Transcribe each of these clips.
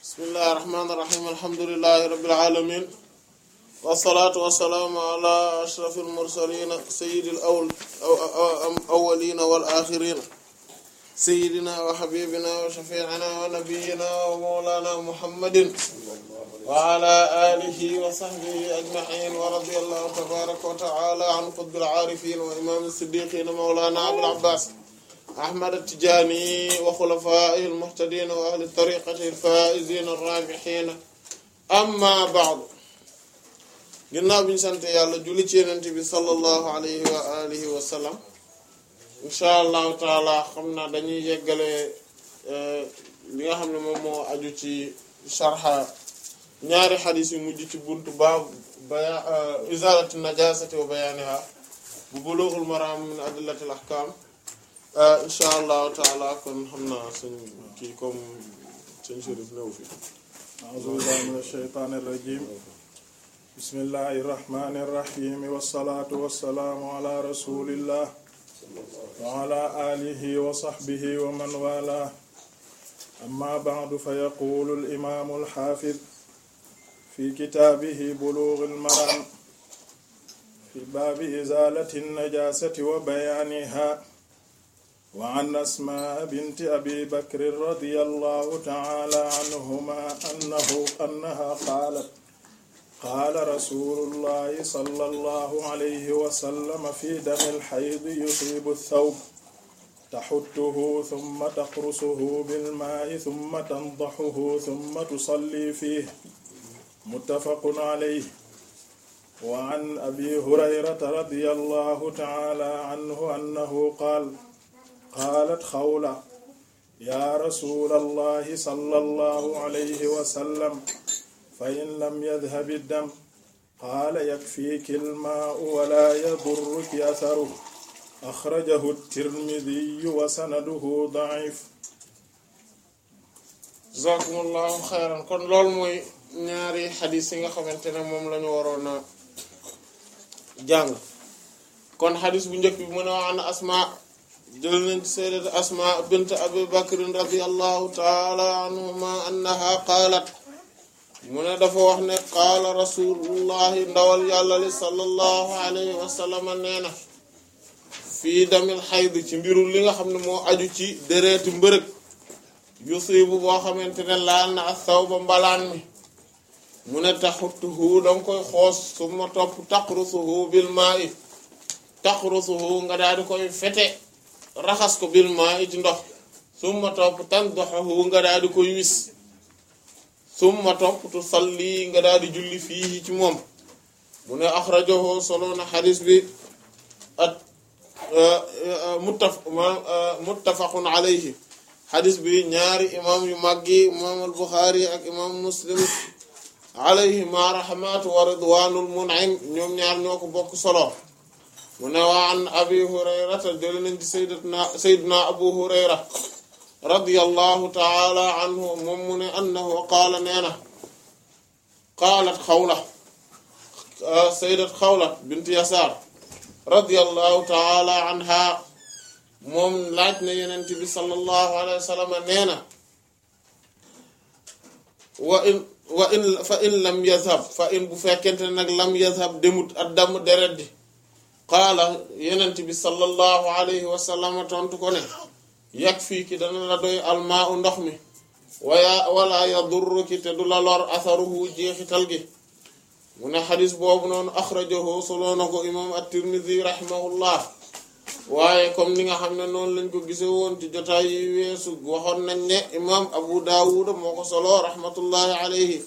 bismillahi irrahmani irrahim alhamdulilahi rabbil alamin wasalaatu wasalaamu ala ashraf almursalina sayidi al awalina wal axirina sayidina wa xabibina wa shafiina wa nabiyina wa mawlana muhammadin wa ala alihi wa sahbihi ajmain wa radiyallahu tabaraka wa taala an qutbil aarifin wa imam siddiqina mawlana abul abbas ahmad at-tijaani wa xulafaa'ihi al-muhtadiina wa ahli tariiqatihi al-faa'iziina ar-raabihiina amma ba'du ginnaaw bi ñu sant yàlla julli ci Yonent bi sallallahu alayhi wa alihi wa sallam insha allahu taala xam naa dañuy yeggale li nga xam ne moom moo aju ci sharha ñaari xadiis yu mujj ci buntu baab baya izaalati najaasati wa bayaaniha bu buluughul maraam min adillatil ahkaam incha allahu taala kon xam naa suñ kii comme suñ Chérif néew fi a'uuzu billahi mina shaytaani rajiim bismillahi rahmaani rahiim wassalaatu wassalaamu ala rasulillah wa ala alihi wa sahbihi wa man waalaahu amma ba'du fa yaquulu al-imaamu al-haafid fi kitaabihi buluughul maraam fi baabi izaalati an-najaasati wa bayaanihaa wa an asmaa binti abi bakrin radiyallahu ta'ala anhumaa annahu annahaa qaalat qaala rasuulullahi sallallahu alayhi wa sallam fi damil haydi yusiibu thawb taxuttuhu thumma taqrusuhu bilmaa'i thumma tandahuhu thumma tusalli fiihi muttafaqun alayhi wa an abi hurayrata radiyallahu ta'ala anhu annahu qaala qaalat xawla yaa rasuulallahi sallallahu alayhi wa sallam fa in lam yadhab ad-dam qaala yakfiiki al-maa'u wa laa yadurruki atharuhu axrajahu at-tirmidhiyyu wa sanaduhu da'iif. jazakumullahu xayran kon loolu mooy ñaari xadiis yi nga xamante ne moom lañu waroon a jàng kon xadiis bu njëkk bi mu ne an Asmaa jël nañ ci sayyidat asma bint abi bakrin radiyallahu taala anhuma annaha qaalat mu ne dafa wax ne qaala rasulullahi ndawal yàlla li sallallahu alayhi wa sallam nee na fii damil xayd ci mbiru li nga xam ne moo aju ci dereeti mbërëg yusibu boo xamante ne laal na ak saw ba mbalaan mi mu ne taxuttuhu danga koy xoos suma topp taqrusuhu bil maa'i taqrusuhu nga daal di koy fete raxas ko bil maa ci ndox summa topp tandaxahu nga daal di koy wis summa topp tu salli nga daal di julli fii ci moom mu ne axrajahu solo na xadis bi at muttaf muttafaqun alayhi xadis bi ñaari imam yu maggi imam al buxaari ak imam muslim alayhi ma rahmatu wa ridwanul mun'im ñoom ñaar ñoo ko bokk solo mu ne waa an abi hurayrata jële nañ ci sayyidina sayyidina abu hurayra radiyallahu taala anhu moom mu ne annahu qaala nee na qaalat xawla sayyidat xawla bint yasaar radiyallahu taala anha moom laaj na yenent bi sallallahu alayhi wa sallam nee na wa in wa in fa in lam yazhab fa in bu fekkente nag lam yazhab demut ak damm deret di qaala yenent bi sallallahu alayhi wa sallam tontu ko ne yakfiiki dana la doy almaa u ndox mi waya wala yadurruki te du la lor atharuhu jeexital gi mu ne xadis boobu noonu axrajahu soloo na ko imam at-Tirmidhi rahimahullah waaye comme ni nga xam ne noonu lañ ko gise woon ci jotaay yi weesu waxoon nañ ne imam Abu Dawud moo ko solo rahmatullahi alayhi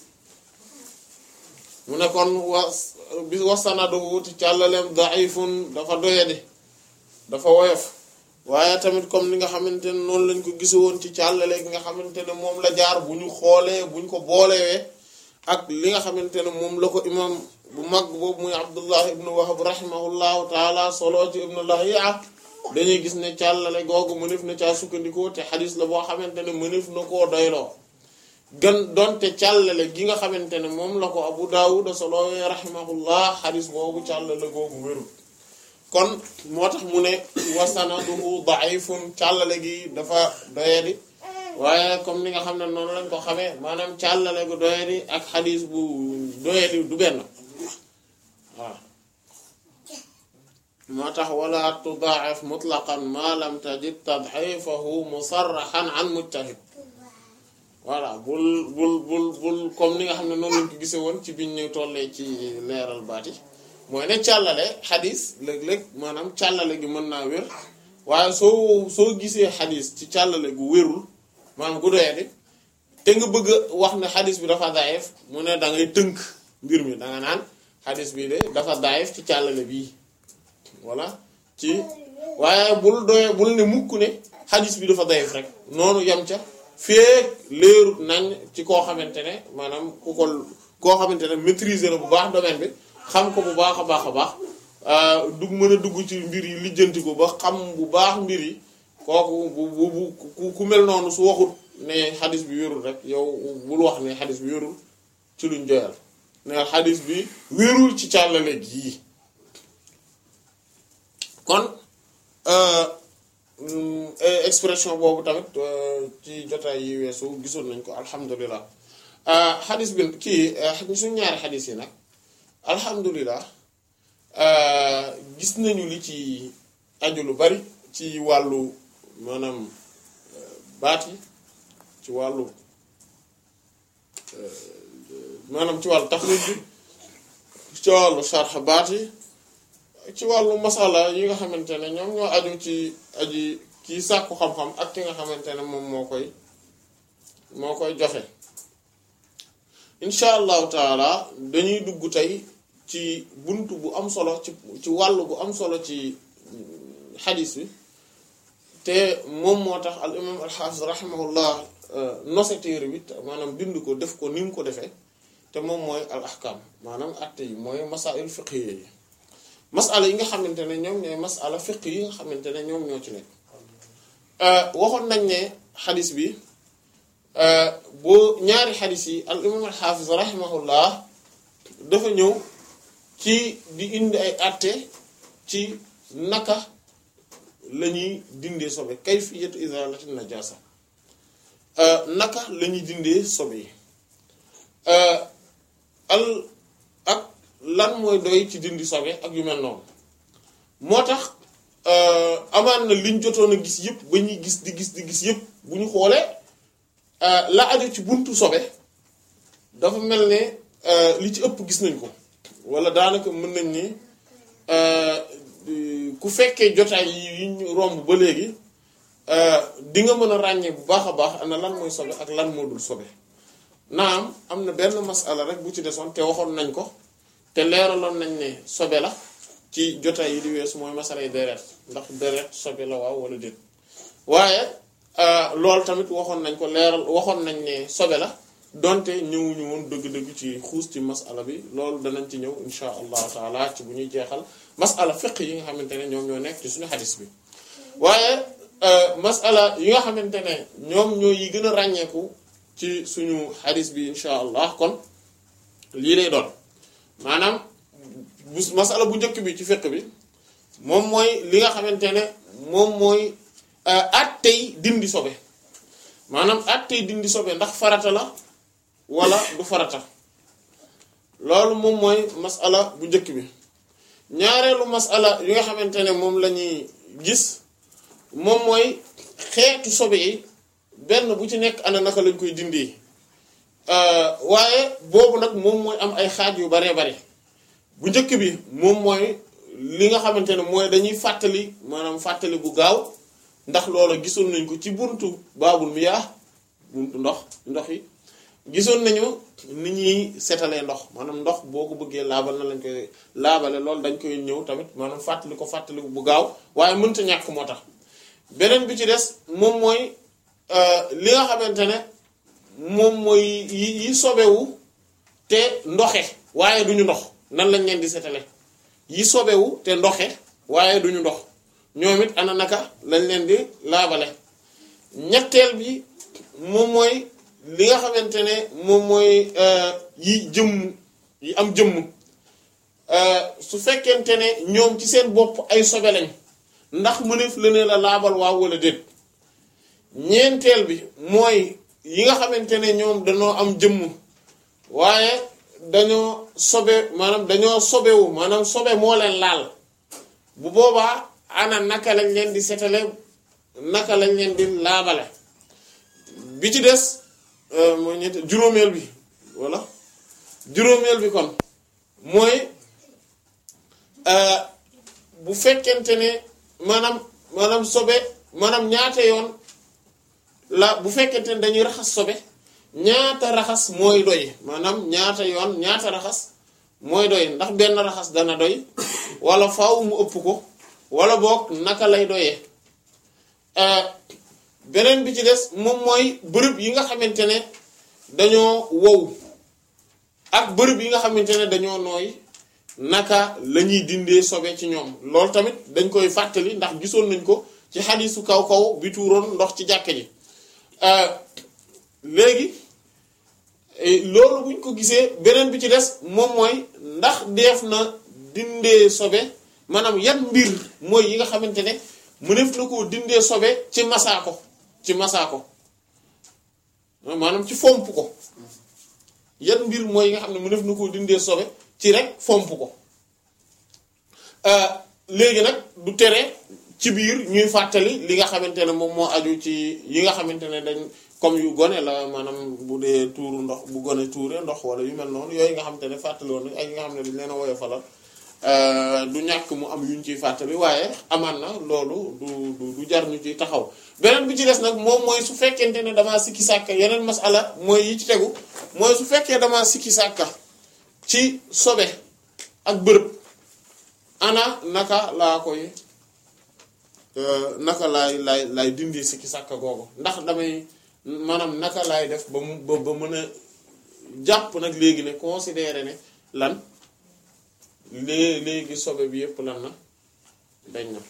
mu ne kon wa bi wasanaduhu ci càllaleem daifun dafa doyadi dafa woyof waaye tamit comme ni nga xamante ne noonu lañ ko gise woon ci càllale gi nga xamante ne moom la jaar bu ñu xoolee bu ñu ko boolewee ak li nga xamante ne moom la ko imam bu mag boobu muy abdullah ibnu wahab rahimahullahu taala solo ci ibnu lahiya dañuy gis ne càllale googu mënef na caa sukkandikoo te xadis la boo xamante ne mënef na koo doyloo gën donte càllale gi nga xamante ne moom la ko abu daawuda solowee rahimahullah xadis boobu càllale googu wérul kon moo tax mu ne wasanaduhu da'ifun càllale gi dafa doyadi waaye comme ni nga xam ne noonu lañ ko xamee maanaam càllale gu doyadi ak xadis bu doyadi du benn waaw moo tax wala tudaa'if mutlaqan ma lam tajid tad'ifahu musarrahan an mujtahid voilà bul bul bul bul comme ni nga xam ne noonu lañ ko gisee woon ci biñ ñu tollee ci leeral baati mooy ne càllale xadis léeg-léeg maanaam càllale gi mën naa wér waaye soo soo gisee xadis ci càllale gu wérul maanaam gu doyadi te nga bëgg a wax ne xadis bi dafa daayef mu ne da ngay tënk mbir mi da nga naan xadis bi de dafa daayef ci càllale bii voilà ci waaye bul doye bul ne mukk ne xadis bi dafa daayef rek noonu yam ca feek leerut nañ ci koo xamante ne maanaam ku ko koo xamante ne maîtriser na bu baax domaine bi xam ko bu baax a baax a baax dug mën a dugg ci mbir yi lijjanti ko ba xam bu baax mbir yi kooku bu bu bu ku mel noonu su waxut ne xadis bi wérul rek yow bul wax ne xadis bi wérul ci luñ joyal ne xadis bi wérul ci càllale gii kon expression boobu tamit ci jotaay yi weesu gisoon nañ ko alhamdulilah xadis bi kii suñ ñaari xadis yi nag alhamdulilah gis nañu li ci aju lu bari ci wàllu maanaam baat yi ci wàllu maanaam ci wàllu taxrij bi ci wàllu sharx baat yi ci wàllu masala yi nga xamante ne ñoom ñoo aju ci aji kii sàkku xam-xam ak ki nga xamante ne moom moo koy moo koy joxe incha allahu taala dañuy dugg tey ci bunt bu am solo ci ci wàll bu am solo ci xadis bi te moom moo tax al imam al xaafis rahimahullah nose téere bi maanaam bind ko def ko ni mu ko defee te moom mooy al ahkam maanaam atte yi mooy masail fiqhiyya yi masala yi nga xamante ne ñoom ñooy masala fiq yi nga xamante ne ñoom ñoo ci nekk waxoon nañ ne xadis bi boo ñaari xadis yi al imam al xaafis rahimahullah dafa ñëw ci di indi ay atte ci naka la ñuy dindee sobe kayfiyatu izalati najasa naka la ñuy dindee sobe yi al ak lan mooy doy ci dindi sobe ak yu mel noonu moo tax amaan na liñ jotoon a gis yëpp ba ñuy gis di gis di gis yëpp bu ñu xoolee la aju ci buntu sobe dafa mel ne li ci ëpp gis nañ ko wala daanaka mën nañ ni ku fekkee jotaay yi ñu romb ba léegi di nga mën a ràññee bu baax a baax ana lan mooy sobe ak lan moo dul sobe naam am na benn masala rek bu ci desoon te waxoon nañ ko te leeraloon nañ ne sobe la ci jotaay yi di weesu mooy masalay deret ndax deret sobe la waaw wala déet waaye loolu tamit waxoon nañ ko leeral waxoon nañ ne sobe la donte ñëwuñu woon dëgg-dëgg ci xuus ci masala bi loolu danañ ci ñëw insha allahu taala ci bu ñuy jeexal masala fiq yi nga xamante ne ñoom ñoo nekk ci suñu xadis bi waaye masala yi nga xamante ne ñoom ñoo yi gën a ràññeeku ci suñu xadis bi insha allah kon lii lay doon maanaam bu masala bu njëkk bi ci fiq bi moom mooy li nga xamante ne moom mooy attey dindi sobe maanaam attey dindi sobe ndax farata la wala du farata loolu moom mooy masala bu njëkk bi ñaareelu masala yi nga xamante ne moom la ñuy gis moom mooy xeetu sobe yi benn bu ci nekk ana naka lañ koy dindi waaye boobu nag moom mooy am ay xaaj yu baree bare bu njëkk bi moom mooy li nga xamante ne mooy dañuy fàttali maanaam fàttali bu gaaw ndax loola gisoon nañ ko ci buntu baabul miyaa buntu ndox ndox yi gisoon nañu ni ñuy setalee ndox maanaam ndox boo ko bëggee laabal na lañ koy laabale loolu dañ koy ñëw tamit maanaam fàttali ko fàttali bu gaaw waaye mënta ñàkk moo tax beneen bi ci des moom mooy li nga xamante ne moom mooy yi yi sobewu te ndoxe waaye duñu ndox nan lañ leen di setale yi sobewu te ndoxe waaye duñu ndox ñoom it ana naka lañ leen di laabale ñetteel bi moom mooy li nga xamante ne moom mooy yi jëmm yi am jëmm su fekkente ne ñoom ci seen bopp ay sobe lañ ndax mëneef la ne la laabal waaw wala déet ñeenteel bi mooy yi nga xamante ne ñoom dañoo am jëmm waaye dañoo sobe maanaam dañoo sobewu maanaam sobe moo leen laal bu boobaa ana naka lañ leen di setale naka lañ leen di laabale bi ci des mooy ñeente juróomeel bi walla juróomeel bi kon mooy bu fekkente ne maanaam maanaam sobe maanaam ñaata yoon la bu fekkente ne dañuy raxas sobe ñaata raxas mooy doy maanaam ñaata yoon ñaata raxas mooy doy ndax benn raxas dana doy wala faaw mu ëpp ko wala boog naka lay doyee beneen bi ci des moom mooy bërëb yi nga xamante ne dañoo wow ak bërëb yi nga xamante ne dañoo nooy naka la ñuy dindee sobe ci ñoom loolu tamit dañ koy fàttali ndax gisoon nañ ko ci xadiisu kaw kaw bi tuuroon ndox ci jàkka ji léegi loolu buñ ko gisee beneen bi ci des moom mooy ndax def na dindee sobe maanaam yan mbir mooy yi nga xamante ne mënef na koo dindee sobe ci masaako ci masaako maanaam ci fomp ko yan mbir mooy yi nga xam ne mënef na koo dindee sobe ci rek fomp ko léegi nag du tere ci biir ñuy fàttali li nga xamante ne moom moo aju ci yi nga xamante ne dañ comme yu gone la maanaam bu dee tuuru ndox bu gone tuure ndox wala yu mel noonu yooyu nga xamante ne fàttali woon ak yi nga xam ne dañ leen a woyo falal du ñàkk mu am yuñ ciy fàttali waaye amaan na loolu du du du jar ñu ciy taxaw beneen bi ci des nag moom mooy su fekkente ne damaa sikki sàkka yeneen masala mooy yi ci tegu mooy su fekkee damaa sikki sàkka ci sobe ak bërëb ana naka laa koy naka laay laay laay dindi sikki sàkka googu ndax damay maanaam naka laay def ba mu ba ba mën a jàpp nag léegi ne considérer ne lan lée léegi sobe bi yépp lan na dañ na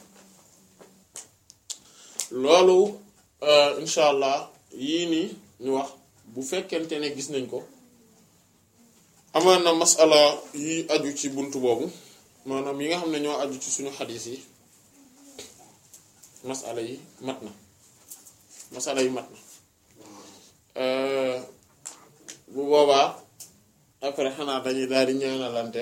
loolu incha allah yii nii ñu wax bu fekkente ne gis nañ ko amaan na masala yi aju ci bunt boobu maanaam yi nga xam ne ñoo aju ci suñu xadis yi masala yi mat na masala yi mat na bu boobaa après xanaa dañuy daal di ñaanalante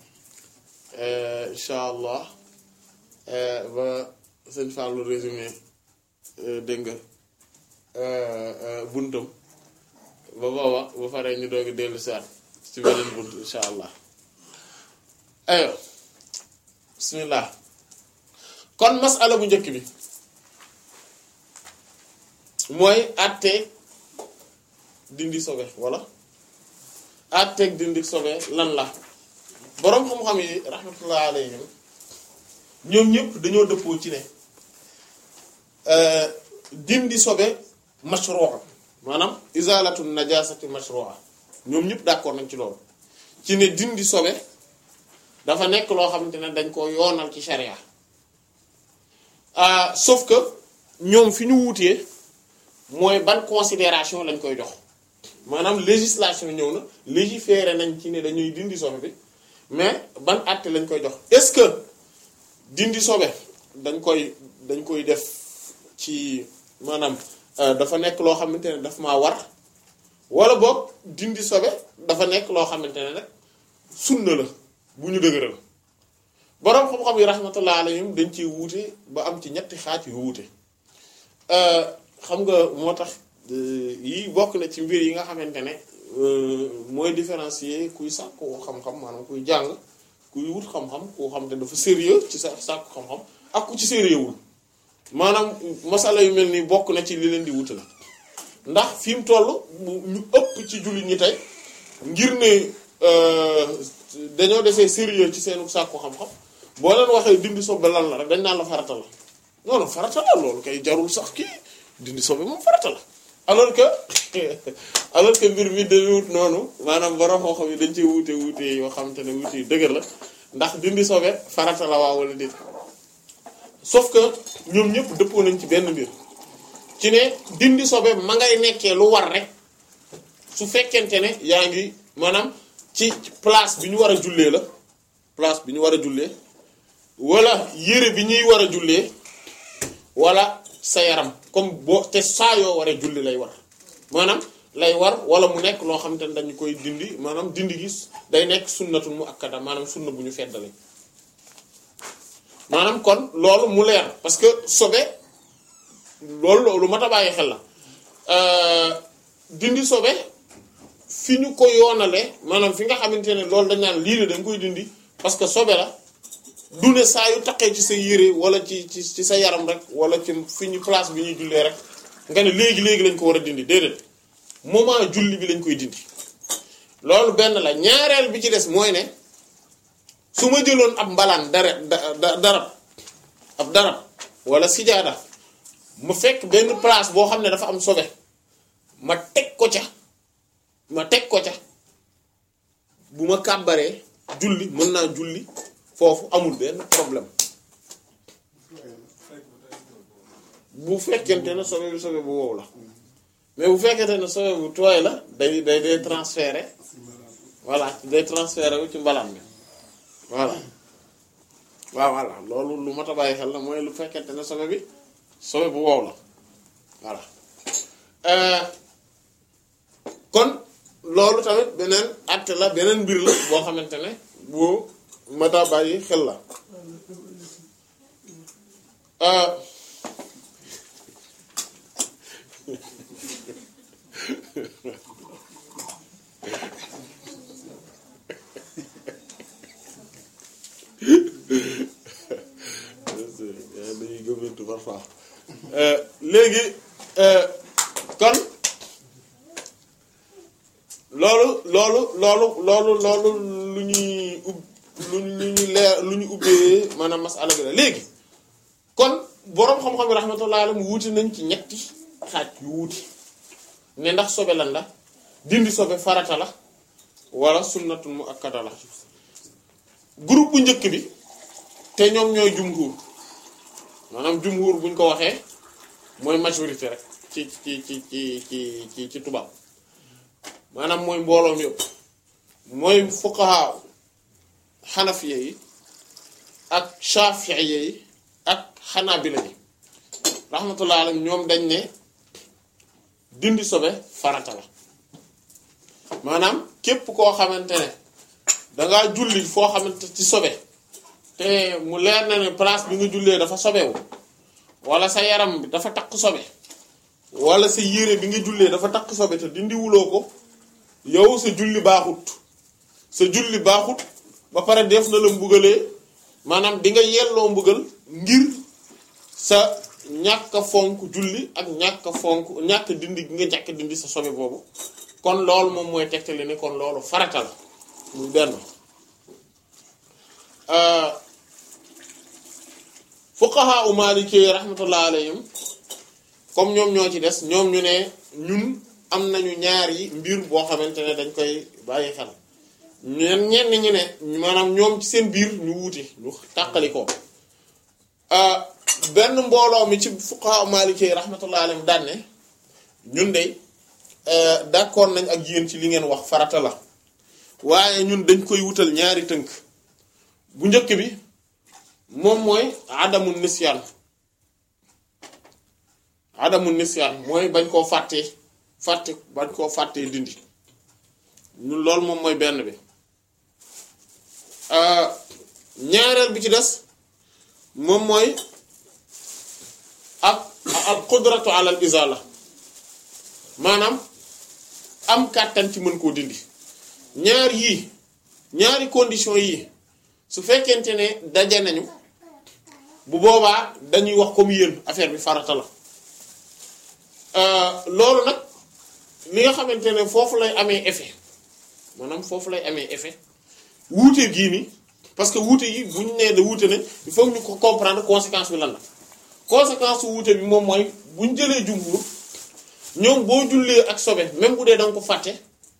incha allah ba sëñ Fallou résumé dégg nga buntam ba booba bu faree ñu doogi dellu saat ci beneen bunt incha allah ayo bismillah kon masala bu njëkk bi mooy àtte dindi sobe walla àtteeg dindi sobe lan la boroom xam-xam yi rahmatullah alayhim ñoom ñëpp dañoo dëppoo ci ne dindi sobe mashru'a maanaam izalatu najasati mashru'a ñoom ñëpp d'accord nañ ci loolu ci ne dindi sobe dafa nekk loo xamante ne dañ ko yoonal ci sharia sauf que ñoom fi ñu wuutee mooy ban considération lañ koy jox maanaam législation ñëw na légiférer nañ ci ne dañuy dindi sobe bi mais ban àtte lañ koy jox est-ce que dindi sobe dañ koy dañ koy def ci maanaam dafa nekk loo xamante ne daf maa war wala boog dindi sobe dafa nekk loo xamante ne nag sunna la bu ñu dëgëral boroom xam-xam yi rahmatullah alayhim dañ ciy wuute ba am ci ñetti xaaj yu wuute xam nga moo tax yi bokk na ci mbir yi nga xamante ne mooy différencier kuy sàkku xam-xam maanaam kuy jàng kuy wut xam-xam koo xam te dafa sérieux ci sa sàkku xam-xam ak ku ci sérieux wul maanaam masala yu mel nii bokk na ci li leen di wuute la ndax fi mu toll ñu ëpp ci jullit ñi tey ngir ne dañoo desee sérieux ci seenu sàkku xam-xam boo leen waxee dindi sobe lan la rek dañ naan la farata la non non farata la loolu kay jarul sax kii dindi sobe moom farata la alors que alors que mbir mi dañuy wut noonu maanaam borom xam-xam yi dañ cee wuute wuute yoo xamante ne wuute yu dëgër la ndax dindi sobe farata la waa wala déet sauf que ñoom ñëpp dëppoo nañ ci benn mbir ci ne dindi sobe ma ngay nekkee lu war rek su fekkente ne yaa ngi maanaam ci place bi ñu war a jullee la place bi ñu war a jullee wala yére bi ñuy war a jullee wala sa yaram comme boo te saa yoo waree julli lay war maanaam lay war wala mu nekk loo xamante ne dañu koy dindi maanaam dindi gis day nekk sunnatul mu akkada maanaam sunna bu ñu feddale maanaam kon loolu mu leer parce que sobe loolu loolu mat a bàyyi xel la dindi sobe fi ñu ko yoonale maanaam fi nga xamante ne loolu dañ naan lii de dañ koy dindi parce que sobe la du ne saa yu taqee ci sa yére wala ci ci ci sa yaram rek wala ci fi ñu place bi ñuy jullee rek nga ne léegi léegi lañ ko war a dindi déedéet moment julli bi lañ koy dindi loolu benn la ñaareel bi ci des mooy ne su ma jëloon ab mbalaan dara da darab ab darab wala sijaada mu fekk benn place boo xam ne dafa am sobe ma teg ko ca ma teg ko ca bu ma kàbbaree julli mën naa julli foofu amul benn problème bu fekkente ne sobe bi sobe bu wow la mais bu fekkente ne sobe bu tooy la day day day transféré voilà day transféré wu ci mbalaan bi voilà waaw voilà loolu lu mat a bàyyi xel la mooy lu fekkente ne sobe bi sobe bu wow la voilà kon loolu tamit beneen acte la beneen mbir la boo xamante ne bu mat a bàyyi xel la dañuy gëmmentu parfois léegi kon loolu loolu loolu loolu loolu lu ñuy ub lu ñu leer lu ñu ubbee maanaam masala bi la léegi kon boroom xam-xam yi rahmatullah alayhi mu wuti nañ ci ñetti xaaj yu wuti ne ndax sobe lan la dindi sobe farata la wala sunnatul mu akkada la groupe bu njëkk bi te ñoom ñooy jumhur maanaam jumhur buñ ko waxee mooy majorité rek ci ci ci ci ci ci ci tubaab maanaam mooy mbooloom yëpp mooy fuqaha xanafiya yi ak shafiiya yi ak xanaabila yi rahmatullah alayhim ñoom dañ ne dindi sobe farata la maanaam képp koo xamante ne dangaa julli foo xamante ci sobe te mu leer na ne place bi nga jullee dafa sobewu wala sa yaram bi dafa takk sobe wala sa yére bi nga jullee dafa takk sobe te dindi wuloo ko yow sa julli baaxut sa julli baaxut ba pare def na la mbugalee maanaam di nga yelloo mbugal ngir sa ñàkk a fonk julli ak ñàkk a fonk ñàkk dindi gi nga ñàkk dindi sa sobe boobu kon loolu moom mooy tegtale ni kon loolu farata la muy benn fuqaha u maliki rahmatullah alayhim comme ñoom ñoo ci des ñoom ñu ne ñun am nañu ñaar yi mbir boo xamante ne dañ koy bàyyi xel ñen ñenn ñi ne maanaam ñoom ci seen biir ñu wuute ñu tàqali ko benn mbooloo mi ci fuqaha maliki rahmatullah alayhim daan ne ñun de d'accord nañ ak yéen ci li ngeen wax farata la waaye ñun dañ koy wutal ñaari tënk bu njëkk bi moom mooy adamu nisyaan adamu nisyaan mooy bañ koo fàttee fàtte bañ koo fàttee dindi ñun loolu moom mooy benn bi ñaareel bi ci des moom mooy ak al qudratu ala al izala maanaam am kàttan ci mën koo dindi ñaar yii ñaari condition yii su fekkente ne daje nañu bu boobaa dañuy wax comme yéen affaire bi farata la loolu nag li nga xamante ne foofu lay amee effet maanaam foofu lay amee effet wuute gii nii parce que wuute yi bu ñu nee da wuute ne il faut ñu ko comprendre conséquence bi lan la conséquence su wuute bi moom mooy bu ñu jëlee jumhur ñoom boo jullee ak sobe même bu dee da nga ko fàtte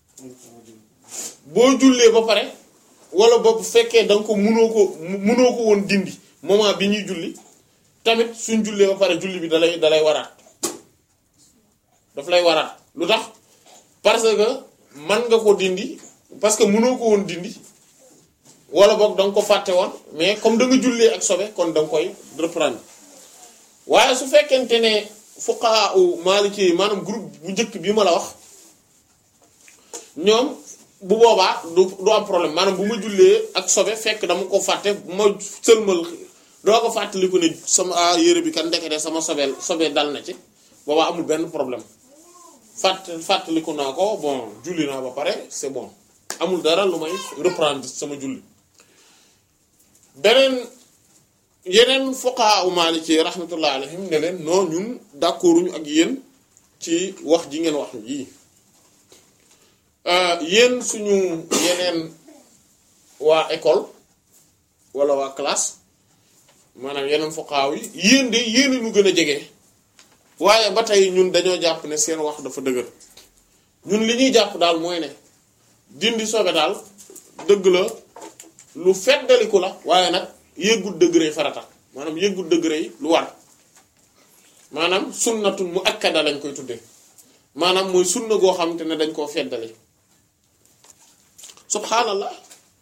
boo jullee ba pare wala ba bu fekkee da nga ko munoo ko munoo ko woon dindi moment bi ñuy julli tamit suñ jullee ba pare julli bi dalay dalay waraat daf lay waraat lu tax parce que man nga ko dindi parce que munoo ko woon dindi wala boog da nga ko fàtte woon mais comme da nga jullee ak sobe kon da nga koy reprendre waaye su fekkente ne fuqaha u maliki yi maanaam groupe bu njëkk bi ma la wax ñoom bu boobaa du du am problème maanaam bu ma jullee ak sobe fekk dama ko fàtte bu ma sëlmal doo ko fàttaliku ne sama ah yére bi kan ndekete sama sobeel sobee dal na ci boobaa amul benn problème fàtt fàttaliku naa ko bon julli naa ba pare c'est bon amul dara lu may reprendre sama julli beneen yeneen fuqaha u maliki rahmatullah alayhim ne leen non ñun d'accorduñu ak yéen ci wax ji ngeen wax yii yéen suñu yeneen waa école wala waa classe maanaam yeneen fuqaha yi yéen de yéen ñu gën a jege waaye ba tey ñun dañoo jàpp ne seen wax dafa dëgër ñun li ñuy jàpp daal mooy ne dindi sobe daal dëgg la lu feddaliku la waaye nag yëggut degré farata maanaam yëggut degré yi lu war maanaam sunnatun mu akkada lañ koy tuddee maanaam mooy sunna goo xamante ne dañ koo feddali subhaanallah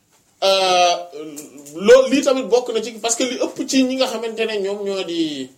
loolu lii tamit bokk na ci parce que li ëpp ci ñi nga xamante ne ñoom ñoo di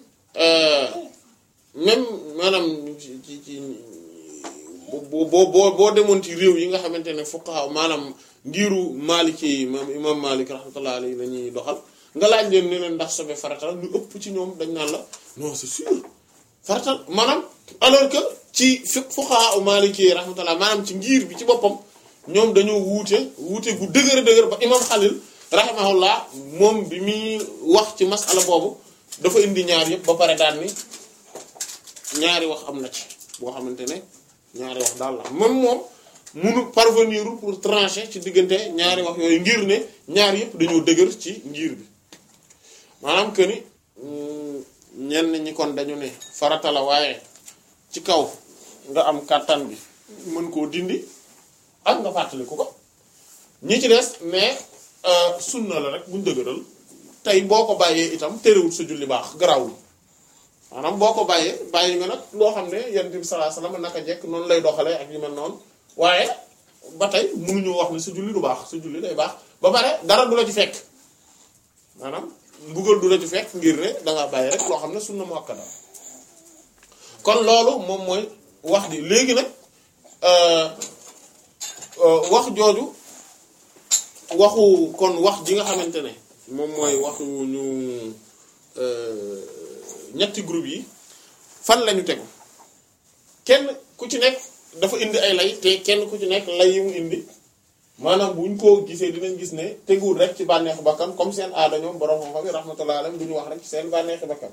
même maanaam ci ci ci boo boo boo demoon ci réew yi nga xamante ne fuqaha maanaam ngiru Maliki yi imam imam Malik rahmatullah alayhi la ñuy doxal nga laaj leen ne leen ndax sobe faratal lu ëpp ci ñoom dañ naan la non c'est sûr faratal maanaam alors que ci fi fuqaha Maliki yi rahmatullah maanaam ci ngir bi ci boppam ñoom dañoo wuute wuute gu dëgër dëgër ba imam Xalil rahimahullah moom bi muy wax ci masala boobu dafa indi ñaar yëpp ba pare daan ni ñaari wax am na ci boo xamante ne ñaari wax daal la même moom munu parvenir pour trancher ci diggante ñaari wax yooyu ngir ne ñaar yëpp dañoo dëgër ci ngir bi maanaam que ni ñenn ñi kon dañu ne farata la waaye ci kaw nga am kàttan bi mën koo dindi ak nga fàttaliku ko ñi ci des mais sunna la rek buñ dëgëral tey boo ko bàyyee itam terewul sa julli baax garawul maanaam boo ko bàyyee bàyyi nga nag loo xam ne yonent bi sallallahu alayhi wasallam naka jekk noonu lay doxalee ak yu mel noonu waaye ba tey mënuñu wax ne sa julli du baax sa julli day baax ba pare dara du la ci fekk maanaam mbugal du la ci fekk ngir ne dangaa bàyyi rek loo xam ne sunna muakkada kon loolu moom mooy wax ji léegi nag wax jooju waxu kon wax ji nga xamante ne moom mooy waxu ñu ñetti groupe yi fan lañu tegu kenn ku ci nekk dafa indi ay lay te kenn ku ci nekk lay yi mu indi maanaam buñ ko gisee dinañ gis ne teguwul rek ci bànneexu bakkan comme seen aada ñoom borom xam-xam yi rahmatullah alayhim du ñu wax rek ci seen bànneexu bakkan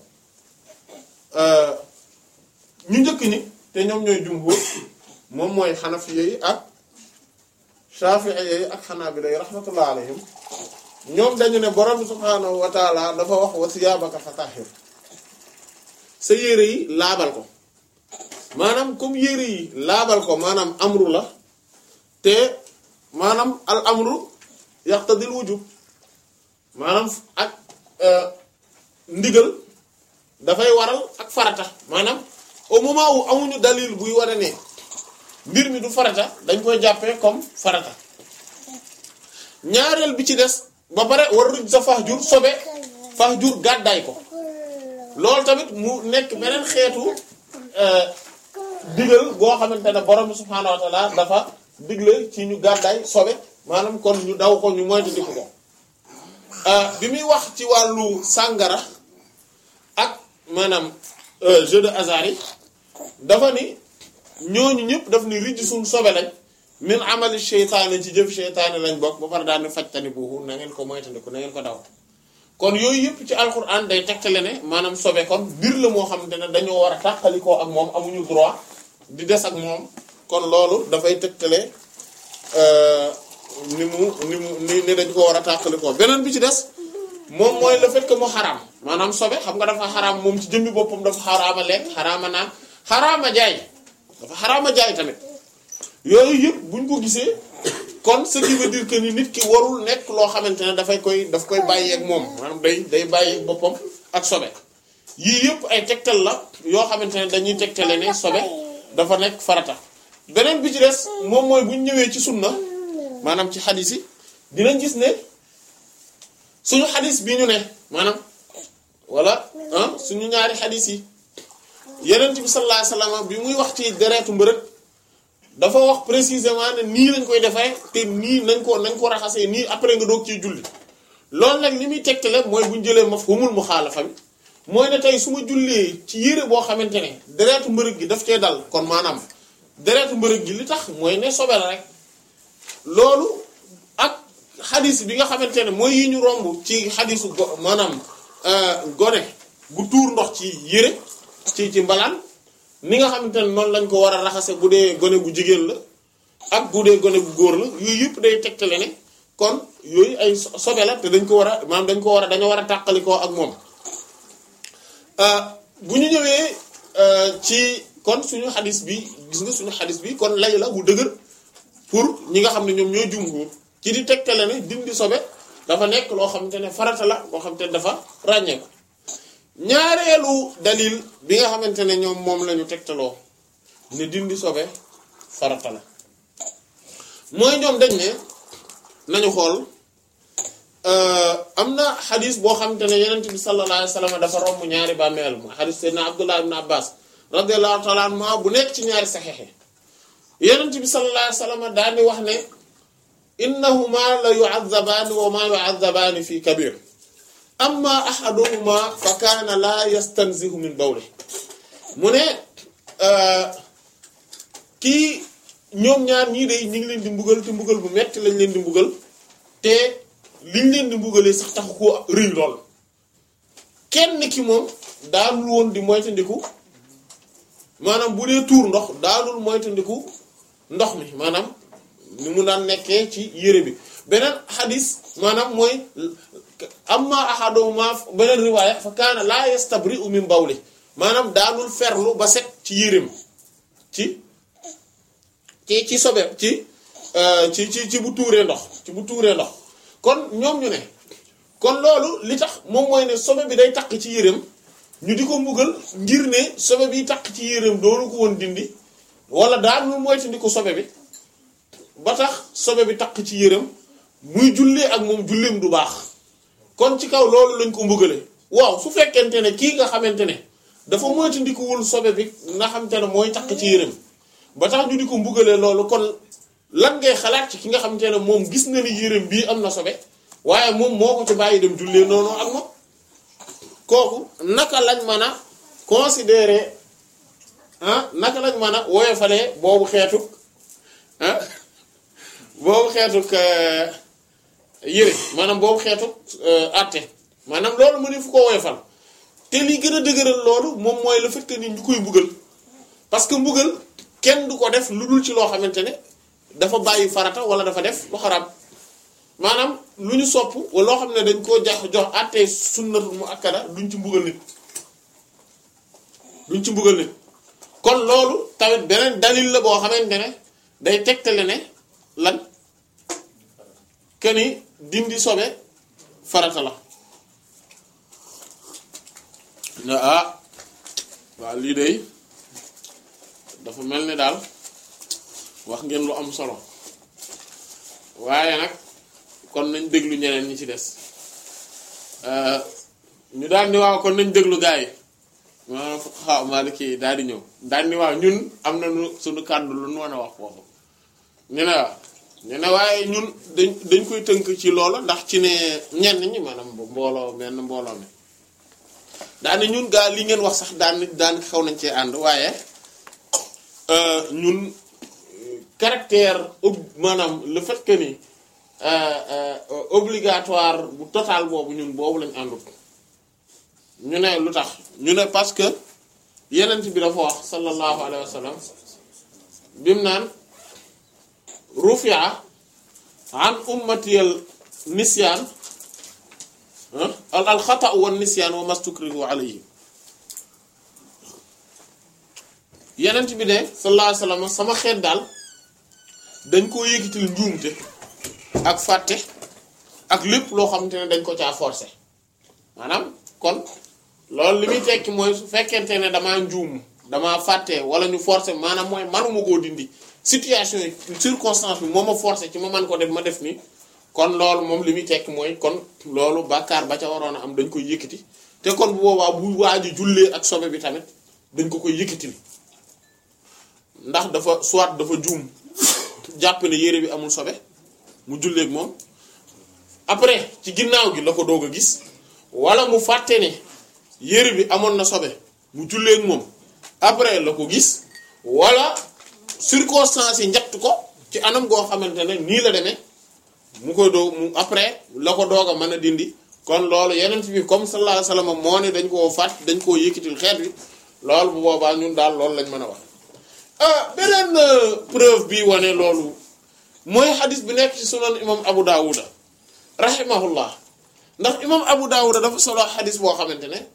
ñu njëkk ñi te ñoom ñooy jumhur moom mooy xanafiye yi ak shafi'i yi ak xanaabila yi rahmatullah alayhim ñoom dañu ne borom subhaanahu wa taala dafa wax wa siyaabaka fatahhir sa yére yi laabal ko maanaam comme yére yi laabal ko maanaam amru la te maanaam al amru yaqtadil wujub maanaam ak ndigal dafay waral ak farata maanaam au moment où amuñu dalil buy wane ne mbir mi du farata dañ koy jàppee comme farata ñaareel bi ci des ba pare war ruj sa fax jur sobe fax jur gàddaay ko loolu tamit mu nekk beneen xeetu digal goo xamante ne borom subhaanahu wa taala dafa digle ci ñu gàddaay sobe maanaam kon ñu daw ko ñu moytu di ko bi muy wax ci wàllu sàngara ak maanaam jeu de hasard yi dafa ni ñooñu ñëpp daf ni rijj suñ sobe lañ min amali sheytaane ci jëf sheytaane lañ bokk ba pare daal ni fajtani buuxu na ngeen ko moytandiku na ngeen ko daw kon yooyu yëpp ci alquran day tegtale ne maanaam sobe kon mbir la moo xamante ne dañoo war a tàqalikoo ak moom amuñu droit di des ak moom kon loolu dafay tegtale ni mu ni mu ni ni dañ ko war a tàqalikoo beneen bi ci des moom mooy le fait que mu xaraam maanaam sobe xam nga dafa xaraam moom ci jëmmi boppam dafa xaraama lekk xaraama naan xaraama jaay dafa xaraama jaay tamit yooyu yëpp buñ ko gisee kon ce qui veut dire que ni nit ki warul nekk loo xamante ne dafay koy daf koy bàyyeeg moom maanaam day day bàyyeeg boppam ak sobe yii yëpp ay tegtal la yoo xamante ne dañuy tegtale ne sobe dafa nekk farata beneen bi ci des moom mooy buñ ñëwee ci sunna maanaam ci xadis yi dinañ gis ne suñu xadis bi ñu ne maanaam wala ah suñu ñaari xadis yi yenent bi sallallahu alayhi wasallam bi muy wax ci deretu mbërëg dafa wax précisément ne nii lañ koy defee te nii nañ ko nañ ko raxasee nii après nga doog ciy julli loolu nag li muy tegtale mooy bu ñu jëlee mafhumul muxaalafa bi mooy ne tey su ma jullee ci yére boo xamante ne deretu mbërëg gi daf cee dal kon maanaam deretu mbërëg gi li tax mooy ne sobe la rek loolu ak xadis bi nga xamante ne mooy yi ñu romb ci xadisu go maanaam gone gu tuur ndox ci yére ci ci mbalaan ni nga xamante ne noonu lañ ko war a raxase bu dee gone gu jigéen la ak bu dee gone gu góor la yooyu yëpp day tegtale ne kon yooyu ay sobe la te dañ ko war a maanaam dañ ko war a dañoo war a tàqalikoo ak moom bu ñu ñëwee ci kon suñu xadis bi gis nga suñu xadis bi kon lay la bu dëgër pour ñi nga xam ne ñoom ñooy jumhur ci di tegtale ne dindi sobe dafa nekk loo xamante ne farata la boo xamante ne dafa ràññeeku ñaareelu dalil bi nga xamante ne ñoom moom la ñu tegtaloo ne dindi sobe farata la mooy ñoom dañ ne nañu xool am na xadis boo xamante ne yenent bi sallallahu alayhi wa sallam dafa romb ñaari bàmmeel mooy xadis seydna abdullah ibn abbas radiallahu taala anhuma bu nekk ci ñaari saxexe yenent bi sallallahu alayhi wa sallam daal di wax ne innahuma la yu'adzabaani wa ma yu'adzabaani fi kabir amma ahaduhuma fa kaana la yastanzihu min bawli mu ne kii ñoom ñaar ñii de ñu ngi leen di mbugal te mbugal bu metti lañ leen di mbugal te liñ leen di mbugalee sax taxu ko rëy lool kenn ki moom daanul woon di moytandiku maanaam bu dee tuur ndox daanul moytandiku ndox mi maanaam ni mu daan nekkee ci yére bi beneen xadis maanaam mooy amma ahaduhuma beneen riwaaya fa kaana laa yastabri'u min bawli maanaam daanul ferlu ba set ci yéreem ci ci ci sobe ci ci ci ci bu tuuree ndox ci bu tuuree ndox kon ñoom ñu ne kon loolu li tax moom mooy ne sobe bi day takk ci yéreem ñu di ko mbugal ngir ne sobe bi takk ci yéreem doonu ko woon dindi wala daanul moytandi ko sobe bi ba tax sobe bi takk ci yéreem muy jullee ak moom julleem du baax kon ci kaw loolu lañ ko mbugale waaw su fekkente ne kii nga xamante ne dafa moytandikuwul sobe bi nga xamante ne mooy takk ci yéreem ba tax ñu di ko mbugalee loolu kon lan ngay xalaat ci ki nga xamante ne moom gis na ni yéreem bii am na sobe waaye moom moo ko ci bàyyi dem jullee noonu ak moom kooku naka lañ mën a considérer ah naka lañ mën a woyofalee boobu xeetu ah boobu xeetu yére maanaam boobu xeetu àtte maanaam loolu mu ne fu ko woyofal te li gën a dëgëral loolu moom mooy le fait que ni ñu koy mbugal parce que mbugal kenn du ko def lu dul ci loo xamante ne dafa bàyyi farata wala dafa def lu xaraam maanaam lu ñu sopp wala loo xam ne dañ koo jax jox àttee sunnatul mu akkada duñ ci mbugal nit duñ ci mbugal nit kon loolu tamit beneen dalil la boo xamante ne day tegtale ne lan keni dindi sobe farata la ne ah waaw lii de dafa mel ni daal wax ngeen lu am solo waaye nag kon nañ déglu ñeneen ñi ci des ñu daal ni waaw kon nañ déglu gaa yi maanaam xaw Maliki yi daal di ñëw daal ni waaw ñun am na nu suñu kàddu lu nu mën a wax foofu ñu ne waaw ñu ne waaye ñun dañ dañ koy tënk ci loolu ndax ci ne ñenn ñi maanaam mbooloo benn mbooloo mi daane ñun gaa li ngeen wax sax daan daan xaw nañ cee ànd waaye ñun caractère maanaam le fait que ni obligatoire bu total boobu ñun boobu lañ àndut ñu ne lu tax ñu ne parce que yenent bi dafa wax sallallahu alayhi wa sallam bimu naan rufia an ummatiyal nisyaan al al xata wa nisyaan wa mastukrihu alayhi yenent bi ne sallallahu alayhi wa sallam sama xeet daal dañ koo yëkkatil njuumte ak fàtte ak lépp loo xamante ne dañ ko caa forcer maanaam kon loolu li muy tekki mooy su fekkente ne damaa njuum damaa fàtte wala ñu forcer maanaam mooy manuma koo dindi situation yi circonstance bi moo ma forcer ci ma man ko def ma def nii kon loolu moom li muy tekki mooy kon loolu bàkkaar ba ca waroon a am dañ koy yëkkati te kon bu boobaa bu waa ji jullee ak sobe bi tamit dañ ko koy yëkkatil ndax dafa soit dafa juum jàpp ne yére bi amul sobe mu julleeg moom après ci ginnaaw gi la ko doog a gis wala mu fàtte ne yére bi amoon na sobe mu julleeg moom après la ko gis wala circonstances yi njatt ko ci anam goo xamante ne nii la demee mu koy doog mu après la ko doog a mën a dindi kon loolu yeneen bi comme sallallahu alayhi wasallam moo ne dañ koo fàtt dañ koo yëkkatil xeet bi loolu bu boobaa ñun daal loolu lañ mën a wax beneen preuve bi wane loolu mooy xadis bi nekk ci sunan imam abu daawuda rahimahullah ndax imam abu daawuda dafa solo xadis boo xamante ne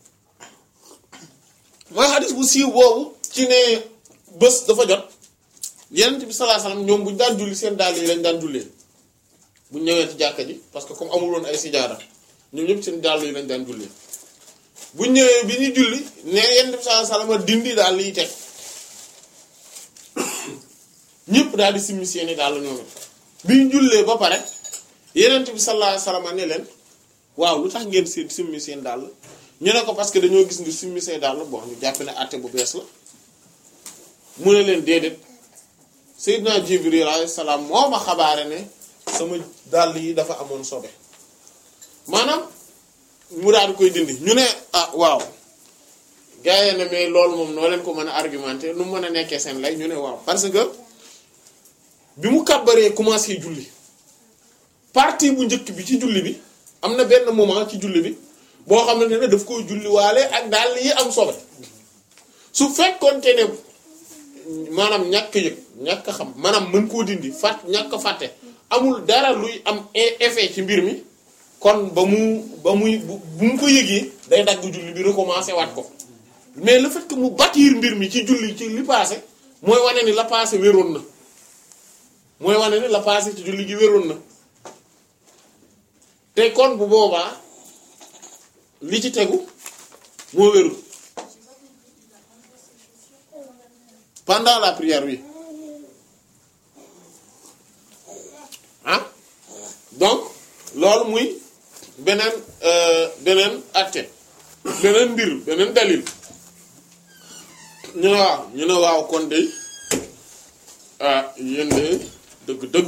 mooy xadis bu siiw boobu ci ne bés dafa jot yenent bi sallallahu alayhi wasallam ñoom buñu daan julli seen dàll yi lañ daan jullee buñ ñëwee ci jàkka ji parce que comme amul woon ay sijaada ñoom ñëpp seen dàll yi lañ daan jullee buñ ñëwee bi ñuy julli ne yenent bi sallallahu alayhi wasallam dindi daal liy teg ñëpp daal di simmi seeni daal ñoom it bi ñu jullee ba pare yenent bi sallallahu alayhi wasallam ne leen waaw lu tax ngeen seen simmi seen dàll ñu ne ko parce que dañoo gis nga simmi seen dàll bon ñu jàpp ne àtte bu bees la mu ne leen déedéet Seydina Jibril alayhi salaam moo ma xabaare ne sama dàll yi dafa amoon sobe maanaam mu daal di koy dindi ñu ne ah waaw gars yi ne mais loolu moom noo leen ko mën a argumenté nu mu mën a nekkee seen lay ñu ne waaw parce que bi mu kàbbaree commencé julli partie bu njëkk bi ci julli bi am na benn moment ci julli bi boo xamante ne daf koy julli waale ak dàll yi am sobe su fekkoonte ne maanaam ñàkk yëg ñàkk xam maanaam mën koo dindi fàtt ñàkk fàtte amul dara luy am effet ci mbir mi kon ba mu ba muy bu mu ko yëgee day dagg julli bi recommencer waat ko mais le fait que mu bâtir mbir mi ci julli ci li passé mooy wane ni la passé wéroon na mooy wane ni la passé ci julli gi wéroon na te kon bu boobaa li ci tegu moo wérul pendant la prière oui ah donc loolu muy beneen beneen atte beneen mbir beneen dalil ñu ne waaw ñu ne waaw kon de ah yéen de dëgg-dëgg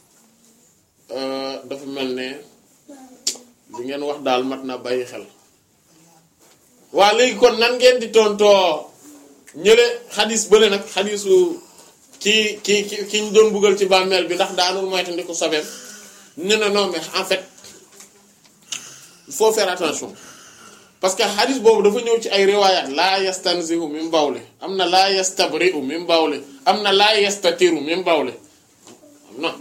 dafa mel ne li ngeen wax daal mat na bàyyi xel waa léegi kon nan ngeen di tontoo ñële xadis bële nag xadisu ki ki ki ki ñu doon buggal ci bàmmeel bi ndax daanul moytandiku sobeem ne na non mais en fait il faut faire attention parce que xadis boobu dafa ñëw ci ay riwaayaat laa yastanzihu min bawle am na laa yastabri'u min bawle am na laa yastatiru min bawle am na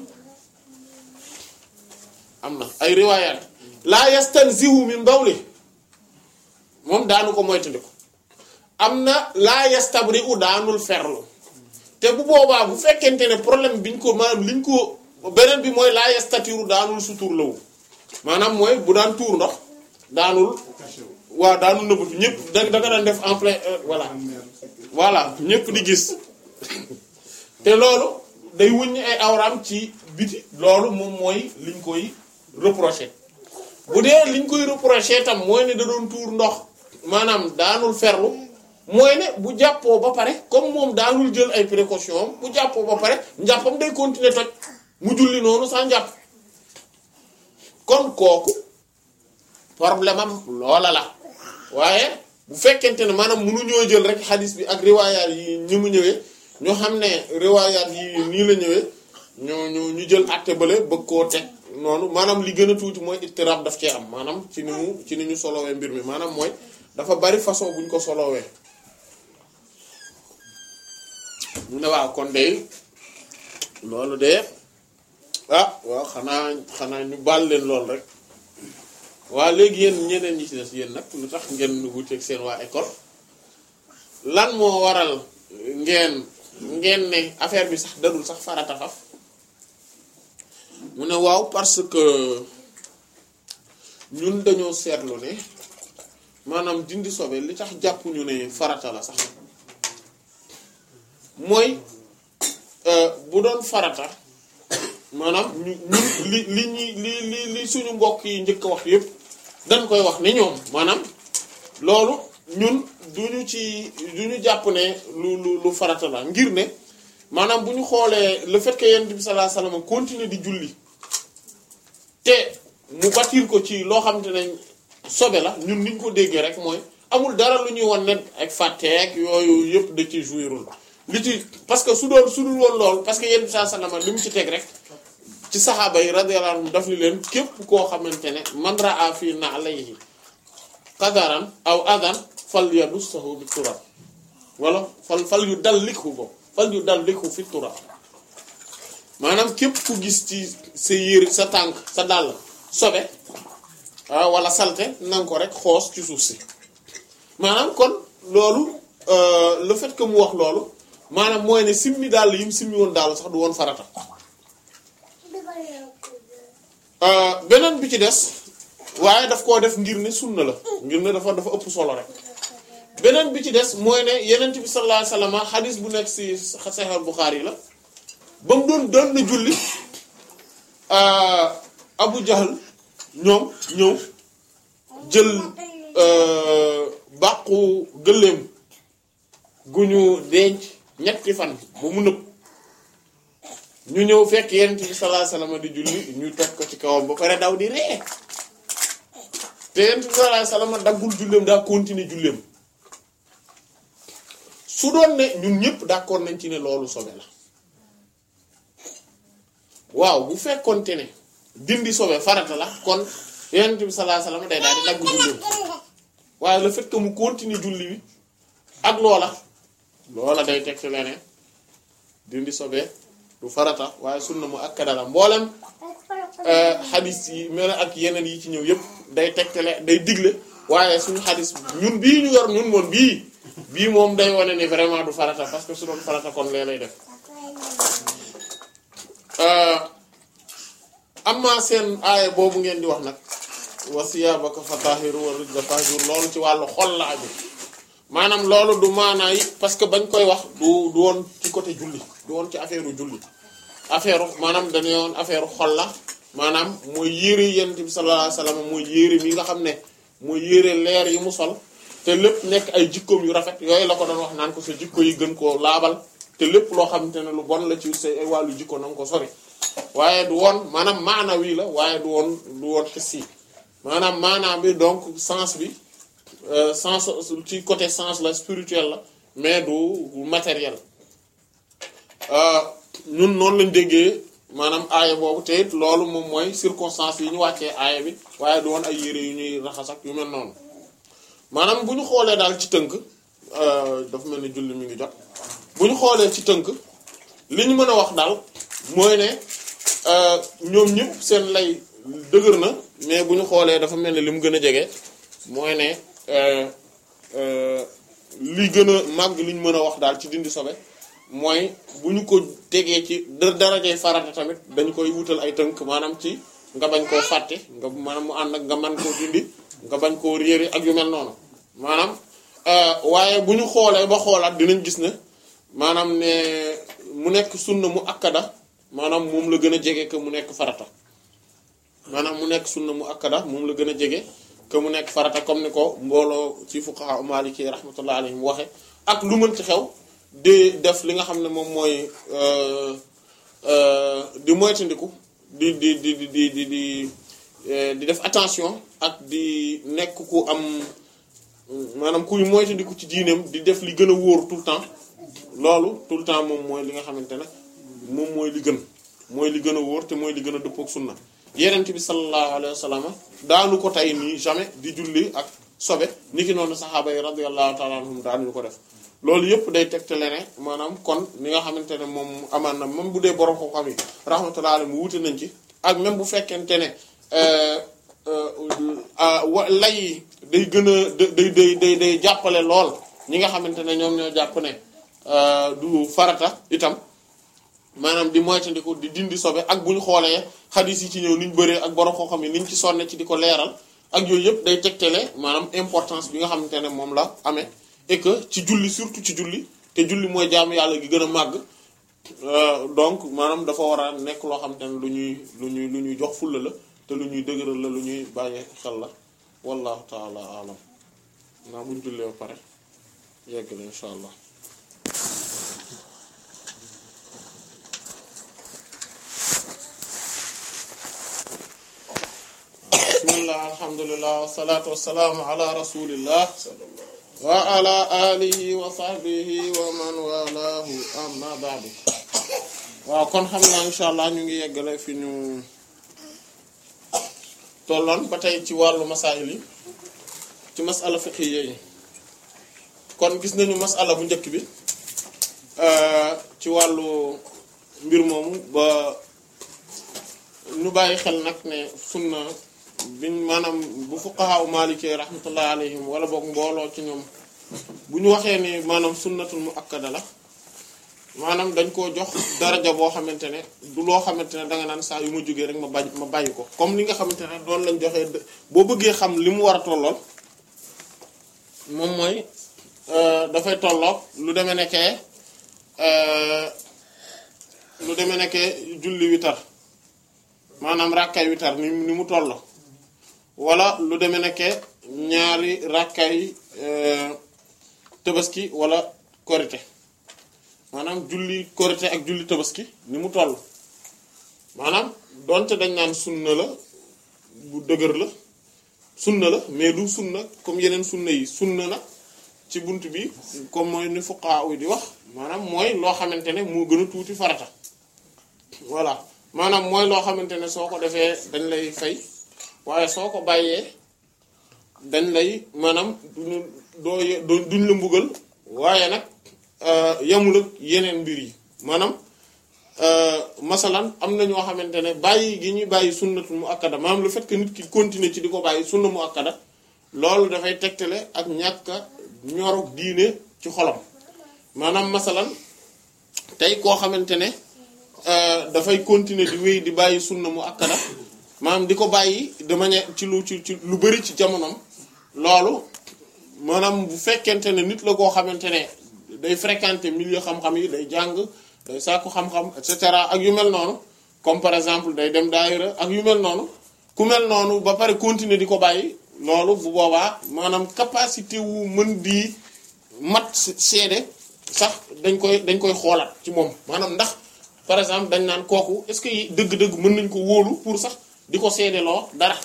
am na ay riwaayaat laa yastanzihu min bawle moom daanu ko moytandiku am na laa yastabri'u daanul ferlu te bu boobaa bu fekkente ne problème biñ ko maanaam liñ ko beneen bi mooy laa yastatiru daanul sutur lawu maanaam mooy bu daan tuur ndox daanul waaw daanul nëbbatu ñëpp da da nga daan def en plein voilà voilà ñëpp di gis te loolu day wuññi ay awraam ci biti loolu moom mooy liñ koy reprocher bu dee liñ koy reprocher tam mooy ne da doon tuur ndox maanaam daanul ferlu mooy ne bu jàppoo ba pare comme moom daanul jël ay précaution bu jàppoo ba pare njàppam day continuer toj mu julli noonu sans njàpp kon kooku problème am loola la waaye bu fekkente ne maanaam mënuñoo jël rek xadis bi ak riwaayaat yi ñi mu ñëwee ñoo xam ne riwaayaat yi nii la ñëwee ñu ñu ñu jël àtte bële bëgg koo teg noonu maanaam li gën a tuuti mooy ittirab daf cee am maanaam ci ni mu ci ni ñu solowee mbir mi maanaam mooy dafa bari façon bu ñu ko solowee mu ne waaw kon de loolu de ah waaw xanaa xanaa ñu baal leen lool rek waa léegi yéen ñeneen ñi ci des yéen nag lu tax ngeen wuteeg seen waa école lan moo waral ngeen ngeen ne affaire bi sax dadul sax farata faf mu ne waaw parce que ñun dañoo seetlu ne maanaam dindi sobe li tax jàppuñu ne farata la sax mooy bu doon farata maanaam ñu ñun li li ñuy li li li suñu mbokk yi njëkk a wax yépp dañ koy wax ne ñoom maanaam loolu ñun duñu ci duñu jàpp ne lu lu lu farata la ngir ne maanaam bu ñu xoolee le fait que yonent bi sallallahu alayhi wasallam continuer di julli te mu bâtir ko ci loo xamante ne sobe la ñun niñ ko déggee rek mooy amul dara lu ñuy won ne ak fàtteek yooyu yëpp da ci jouirul li ci parce que su doon su dul woon loolu parce que yonent bi sallallahu alayhi wasallam li mu ci teg rek ci saxaaba yi radiyallahu anhum daf ni leen képp koo xamante ne man raa fii na'layhi qadaran aw adan fal yadussahu bi turab wala fal fal yu dal likhu ko fal yu dal likhu fi turab maanaam képp ku gis ci sa yére sa tànk sa dàll sobe ah wala salte nanga ko rek xoos ci suuf si maanaam kon loolu le fait que mu wax loolu maanaam mooy ne simmi dàll yi mu simmi woon dàll sax du woon farata beneen bi ci des waaye daf koo def ngir ne sunna la ngir ne dafa dafa ëpp solo rek beneen bi ci des mooy ne yenent bi sallallahu alayhi wasallam xadis bu nekk ci Sahih Bukhari la ba mu doon doon na julli Abu Jahl ñoom ñëw jël bàqu gëléem gu ñu denc ñetti fan ba mu nëb ñu ñëw fekk yenent bi sallallahu alayhi wasallam di julli ñu teg ko ci kawam ba pare daw di ree te yenent bi sallallahu alayhi wasallam daggul julleem daa continuer julleem su doon ne ñun ñëpp d'accord nañ ci ne loolu sobe la waaw bu fekkonte ne dindi sobe farata la kon yenent bi sallallahu alayhi wasallam day daal di dagg julleem waaye le fait que mu continuer julli bi ak loola loola day teg ci leneen dindi sobe du farata waaye sunna mu akkada la mboolem xadis yi mel ak yeneen yi ci ñëw yëpp day tegtale day digle waaye suñu xadis ñun bii ñu yor ñun moom bii bii moom day wane ni vraiment du farata parce que su doon farata kon lee lay def amma seen aaya boobu ngeen di wax nag wa siyaabaka fatahhiru wa rijza fahjur loolu ci wàllu xol la aju maanaam loolu du maanaa yi parce que bañ koy wax du du woon ci côté julli du woon ci affaire julli affaire maanaam dañu woon affaire xol la maanaam mooy yére yonent bi sallallahu alayhi wasallam mooy yére mi nga xam ne mooy yére leer yi mu sol te lépp nekk ay jikkoom yu rafet yooyu la ko doon wax naan ko sa jikko yi gën koo laabal te lépp loo xamante ne lu bon la ci sa ay wàllu jikko na nga ko sori waaye du woon maanaam maana wii la waaye du woon du woon xis yi maanaam maanaam bi donc sens bi sens ci côté sens la spirituel la mais du matériel ñun noonu lañ déggee maanaam aaya boobu te it loolu moom mooy circonstance yi ñu wàccee aaya bi waaye du woon ay yére yu ñuy raxas ak yu mel noonu maanaam bu ñu xoolee daal ci tënk dafa mel ni julli mi ngi jot bu ñu xoolee ci tënk li ñu mën a wax daal mooy ne ñoom ñëpp seen lay dëgër na mais bu ñu xoolee dafa mel ni li mu gën a jege mooy ne li gën a màgg li ñu mën a wax daal ci dindi sobe mooy bu ñu ko tegee ci darajay farata tamit dañu koy wutal ay tënk maanaam ci nga bañ koo fàtte nga maanaam mu ànd ak nga man koo dindi nga bañ koo réere ak yu mel noonu maanaam waaye bu ñu xoolee ba xoolaat dinañ gis ne maanaam ne mu nekk sunna mu akkada maanaam moom la gën a jege que mu nekk farata maanaam mu nekk sunna mu akkada moom la gën a jege que mu nekk farata comme ni ko mbooloo ci fuqaha maliki rahmatullah alayhim waxe ak lu mën ci xew di def li nga xam ne moom mooy di moytandiku di di di di di di di di def attention ak di nekk ku am maanaam kuy moytandiku ci diineem di def li gën a wóor tout le temps loolu tout le temps moom mooy li nga xamante ne moom mooy li gën mooy li gën a wóor te mooy li gën a dëppook sunna yenent bi sallallahu alayhi wa sallam daanu ko tey nii jamais di julli ak sobe niki noonu saxaaba yi radiyallahu ta'ala anhum daanuñu ko def loolu yëpp day tegtale ne maanaam kon li nga xamante ne moom amaan na même bu dee borom ko xam yi rahmatullahi alayhi mu wuute nañ ci ak même bu fekkente ne wa lay day gën a day day day day jàppale lool ñi nga xamante ne ñoom ñoo jàpp ne du farata itam maanaam di moytandiku di dindi sobe ak bu ñu xoolee xadis yi ci ñëw ni ñu bëree ak borom koo xam ne ni ñu ci sonne ci di ko leeral ak yooyu yëpp day tegtale maanaam importance bi nga xamante ne moom la amee et que ci julli surtout ci julli te julli mooy jaamu yàlla gi gën a màgg donc maanaam dafa war a nekk loo xamante ne lu ñuy lu ñuy lu ñuy jox fulla la te lu ñuy dëgëral la lu ñuy bàyyi xel la wallahu taala alam naa buñ jullee ba pare yegg la insha allah bismillah alhamdulillah wasalaatu wasalaamu ala rasulillah wa ala alihi wa sahbihi wa man walaahu amma ba'du waaw kon xam naa insha allah ñu ngi yeggale fi ñu tolloon ba tey ci wàllu masaayil yi ci masala fiqhiyya yi kon gis nañu masala bu njëkk bi ci wàllu mbir moomu ba ñu bàyyi xel nag ne sunna biñ maanaam bu fuqaha maliki rahmatullah alayhim wala boog mbooloo ci ñoom bu ñu waxee ni maanaam sunnatul muakkada la maanaam dañ koo jox daraja boo xamante ne du loo xamante ne danga naan saa yu ma jógee rek ma bàyyi ma bàyyi ko comme li nga xamante ne doon lañ joxee boo bëggee xam li mu war a tollool moom mooy dafay tolloog lu demee nekkee lu demee nekkee julli witar maanaam rakkay witar ni ni mu toll wala lu demee nekkee ñaari rakkay tabaski wala korite maanaam julli korite ak julli tabaski ni mu toll maanaam donte dañ naan sunna la bu dëgër la sunna la mais du sunna comme yeneen sunna yi sunna na ci bunt bi comme mooy ni fuqaha yi di wax maanaam mooy loo xamante ne moo gën a tuuti farata voilà maanaam mooy loo xamante ne soo ko defee dañ lay fay waaye soo ko bàyyee dañ lay maanaam duñu doo duñ la mbugal waaye nag yamul ak yeneen mbir yi maanaam masalan am na ñoo xamante ne bàyyi gi ñuy bàyyi sunnatu mu akkada maanaam le fait que nit ki continuer ci di ko bàyyi sunna mu akkada loolu dafay tegtale ak ñàkk ñorog diine ci xolam maanaam masalan tey koo xamante ne dafay continuer di wéy di bàyyi sunna mu akkada maanaam di ko bàyyi de manière ci lu ci ci lu bari ci jamonom loolu maanaam bu fekkente ne nit la koo xamante ne day fréquenter milieu xam-xam yi day jàng day sàkku xam-xam et cetera ak yu mel noonu comme par exemple day dem daayira ak yu mel noonu ku mel noonu ba pare continuer di ko bàyyi loolu bu boobaa maanaam capacité wu mën di mat seede sax dañ koy dañ koy xoolaat ci moom maanaam ndax par exemple dañ naan kooku est-ce que dëgg-dëgg mën nañ ko wóolu pour sax di ko seedeloo dara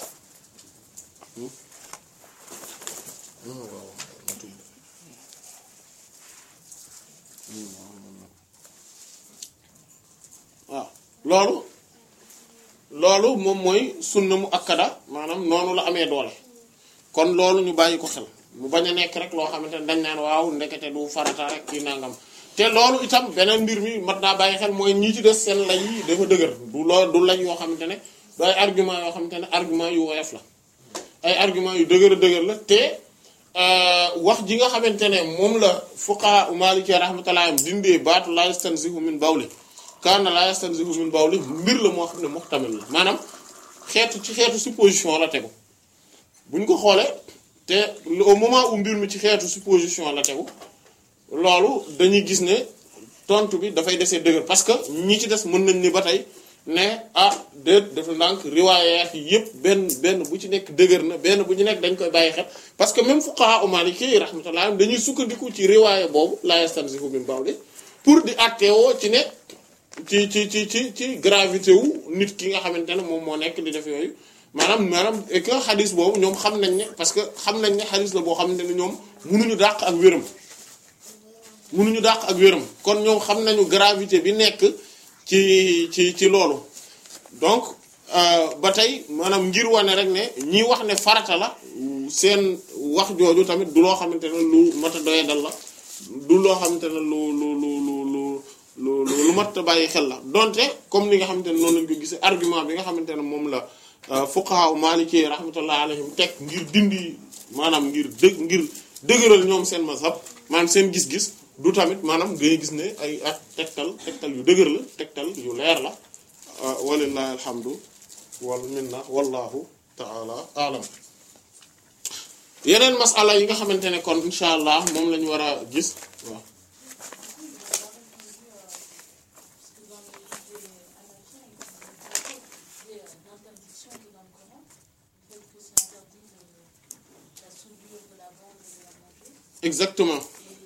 waaw loolu loolu moom mooy sunna mu akkada maanaam noonu la amee doole kon loolu ñu bàyyi ko xel mu bañ a nekk rek loo xamante ne dañ naan waaw ndekete du farata rek kii nangam te loolu itam beneen mbir mi mat naa bàyyi xel mooy ñi ci des seen lay yi dafa dëgër du lool du lay yoo xamante ne du ay argument yoo xamante ne argument yu woyof la ay argument yu dëgër a dëgër la te wax ji nga xamante ne moom la fuqaha maliki rahmatullah dindee baatu la yastanzihu min bawli kaana la yastanzihu min bawli mbir la moo xam ne muhtamil la maanaam xeetu ci xeetu supposition la tegu buñ ko xoolee te au moment où mbir mi ci xeetu supposition la tegu loolu dañuy gis ne tontu bi dafay desee dëgër parce que ñi ci des mën nañ ni ba tey ne ah déet dafa ndànk riwaayaat yi yëpp benn benn bu ci nekk dëgër na benn bu ci nekk dañ koy bàyyi xel parce que même fuqaha maliki rahmatullah dañuy sukkandiku ci riwaaya boobu la yastanzihu min bawli pour di àtteewoo ci ne ci ci ci ci ci gravité wu nit ki nga xamante ne moom moo nekk di def yooyu maanaam maanaam et que xadis boobu ñoom xam nañ ne parce que xam nañ ne xadis la boo xamante ne ñoom mënuñu dàq ak wéram mënuñu dàq ak wéram kon ñoom xam nañu gravité bi nekk ci ci ci loolu donc ba tey maanaam ngir wane rek ne ñi wax ne farata la seen wax jooju tamit du loo xamante ne lu mat a doye dal la du loo xamante ne lu lu lu lu lu lu lu mat a bàyyi xel la donte comme ni nga xamante ne noonu lañ ko gisee argument bi nga xamante ne moom la fuqaha maliki rahmatullah alayhim teg ngir dindi maanaam ngir dëg ngir dëgëral ñoom seen mazhab maanaam seen gis-gis du tamit maanaam ngay gis ne ay ak tegtal tegtal yu dëgër la tegtal yu leer la walillahi alhamdu wal minna wallahu taala alam yeneen masala yi nga xamante ne kon insha allah moom lañu war a gis waaw l'interdiction qui est dans le Coran, tel que c'est interdit de la soudure de la bande et de la exactement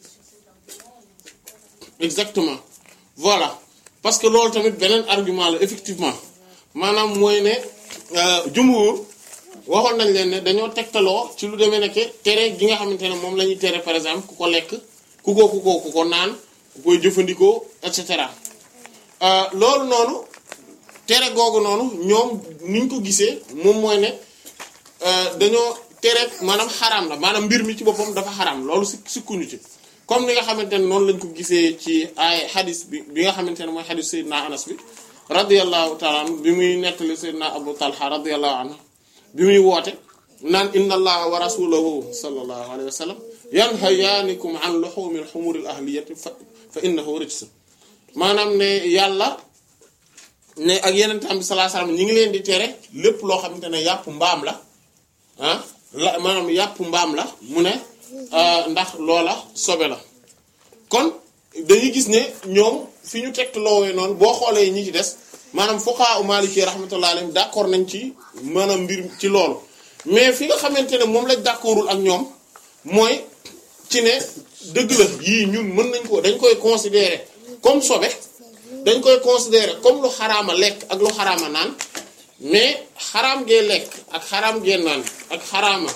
exactement voilà parce que loolu tamit beneen argument la effectivement maanaam mooy ne jumhur waxoon nañ leen ne dañoo tegtaloo ci lu demee nekk tere gi nga xamante ne moom la ñuy tere par exemple ku ko lekk ku ko ku ko ku ko naan ku koy jëfandikoo et cetera loolu noonu tere googu noonu ñoom niñ ko gisee moom mooy ne dañoo tere maanaam xaraam la maanaam mbir mi ci boppam dafa xaraam loolu si sikkuñu ci comme ni nga xamante ne noonu lañ ko gisee ci ay xadis bi bi nga xamante ne mooy xadis Seydina Anas bi radiyallahu taala anhu bi muy nettali Seydina Abu Talha radiyallahu anhu bi muy woote naan inna allaha wa rasulahu sallallahu alayhi wa sallam yanhayaanikum an luhumil humuril ahliyati fa fa innahu rijs maanaam ne yàlla ne ak yeneen tam bi sallallahu alayhi wa sallam ñi ngi leen di tere lépp loo xamante ne yàpp mbaam la ah la maanaam yàpp mbaam la mu ne ndax loola sobe la kon dañuy gis ne ñoom fi ñu teg loowee noonu boo xoolee ñi ci des maanaam fuqaha u maliki rahmatullahi alayhim d'accord nañ ci maanaam mbir ci loolu mais fi nga xamante ne moom lañ d'accordul ak ñoom mooy ci ne dëgg la yii ñun mën nañ ko dañ koy considérer comme sobe dañ koy considérer comme lu xaraama lekk ak lu xaraama naan mais xaraam gee lekk ak xaraam gee naan ak xaraama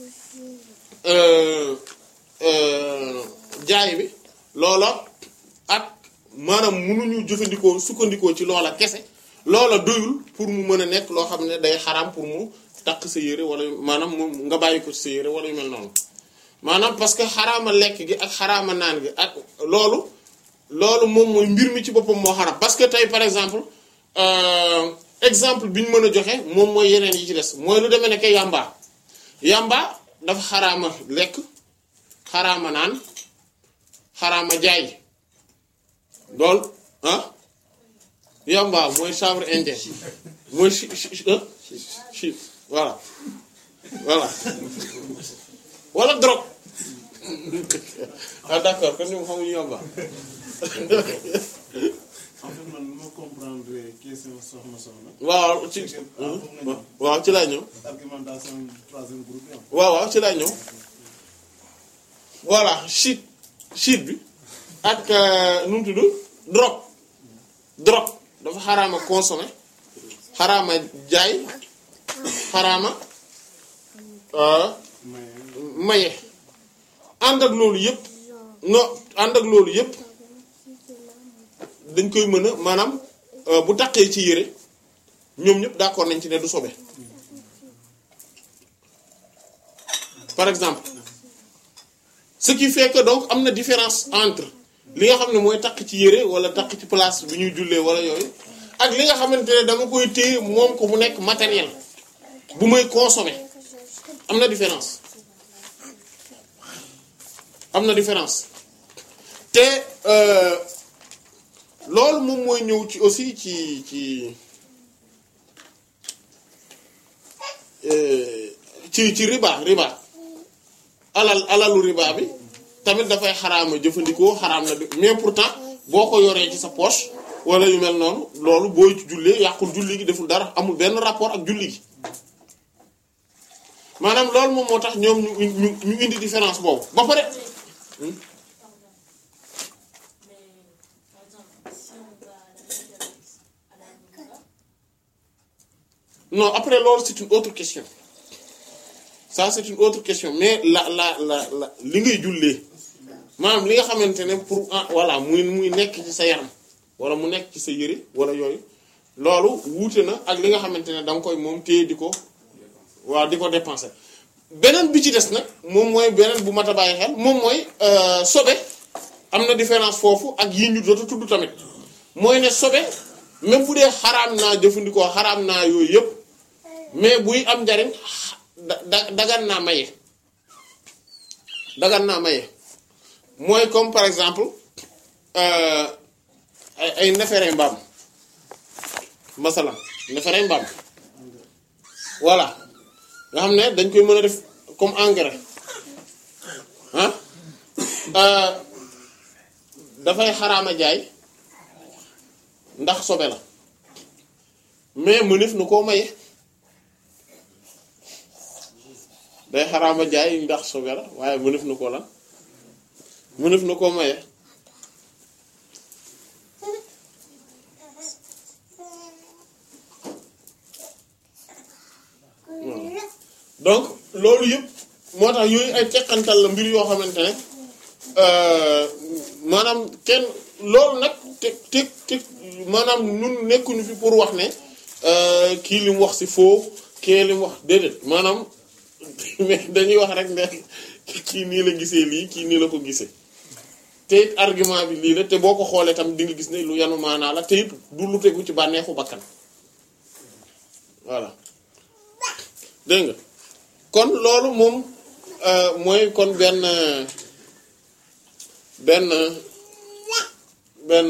jaay bi loola ak maanaam mënuñu jëfandikoo sukkandikoo ci loola kese loola doyul pour mu mën a nekk loo xam ne day xaraam pour mu takk sa yére wala maanaam mu nga bàyyi ko ci sa yére wala yu mel noonu maanaam parce que xaraama lekk gi ak xaraama naan gi ak loolu loolu moom mooy mbir mi ci boppam moo xaraam parce que tey par exemple exemple bi ñu mën a joxe moom mooy yeneen yi ci des mooy lu demee nekk yàmba yàmba dafa xaraama lekk xaraama naan xaraama jaay loolu ah yàmba mooy chanvre indien mooy chi chi voilà voilà wala drogue ah d'accord kon ñoom xamuñu yàmba en fait man nu ma comprendre question soxna soxna. waaw ci waaw ci laa ñëw argumentation troisième groupe yi am. waaw waaw ci laa ñëw voilà shit shit bi ak nu mu tudd drogue drogue dafa xaraama consommer xaraama jaay xaraama maye ànd ak loolu yëpp no ànd ak loolu yëpp dañ koy mën a maanaam bu taqee ci yére ñoom ñëpp d'accord nañ ci ne du sobe par exemple ce qui fait que donc am na différence entre li nga xam ne mooy takk ci yére wala takk ci place bi ñuy jullee wala yooyu ak li nga xamante ne dama koy téye moom ko mu nekk matériel bu may consommer am na différence am na différence te loolu moom mooy ñëw ci aussi ci ci ci ci riba riba alal alalu riba bi tamit dafay xaraama jëfandikoo xaraam na mais pourtant boo ko yoree ci sa poche wala yu mel noonu loolu booy ci jullee yàqul julli gi deful dara amul benn rapport ak julli gi maanaam loolu moom moo tax ñoom ñu ñu ñu indi différence boobu ba pare. non après loolu c'est une autre question ça c'est une autre question mais la la la la li ngay jullee maanaam li nga xamante ne pour ah voilà muy muy nekk ci sa yaram wala mu nekk ci sa yëre wala yooyu loolu wuute na ak li nga xamante ne da nga koy moom téye di ko waaw di ko dépenser beneen bi ci des nag moom mooy beneen bu mat a bàyyi xel moom mooy sobe am na différence foofu ak yi ñu jot a tudd tamit mooy ne sobe même bu dee xaraam naa jëfandikoo xaraam naa yooyu yëpp mais buy am njariñ da dagan naa maye dagan naa maye mooy comme par exemple ay ay nefere mbaam masalan nefere mbaam voilà nga xam ne dañ koy mën a def comme engrais ah dafay xaraama jaay ndax sobe la mais mënef na koo maye day xaraama jaay ndax sobe la waaye mënef na koo lan mënef na koo maye donc loolu yëpp moo tax yooyu ay teqantal la mbir yoo xamante ne maanaam kenn loolu nag te te te maanaam ñun nekkuñu fi pour wax ne kii li mu wax ci faux kii li mu wax déedéet maanaam mais dañuy wax rek ne kii nii la gisee lii kii nii la ko gisee te it argument bi lii la te boo ko xoolee tam di nga gis ne lu yanu maanaa la te it du lu tegu ci bànneexu bakkan voilà dégg nga kon loolu moom mooy kon benn benn benn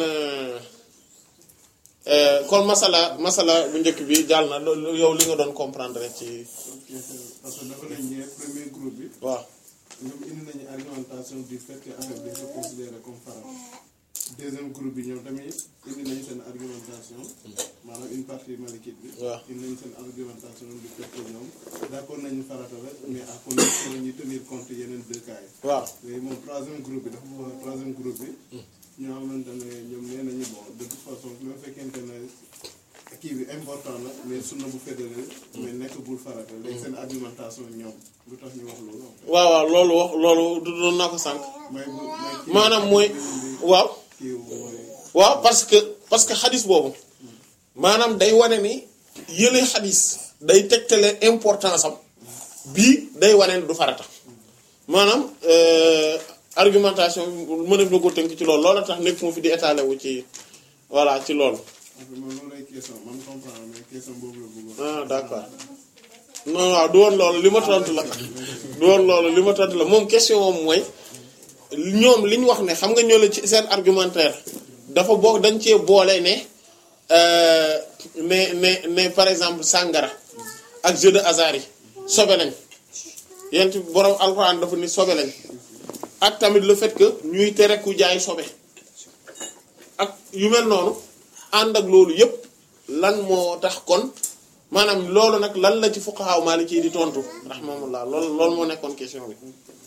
kon masala masala bu njëkk bi jàll na loolu yow li nga doon comprendre ci parce que dafa nañ ñee premier groupe bi waaw ñoom indi nañu argumentation du fait que affaire bi dañ ko considéré comme faram deuxième groupe bi ñoom tamit indi nañu seen argumentation maanaam une partie malikite bi waaw indi nañu seen argumentation du fait que ñoom d'accord nañu farata la mais à condition ñu tenir compte yeneen deux cas yi waaw léegi moom troisième groupe bi dafa bëgg troisième groupe bi ñoo xamante ne ñoom nee nañu bon de toute façon même fekkente ne kii bi important na mais sunna bu fédéré mais nekk bul farata léegi seen argumentation ñoom lu tax ñu wax loolu en fait waaw waaw loolu wax loolu du doon naa ko sànq may bu may kii maanaam mooy waaw kii mooy waaw parce que parce que xadis boobu maanaam day wane ni yële xadis day tegtale importance am bii day wane ni du farata maanaam euh, argumentation mën na ko tënk ci loolu loolu tax nekk mu fi di étaler wu ci voilà ci loolu en fait man loolu lay question man comprendre mais question boobu la bëggoon ah d'accord non waaw du woon loolu li ma tontu la du woon loolu li ma tontu la moom question moom mooy ñoom li ñu wax ne xam nga ñoo la ci seen argumentaire dafa boo dañ cee boole ne euh, ne ne ne par exemple sàngara ak jeu de hasard yi sobe lañ yent borom alxuraan dafa ni sobe lañ ak tamit le fait que ñuy tere ku jaay sobe ak yu mel noonu ànd ak loolu yépp lan moo tax kon maanaam loolu nag lan la ci fuqaha maliki di tontu rahmatullah loolu loolu moo nekkoon question bi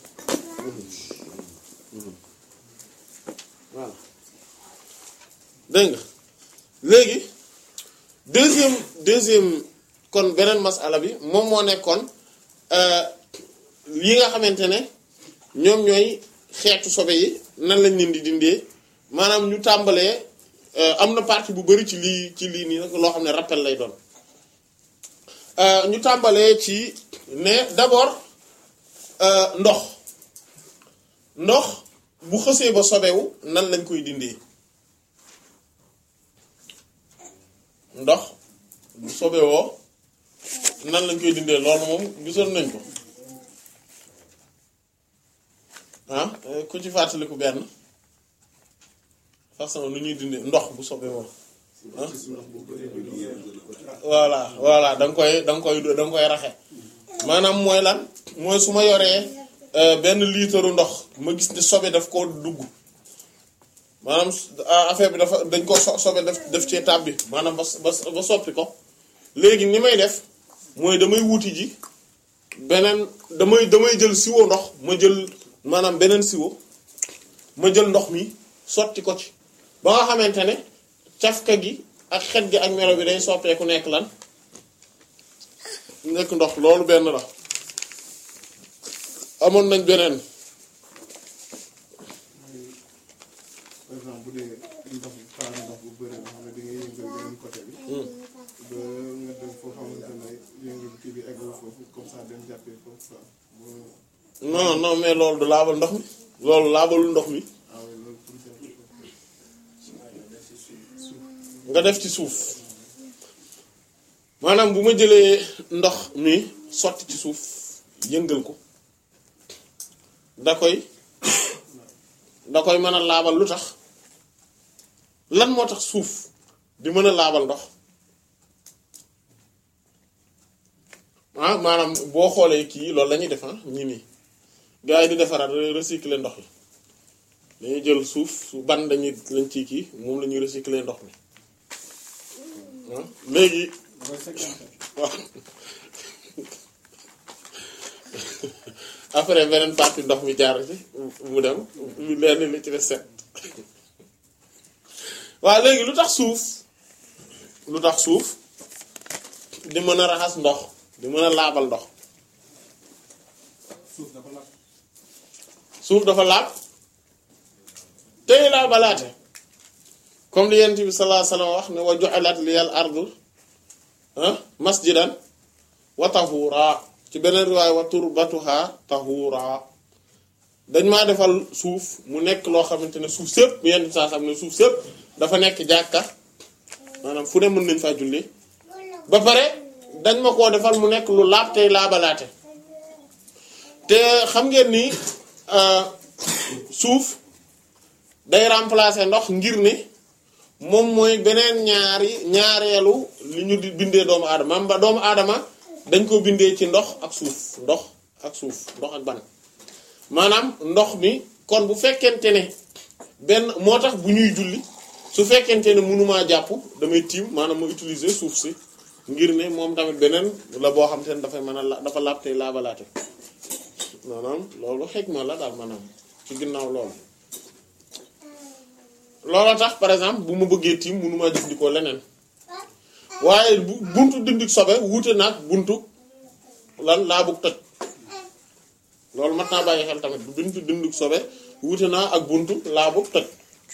voilà dégg nga léegi deuxième deuxième kon beneen masala bi moom moo nekkoon yi nga xamante ne ñoom ñooy xeetu sobe yi nan lañ leen di dindee maanaam ñu tàmbalee am na partie bu bari ci lii ci lii nii nag loo xam ne rappel lay doon ñu tàmbalee ci ne d'abord ndox ndox bu xësee ba sobewu nan lañ koy dindee ndox bu sobewoo nan lañ koy dindee loolu moom gisoon nañ ko ah ku ci fàttaliku benn façon nu ñuy dindee ndox bu sobewoo ah voilà voilà da nga koy da nga koy da nga koy raxe maanaam mooy lan mooy su ma yoree benn liitaru ndox ma gis ne sobe daf koo dugg maanaam affaire bi dafa dañ ko so sobe daf def cee tàbbi maanaam ba ba ba soppi ko léegi ni may def mooy damay wuti ji beneen damay damay jël siwo ndox ma jël maanaam beneen siwo ma jël ndox mi sotti ko ci ba nga xamante ne cafka gi ak xet gi ak melo bi day soppeeku nekk lan nekk ndox loolu benn la amoon nañ beneen par exemple bu dee ndox xaaru ndox bu bëri nga xam ne di nga yëngal beneen côté bi ba nga dem foo xamante ne yëngal kii bi eggul foofu comme ça dem jàppee foofu quoi bu non non mais loolu du laabal ndox mi loolu laabalul ndox mi ah oui loolu pour jàppee foofu nga def ci suuf maanaam bu ma jëlee ndox mi sotti ci suuf yëngal ko da koy da koy mën a laabal lu tax lan moo tax suuf di mën a laabal ndox ah maanaam boo xoolee kii loolu la ñuy def ah ñi nii gars yi di defaraat recycler ndox yi dañuy jël suuf su ban dañuy lañ ci kii moom la ñuy recycler ndox mi ah léegi waaw après beneen partie ndox mi jaar ci mu dem lu lenn li ci des set waaw léegi lu tax suuf lu tax suuf di mën a raxas ndox di mën a laabal ndox suuf dafa lakk suuf dafa laab tey laabalaate comme li yent bi sallallahu alayhi wasallam wax ne wa ju'ilat liyal ardu ah masjidan wa tahura ci beneen riwaay wa turbatuha tahura dañ maa defal suuf mu nekk loo xamante ne suuf sëpp yent bi saa xam ne suuf sëpp dafa nekk jàkka maanaam fu ne mën nañ faa julli ba pare dañ ma koo defal mu nekk lu laab tey laabalaate te xam ngeen ni euh, suuf day remplacer ndox ngir ne moom mooy beneen ñaari ñaareelu li ñu di bindee doomu aadama am ba doomu aadama dañ ko bindee ci ndox ak suuf ndox ak suuf ndox ak ban maanaam ndox mi kon bu fekkente ne benn moo tax bu ñuy julli su fekkente ne mënumaa jàpp damay tiim maanaam ma utiliser suuf si ngir ne moom tamit beneen la boo xam te ne dafay mën a la dafa laab tey laabalaate maanaam loolu xikma la daal maanaam ci ginnaaw loolu looloo tax par exemple bu ma bëggee tiim mënumaa jëfandikoo leneen waaye bu buntu dindi sobe wuute nag buntu lan laa bëgg toj loolu mat naa bàyyi xel tamit bu buntu dindi sobe wuute naa ak buntu laa bëgg toj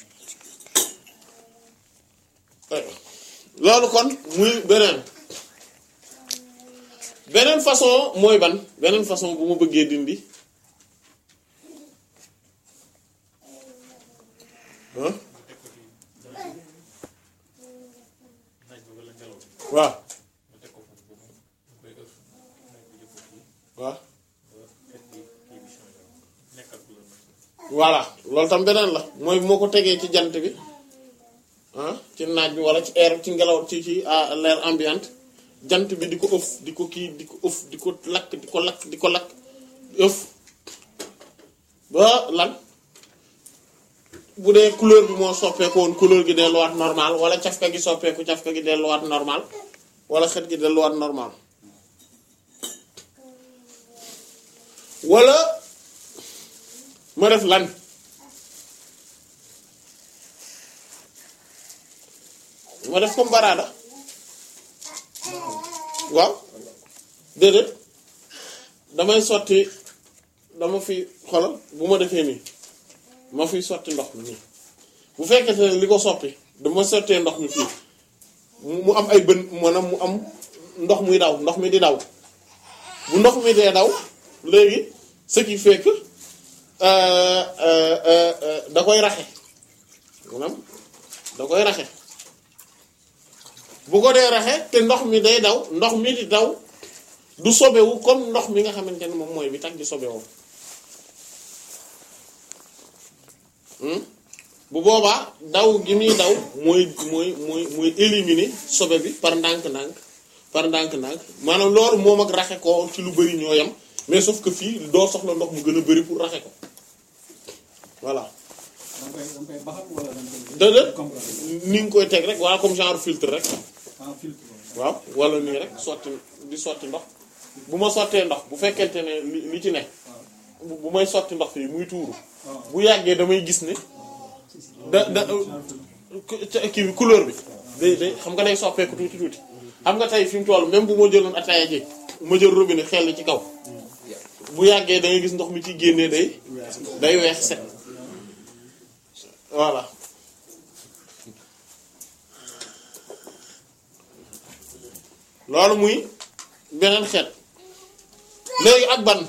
loolu kon muy beneen beneen façon mooy ban beneen façon bu ma bëggee dindi ah waaw waaw voilà loolu tam beneen la mooy moo ko tegee ci jant bi ah ci naaj bi wala ci air ci ngelaw ci ci ah, l'air ambiante jant bi di ko ëf di ko kii di ko ëf di ko lakk di ko lakk di ko lakk ëf ba lan bu dee couleur bi moo soppeeku woon couleur gi delluwaat normal wala cafka gi soppeeku cafka gi delluwaat normal wala xet gi delluwaat normal wala ma def lan ma def comme baraada waaw déedéet damay sotti dama fi xolal bu ma defee nii ma fiy sotti ndox mi nii bu fekkente ne li ko soppi dama sottee ndox mi fii mu mu am ay bën maanaam mu am ndox muy daw ndox mi di daw bu ndox mi dee daw léegi ce qui fait que euh, euh, euh, euh, da koy raxe maanaam da koy raxe bu ko dee raxe te ndox mi day daw ndox mi di daw du sobewu comme ndox mi nga xamante ne moom mooy bi tax di sobewoo Hmm? bu boobaa daw gi muy daw mooy mooy mooy mooy éliminer sobe bi par ndànk-ndànk par ndànk-ndànk maanaam loolu moom ak raxe ko ci lu bari ñoo yem mais sauf que fii doo soxla ndox mu gën a bari pour raxe ko voilà da nga koy da nga koy baxal wala da nga koy. déedéet comprendre ni nga koy teg rek voilà comme genre filtre rek en filtre. waaw wala nii rek sotti di sotti ndox bu ma sottee ndox bu fekkente ne li li ci ne bu bu may sotti ndox fii muy tuuru waaw bu yàggee damay gis ne da da ku- ca- kii bi couleur bi day day xam nga day soppeeku tuuti tuuti xam nga tey fi mu toll même bu ma jëloon ataaya ji ma jël robinet xel ci kaw bu yàggee da ngay gis ndox mi ci génnee day day weex set voilà loolu muy beneen xeet léegi ak ban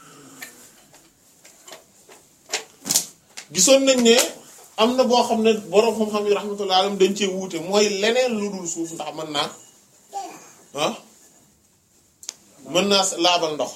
gisoon nañ ne am na boo xam ne borom xam-xam yi rahmatullah alayhim dañ cee wuute mooy leneen lu dul suuf ndax mën naa ah mën naa laabal ndox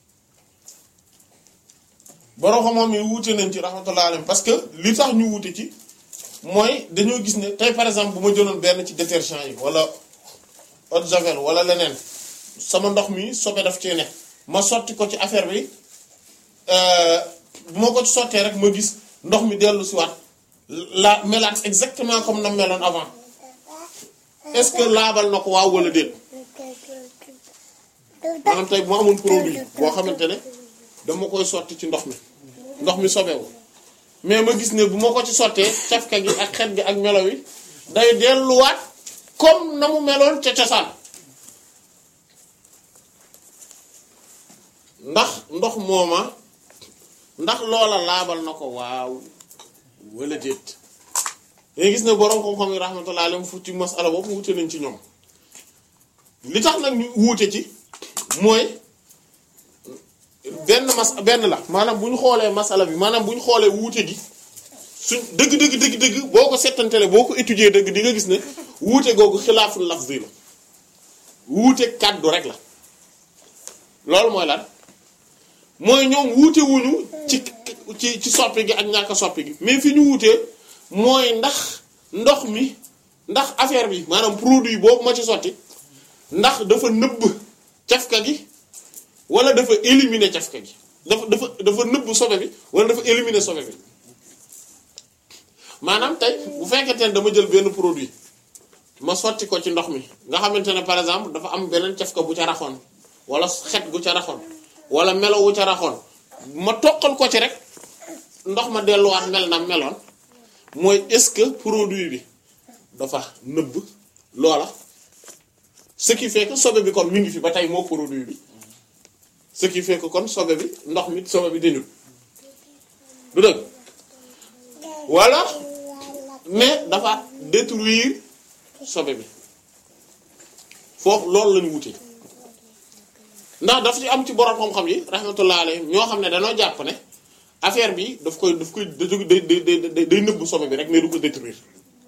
borom xam-xam yi wuute nañ ci rahmatullah alayhim parce que li tax ñu wuute ci mooy dañoo gis ne tey par exemple bu ma jëloon benn ci détergent yi wala eau de javel wala leneen sama ndox mi sobe daf cee ne ma sotti ko ci affaire bi euh, bu ma ko ci sottee rek ma gis ndox mi dellu si waat la melaat exactement comme na meloon avant est-ce que laabal na ko waaw wala déet maanaam tey bu ma amoon produit boo xamante ne dama koy sotti ci ndox mi ndox mi sobewu mais ma gis ne bu ma ko ci sottee cafka gi ak xet gi ak melo wi day delluwaat comme na mu meloon ca cosaan ndax ndox mooma ndax loola laabal na ko waaw wala déet dañuy gis ne boroom xam-xam yi rahmatullah alayhim fu ci masala boobu wute nañ ci ñoom li tax nag ñu wuute ci mooy benn mas benn la maanaam bu ñu xoolee masala bi maanaam bu ñu xoolee wuute gi suñ dëgg dëgg dëgg dëgg boo ko settantele boo ko étudier dëgg di nga gis ne wuute googu xilaaful lafzi la wuute kàddu rek la loolu mooy lan mooy ñoom wuute wuñu ci ci ci soppi gi ak ñàkk soppi gi mais fi ñu wuutee mooy ndax ndox mi ndax affaire bi maanaam produit boobu ma ci sotti ndax dafa nëbb cafka gi wala dafa éliminer cafka gi dafa dafa dafa nëbb sobe bi wala dafa éliminer sobe bi maanaam tey bu fekkente ne dama jël benn produit ma sotti ko ci ndox mi nga xamante ne par exemple dafa am beneen cafka bu ca raxoon wala xet gu ca raxoon wala melo wu ca raxoon ma toqal ko ci rek ndox ma delluwaat mel na meloon mooy est-ce que produit bi dafa nëbb loola ce qui fait que sobe bi kon mi ngi fi ba tey moo produit bi ce qui fait que kon sobe bi ndox mi sobe bi dañul du dëgg wala mais dafa détruire sobe bi foofu loolu lañu wutee ndax daf ci am ci borom xam-xam yi rahmatullah alayhim ñoo xam ne dañoo jàpp ne affaire bi daf koy daf koy day day day day nëbb sobe bi rek mais du ko détruire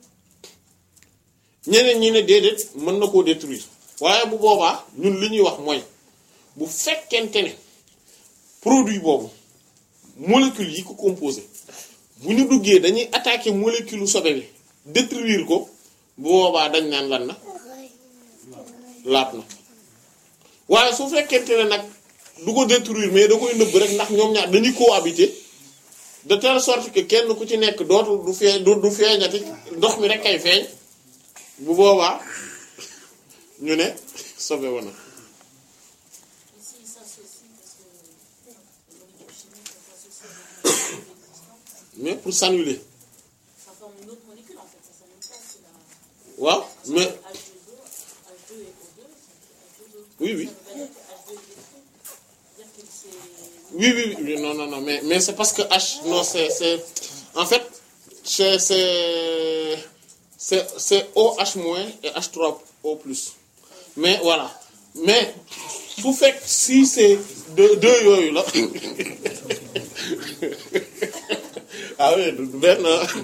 ñeneen ñi ne déedéet mën na koo détruire waaye bu boobaa ñun li ñuy wax mooy bu fekkente ne produit boobu molécule yi ko composé bu ñu duggee dañuy attaquer molécule sobe bi détruire ko bu boobaa dañ naan lan na laat na waaye su fekkente ne nag du ko détruire mais da koy nëbb rek ndax ñoom ñaar dañuy cohabiter de telle sorte que kenn ku ci nekk dootul du fee du du feeñati ndox mi rek kay feeñ bu boobaa ñu ne sobe wana Ici, ça s'associe parce que la molécule chimique ça s'associe avec une molécule existante. mais pour s'annuler Ça forme une autre molécule en fait, ça s'annule pas. C'est la waaw mais H2O, H2 et O2, c'est H2O. oui oui Ça veut pas dire que H2 est détruit. C'est-à-dire que c'est. oui oui oui non non non mais mais c'est parce que H non c'est c'est en fait c'est c'est c'est c'est OH moins et H3O plus mais voilà mais su fekk si c'est deux deux yooyu la ah oui du benn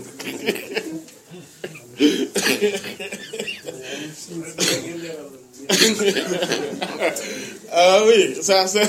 ah oui ça c'est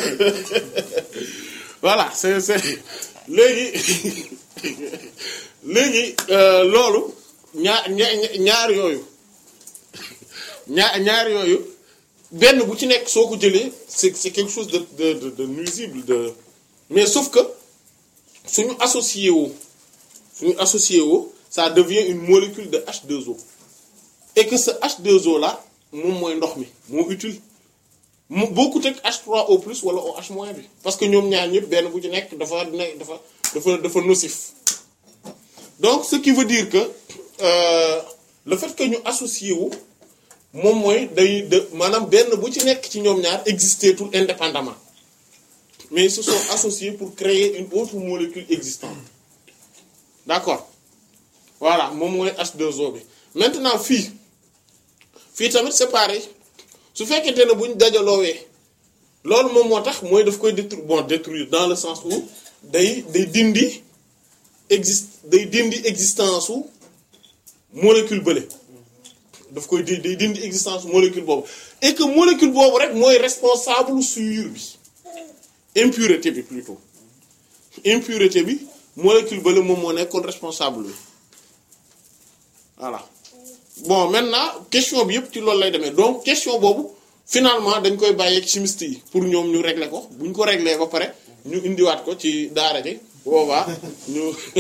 voilà c'est c'est léegi léegi euh, loolu ñaar ña- ñaar yooyu ñaar ñaar yooyu benn bu ci nekk soo ko jëlee c'est c'est quelque chose de de de, de nuisible de mais sauf que suñu associé woo suñu associé woo ça devient une molécule de H2O et que ce H2O là moom mooy ndox mi moo utile mu bokkut ak H3O plus wala OH moins bi parce que ñoom ñaar ñëpp benn bu ci nekk dafa nekk dafa dafa dafa nocif donc ce qui veut dire que euh, le fait que ñu associé wu moom mooy day de maanaam benn bu ci nekk ci ñoom ñaar exister tout indépendamment mais ils se sont associés pour créer une autre molécule existante d'accord voilà moom mooy H2O bi maintenant fii fii tamit c'est pareil su fekkente ne bu ñu dajaloowee loolu moom moo tax mooy daf koy détruire bon détruire dans le sens où day day dindi exist day dindi existence su molécule bële daf koy di day dindi existence su molécule boobu et que molécule boobu rek mooy responsable sur bi impureté bi plutôt impureté bi molécule bële moom moo nekkoon responsable bi voilà bon maintenant question bi yëpp ci loolu lay demee donc question boobu finalement dañ koy bàyyi ak chimiste yi pour ñoom ñu régler ko bu ñu ko régler ba pare ñu indiwaat ko ci daara ji boobaa ñu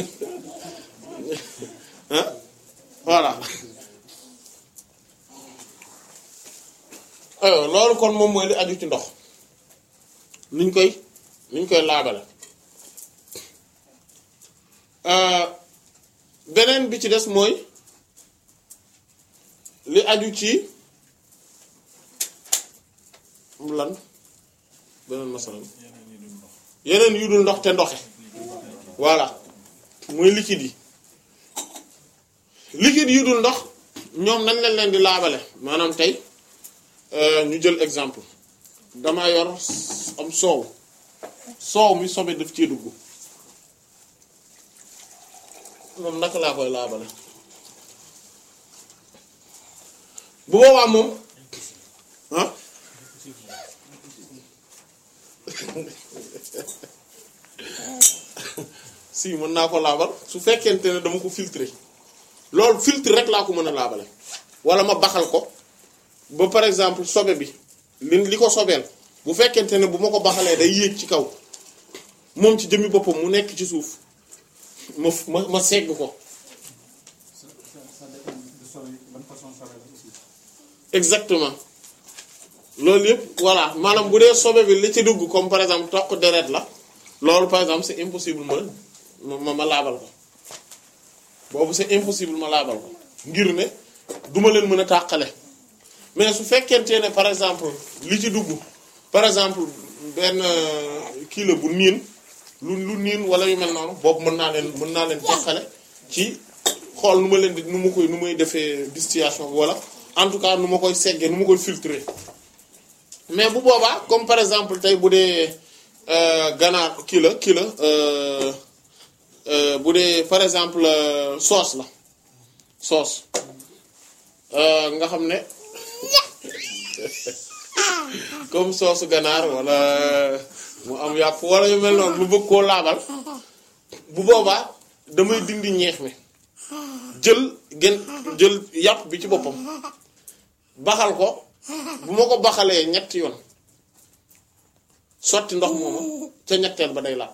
ah voilà alors loolu kon moom mooy li aju ci ndox niñ koy ni ñu koy laabale beneen bi ci des mooy li aju ci lan beneen masala yeneen yu dul ndox te ndoxe voilà muy liquide yi liquide yu dul ndox ñoom nañ leen leen di laabale maanaam tey ñu jël exemple dama yor am soow soow mi sobe daf cee dugg moom naka laa koy laabale bu boobaa moom ah si mën naa ko laabal su fekkente ne dama ko filtrer loolu filtre rek laa ko mën a laabale wala ma baxal ko ba par exemple sobe bi li li ko sobeel bu fekkente ne bu ma ko baxalee day yéeg ci kaw moom ci jëmmi boppam mu nekk ci suuf ma ma ma segg ko ça ça ça dépend de sobe ban façon sobe la aussi. exactement loolu yëpp voilà maanaam bu dee sobe bi li ci dugg comme par exemple toq deret la loolu par exemple c'est impossible ma ma ma laabal ko boobu c'est impossible ma laabal ko ngir ne duma leen mën a tàqale mais su fekkente ne par exemple li ci dugg par exemple benn kii la bu niin lu lu niin wala yu mel noonu boobu mën naa leen mën naa leen teqale ci xool nu ma leen di nu ma koy nu may defee distillation bi wala en tout cas nu ma koy seggee nu ma koy filtrer mais bu boobaa comme par exemple tey bu dee ganaar kii la kii la bu dee par exemple sauce la sauce nga xam ne comme sauce ganaar wala mu am yàpp wala yu mel noonu lu bëgg koo laabal bu boobaa damay dindi ñeex mi jël gën jël yàpp bi ci boppam baxal ko bu ma ko baxalee ñetti yoon sotti ndox moomu ca ñetteel ba day laab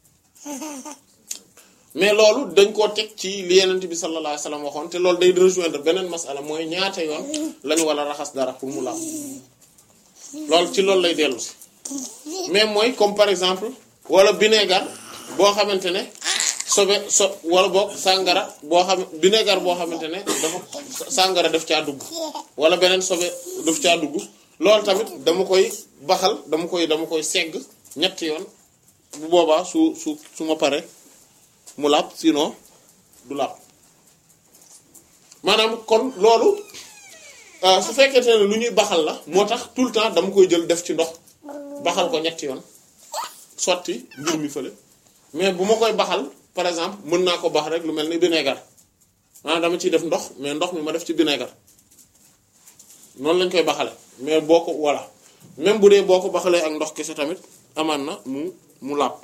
mais loolu dañ koo teg ci li yenent bi sallallahu alayhi wasallam waxoon te loolu day rejoindre beneen masala mooy ñaata yoon lañu war a raxas dara pour mu laab loolu ci loolu lay dellu si mais mooy comme par exemple wala vinaigre boo xamante ne sobe so wala boog sàngara boo xam vinaigre boo xamante ne dafa sàngara daf caa dugg wala beneen sobe daf caa dugg loolu tamit dama koy baxal dama koy dama koy segg ñetti yoon bu boobaa su su su ma pare mu làpp sinon du làpp maanaam kon loolu su fekkente ne lu ñuy baxal la moo tax tout le temps dama koy jël def ci ndox baxal ko ñetti yoon sotti mbir mi fële mais bu ma koy baxal par exemple mën naa ko bax rek lu mel ni vinaigre maanaam dama ciy def ndox mais ndox mi ma def ci vinaigre noonu lañ koy baxale mais boo ko voilà même bu dee boo ko baxalee ak ndox kese tamit amaan na mu mu làpp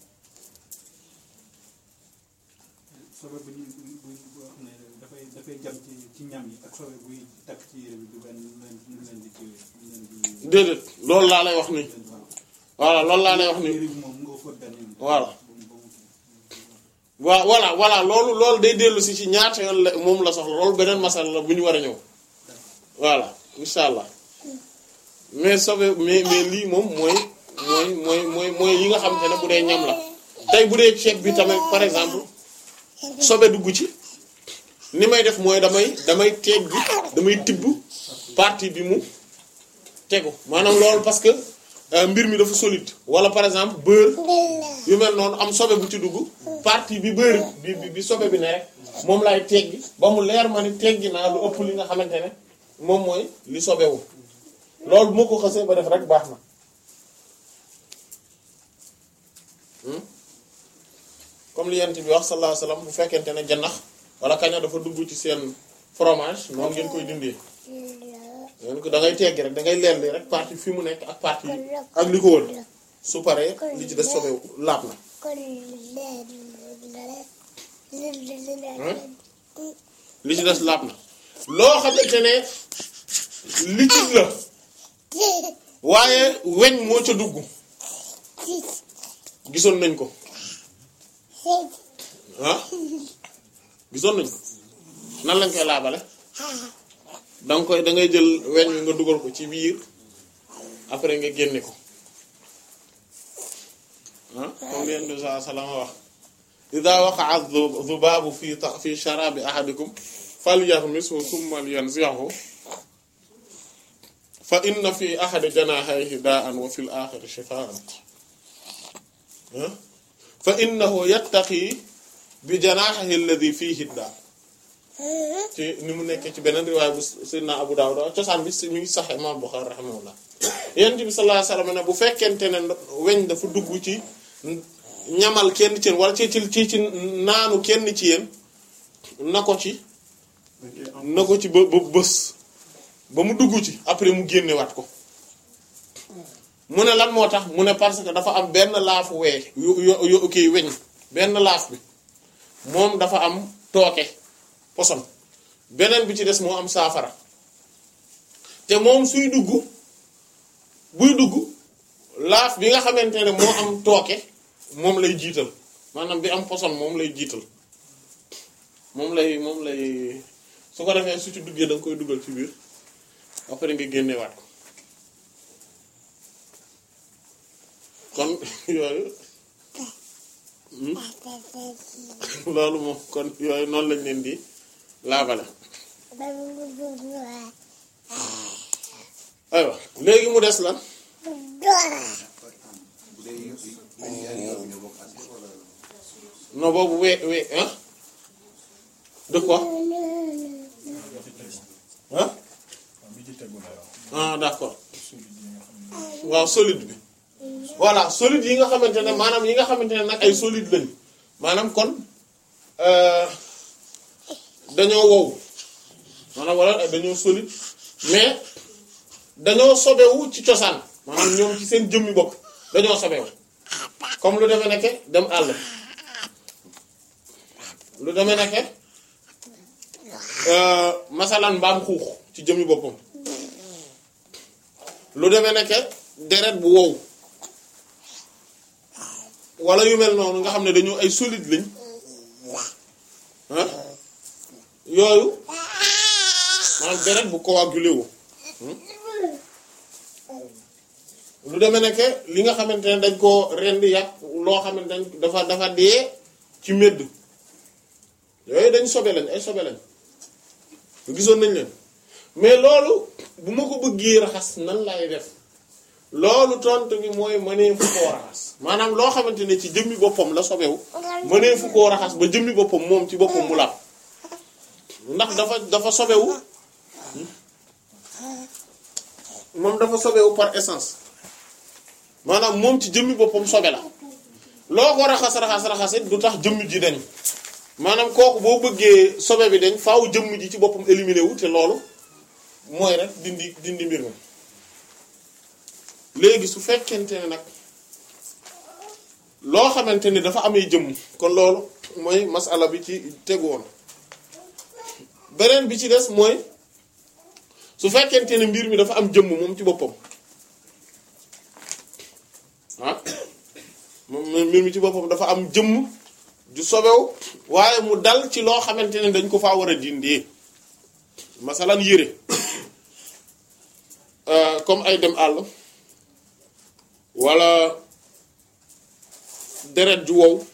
sobe bu ñu bu bu boo xam ne dafay dafay jam ci ci ñam yi ak sobe buy takk ci yére bi du benn lu leen lu leen di kii lu leen di. déedéet loolu laa lay wax nii voilà loolu laa lay wax nii yére bi moom nga fóot benn yoon. Voilà. ba mu- ba mu- waaw voilà voilà loolu loolu day dellu si ci ñaata yoon la moom la soxla loolu beneen masal la bu ñu war a ñëw voilà incha allah mais sobe mais mais lii moom mooy mooy mooy mooy mooy yi nga xam te ne bu dee ñam la tey bu dee ceeb bi tamit par exemple sobe dugg ci ni may def mooy damay damay teeg bi damay tibb partie bi mu tegu maanaam loolu parce que euh, mbir mi dafa solide wala par exemple beurre yu mel noonu am sobe bu ci dugg partie bi beurre bi bi bi sobe bi ne rek moom laay teggi ba mu leer ma ni teggi naa lu ëpp li nga xamante ne moom mooy li sobewu loolu bu ma ko xasee ba def rek baax na Hmm? comme li yent bi wax sallallahu alayhi wasallam bu fekkente ne janax wala kaña dafa dugg ci seen fromage noonu ngeen koy dindee ngeen ko da ngay teggi rek da ngay leerli rek partie fi mu nekk ak partie ak li ko wër su paree li ci des sobewu laab na li ci des laab na loo xamante ne liquide la waaye weñ moo ca dugg gisoon nañ ko ah gisoon nañ ko nan lañ koy laabale danga koy da ngay jël weñ wi nga dugal ko ci biir après nga génne ko ah comme leen di saa salama wax ida waqa'a dhubaabu fi ta fi sharabi ahadikum falyaghmishu thumma yanzi'hu fa inna fi ahadi janahayhi daa'an wa fil akhari shifaa'an fa innahu yattaqi bi janahihi alladhi fihi daa ci ni mu nekkee ci beneen riwaay bu Seydina Abu Dawud cosaan bi mi ngi sax Imam Bukhari rahimahullah Yonent bi sallallahu alayhi wasallam ne bu fekkente ne weñ dafa dugg ci ñamal kenn ci yéen wala ci ci ci naanu kenn ci yéen na ko ci na ko ci ba ba bës ba mu dugg ci après mu génnewaat ko mu ne lan moo tax mu ne parce que dafa am benn laafu wee yu yu yu kii weñ benn laaf bi moom dafa am tooke poson beneen bi ci des moo am saafara te moom suy dugg buy dugg laaf bi nga xamante ne moo am tooke moom lay jiital maanaam bi am poson moom lay jiital moom lay moom lay su ko defee su ci duggee da nga koy dugal ci biir après nga génnewaat ko kon yooyu loolu moom kon yooyu noonu lañ leen di laabale aywa léegi mu des lan non boobu we we ah de quoi ah ah d'accord waaw solide bi voilà solide yi nga xamante ne maanaam yi nga xamante ne nag ay solide lañ maanaam kon dañoo wow maanaam wala dañoo solide mais dañoo sobewu ci cosaan maanaam ñoom ci seen jëmmi bopp dañoo sobewu comme lu demee nekke dem àll lu demee nekke masalan mbaam xuux ci jëmmi boppam lu demee nekke deret bu wow wala yu mel noonu nga xam ne dañoo ay solide lañ ah yooyu maanaam deret bu coagulé wu lu demee nekke li nga xamante ne dañ koo rendi yàq loo xamante ne dafa dafa dee ci médd yooyu dañ sobe lañ ay sobe lañ gisoon nañ leen mais loolu bu ma ko bëggee raxas nan lay def loolu tontu bi mooy mënee fu koo raxas maanaam loo xamante ne ci jëmmi boppam la sobewu mënee fu koo raxas ba jëmmi boppam moom ci boppam mu làpp ndax dafa dafa sobewu moom dafa sobewu par essence maanaam moom ci jëmmi boppam sobe la loo ko raxas raxas raxas it du tax jëmm ji dañ maanaam kooku boo bëggee sobe bi dañ faaw jëmm ji ci boppam éliminé wu te loolu mooy rek dindi dindi mbir mi léegi su fekkente ne nag loo xamante ni dafa amee jëmm kon loolu mooy masala bi ci tegu woon beneen bi ci des mooy su fekkente ne mbir mi dafa am jëmm moom ci boppam ah moom mbir mi ci boppam dafa am jëmm ju sobew waaye mu dal ci loo xamante ne dañ ko faa war a dindi masalan yére comme ay dem àll wala deret ju wow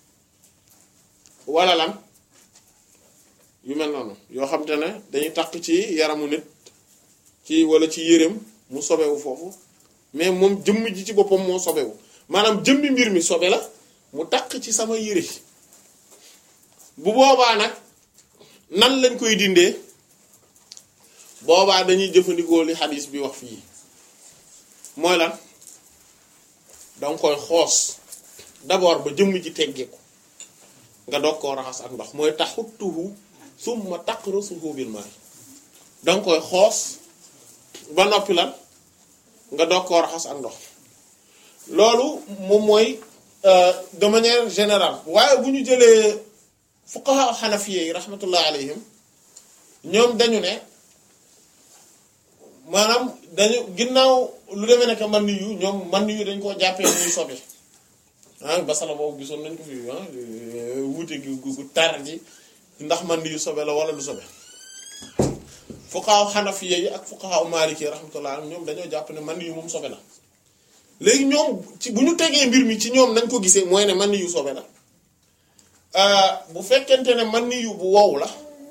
wala lan yu mel noonu yoo xam te ne dañuy takk ci yaramu nit ci wala ci yéreem mu sobewu foofu mais moom jëmm ji ci boppam moo sobewu maanaam jëmmi mbir mi sobe la mu takk ci sama yére bu boobaa nag nan lañ koy dindee boobaa dañuy jëfandikoo li xadis bi wax fii mooy lan danga koy xoos d'abord ba jëmm ji teggeeku nga doog koo raxas ak ndox mooy taxuttuhu summa taqrasuhu bil ma'i danga koy xoos ba noppi lan nga doog koo raxas ak ndox loolu moom mooy de manière générale waaye bu ñu jëlee fuqaha xanafiye yi rahmatullah alayhim ñoom dañu ne maanaam dañu ginnaaw lu demee nekk man yu ñoom man yu dañ koo jàppee muy sobe ah basala boobu gisoon nañ ko fi ah wuute gi gu tar ji ndax man yu sobe la wala lu sobe fuqaha xanafiye yi ak fuqaha maliki rahmatullah ñoom dañoo jàpp ne man yu moom sobe la léegi ñoom ci bu ñu tegee mbir mi ci ñoom nañ ko gisee mooy ne man ni yu sobe la euh, bu fekkente ne man ni yu bu wow la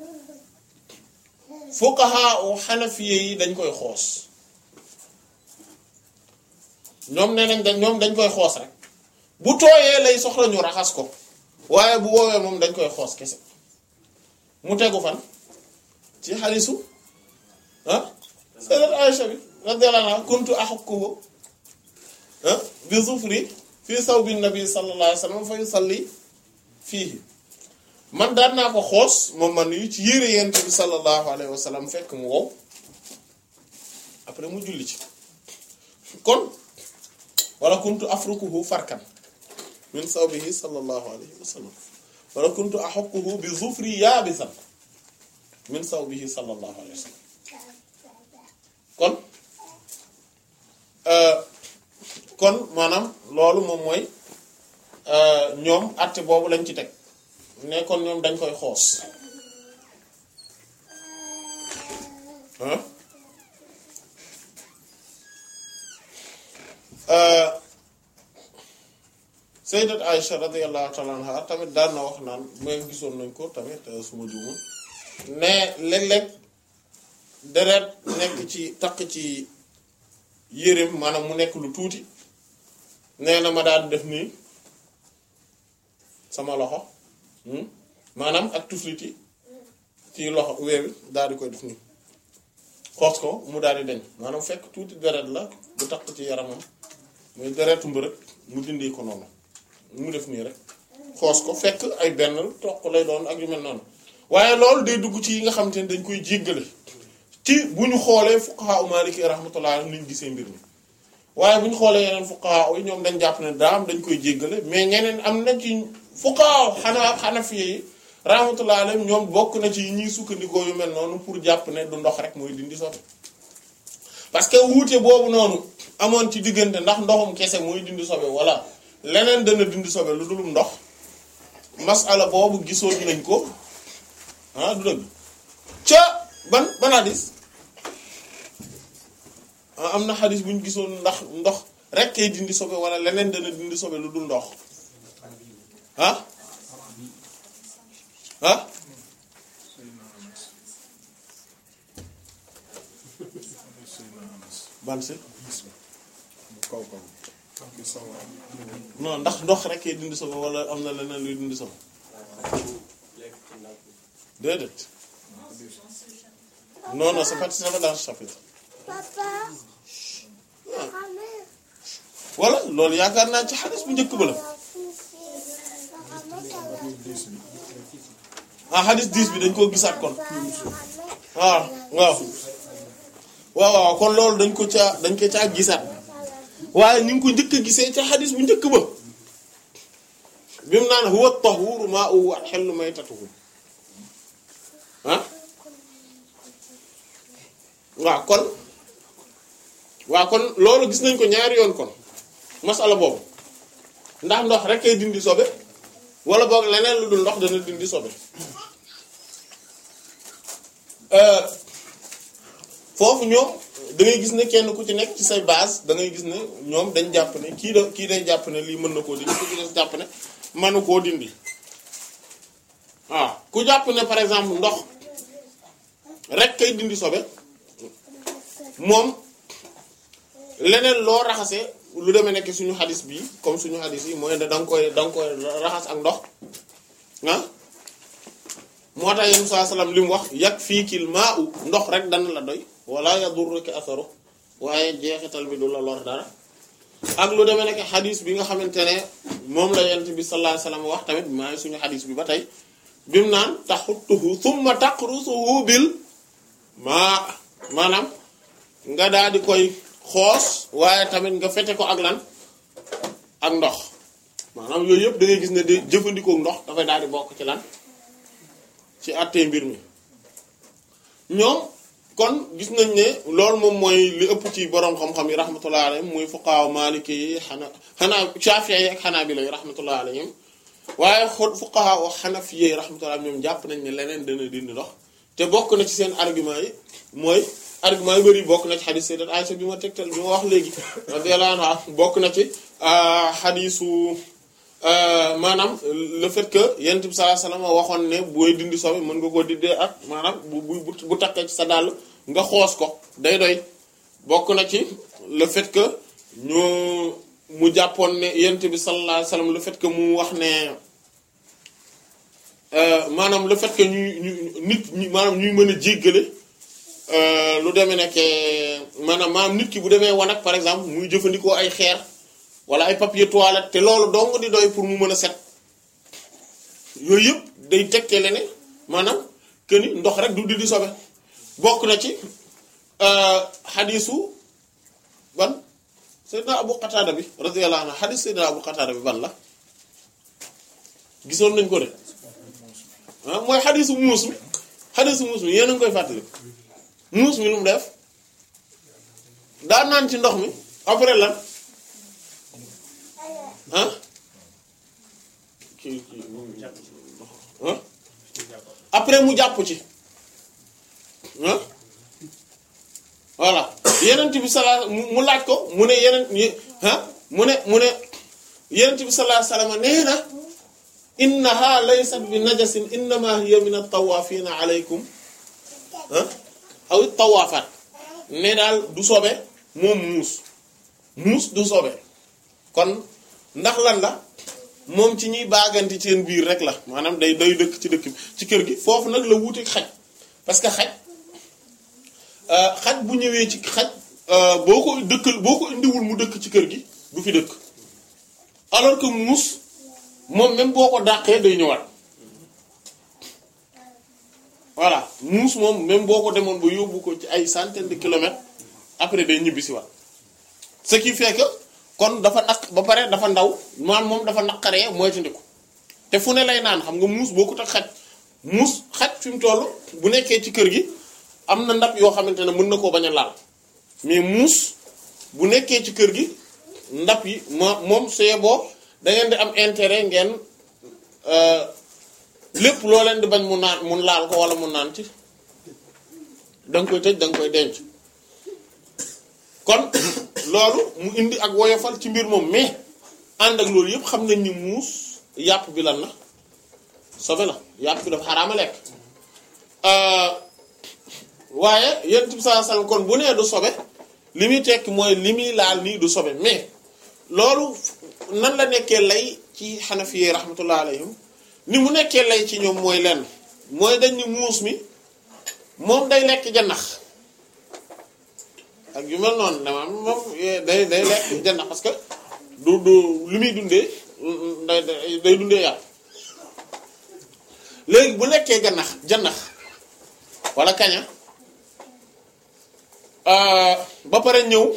fuqaha u xanafiye yi dañ koy xoos ñoom nee nañ dañ ñoom dañ koy xoos rek bu tooyee lay soxla ñu raxas ko waaye bu woowee moom dañ koy xoos kese mu tegu fan ci xalisu ah sayyidat Aisha bi radiyallahu anha kuntu ahukkuhu ah bi zufri fii sawbi nabi sallallahu alayhi wa sallam fa yusalli fiihi man daan naa ko xoos moom man yu ci yére yent bi sallallahu alayhi wa sallam fekk mu wow après mu julli ci kon wala kuntu afrukuhu farkan min sawbihi sallallahu alayhi wa sallam wala kuntu ahukkuhu bi zufri yaabisan min sawbihi sallallahu alayhi wa sallam kon euh, kon maanaam loolu moom mooy euh, ñoom àtte boobu lañ ci teg ne kon ñoom dañ koy xoos ah euh, sayyidat Aisha radiyallahu ta'ala anha tamit daan na wax naan mooy gisoon nañ ko tamit euh, suma juumul ne léeg-léeg deret nekk ci takk ci yéreem maanaam mu nekk lu tuuti nee na ma daal di def nii sama loxo hmm, maanaam ak tufliti ci loxo weewi daal di koy def nii xoos ko mu daal di deñ maanaam fekk tuuti deret la bu takk ci yaramam muy deretu mbërëg mu dindi ko noonu mu def nii rek xoos ko fekk ay benn toq lay doon ak yu mel noonu waaye loolu day dugg ci yi nga xam te ne dañ koy jéggale ci bu ñu xoolee fuqaha u maliki rahmatullah ni ñu gisee mbir mi waaye bu ñu xoolee yeneen fuqaha yi ñoom dañ jàpp ne daam dañ koy jéggale mais ñeneen am na ci fuqaha xanaa xanafi yi rahmatullah alayhim ñoom bokk na ci ñiy sukkandikoo yu mel noonu pour jàpp ne du ndox rek mooy dindi sobe parce que wuute boobu noonu amoon ci diggante ndax ndoxum kese mooy dindi sobe wala leneen dana dindi sobe lu dulum ndox masala boobu gisoon nañ ko ah du dëgg ca ban ban hadis ah am na hadis bu ñu gisoon ndax ndox rek kay dindi sobe wala leneen dana dindi sobe lu dul ndox ah ah ban si kaw kaw ki sawa non ndax ndox rek kay dindi sobe wala am na leneen luy dindi sobe déedéet non non c'est pas c'est pas dans ce chapitre Papa. Mohamed. wala loolu yaakaar naa ci xadis bu njëkk ba la ah xadis 10 bi dañ koo gisaat kon waaw waaw waaw waaw kon loolu dañ ko caa dañ ko caa gisaat waaye ni ngi ko njëkk a gisee ca xadis bu njëkk ba bi mu naan huwa tahuru ma'uhu wa hillu maytatuhu ah waaw kon waaw kon loolu gis nañ ko ñaari yoon kon masala boobu ndax ndox rek kay dindi sobe wala boog leneen lu dul ndox dana dindi sobe euh, foofu ñoom da ngay gis ne kenn ku ci nekk ci say base da ngay gis ne ñoom dañ jàpp ne kii da kii day jàpp ne lii mën na koo dindi ku ci des jàpp ne mënu koo dindi waaw ku jàpp ne par exemple ndox rek kay dindi sobe moom leneen loo raxasee lu demee nekk suñu xadis bi comme suñu xadis yi mooy ne da nga koy da nga koy raxas ak ndox ah moo tax yéen saa salaam li mu wax yàgg fii kil maa u ndox rek dana la doy wala yadurruka asaru waaye jeexital bi du la lor dara ak lu demee nekk xadis bi nga xamante ne moom la yent bi sallallahu alayhi wasallam wax tamit maa ngi suñu xadis bi ba tey bi mu naan taxuttuhu thumma taqrusuhu bil maa maanaam nga daal di koy xoos waaye tamit nga fete ko ak lan ak ndox maanaam yooyu yëpp da ngay gis ne de jëfandikoo ndox dafay daal di bokk ci lan ci àttee mbir mi ñoom kon gis nañ ne loolu moom mooy li ëpp ci boroom xam-xam yi rahmatullah alayhim muy fuqaaw maliki yi xana xanaa shafi'i yi ak xanaabila yi rahmatullah alayhim waaye xo fuqaha wa xanafi yi rahmatullah ñoom jàpp nañ ne leneen dana dindi ndox te bokk na ci seen argument yi mooy argument yu bëri bokk na ci xadis sayyidat Aisha bi ma tegtal bi ma wax léegi radiyallahu anha bokk na ci xadisu maanaam le fait que yonent bi sallallahu alayhi wasallam waxoon ne booy dindi sobe mën nga koo dindee ak maanaam bu bu bu takkee ci sa dàll nga xoos ko day doy bokk na ci le fait que ñu mu jàppoon ne yonent bi sallallahu alayhi wasallam le fait que mu wax ne maanaam le fait que ñuy ñu nit ñi maanaam ñuy mën a jéggale lu demee nekk maanaam maanaam nit ki bu demee wanag par exemple muy jëfandikoo ay xeer wala ay papier toilette te loolu dong di doy pour mu mën a set yooyu yëpp day tekkale ne maanaam que ni ndox rek du di di sobe bokk na ci xadisu ban Seydina Abu Qatada bi radiyallahu anhu xadis Seydina Abu Qatada bi ban la gisoon nañ ko de ah mooy xadisu muus mi xadisu muus mi yéen a ngi koy fàttali muus mi lu mu def daa naan ci ndox mi après lan ah kii kii ah après mu jàpp ci ah voilà yeneen bi salaa mu laaj ko mu ne yeneen ah mu ne mu ne yeneen bi salaa salama nee na innaha laysat bi najasin innama hiya min at-tawafina alaykum ah aw tawaafaat ne daal du sobe moom muus muus du sobe kon ndax lan la moom ci ñuy baaganti seen biir rek la maanaam day day dëkk ci dëkk ci kër gi foofu nag la wuuteeg xaj parce que xaj xaj bu ñëwee ci xaj boo ko dëkkal boo ko indiwul mu dëkk ci kër gi du fi dëkk alors que muus moom même boo ko dàqee day ñëwaat voilà muus moom même boo ko demoon ba yóbbu ko ci ay centaines de kilomètres après day ñibbi si waat ce qui fait que kon dafa naq ba pare dafa ndaw maanaam moom dafa naqaree moytandiku te fu ne lay naan xam nga muus boo ko tax xaj muus xaj fi mu toll bu nekkee ci kër gi am na ndab yoo xamante ne mën na koo bañ a laal mais muus bu nekkee ci kër gi ndab yi ma moom suyee boo da ngeen di am intérêt ngeen lépp loo leen di bañ mu naan mun laal ko wala mu naan ci da nga koy tëj da nga koy denc kon loolu mu indi ak woyofal ci mbir moom mais ànd ak loolu yëpp xam nañ ni muus yàpp bi lan la sobe la yàpp bi dafa xaraama lekk waaye yonent bi sallallahu alayhi wasallam kon bu nee du sobe li muy tekki mooy li muy laal nii du sobe mais loolu nan la nekkee lay ci xanafiyee rahmatullah alayhim ni mu nekkee lay ci ñoom mooy lenn mooy dañ ni muus mi moom day lekk janax ak yu mel noonu dama moom day day lekk janax parce que du du li muy dundee day day dundee yàpp léegi bu lekkee ganax janax wala kaña ba pare ñëw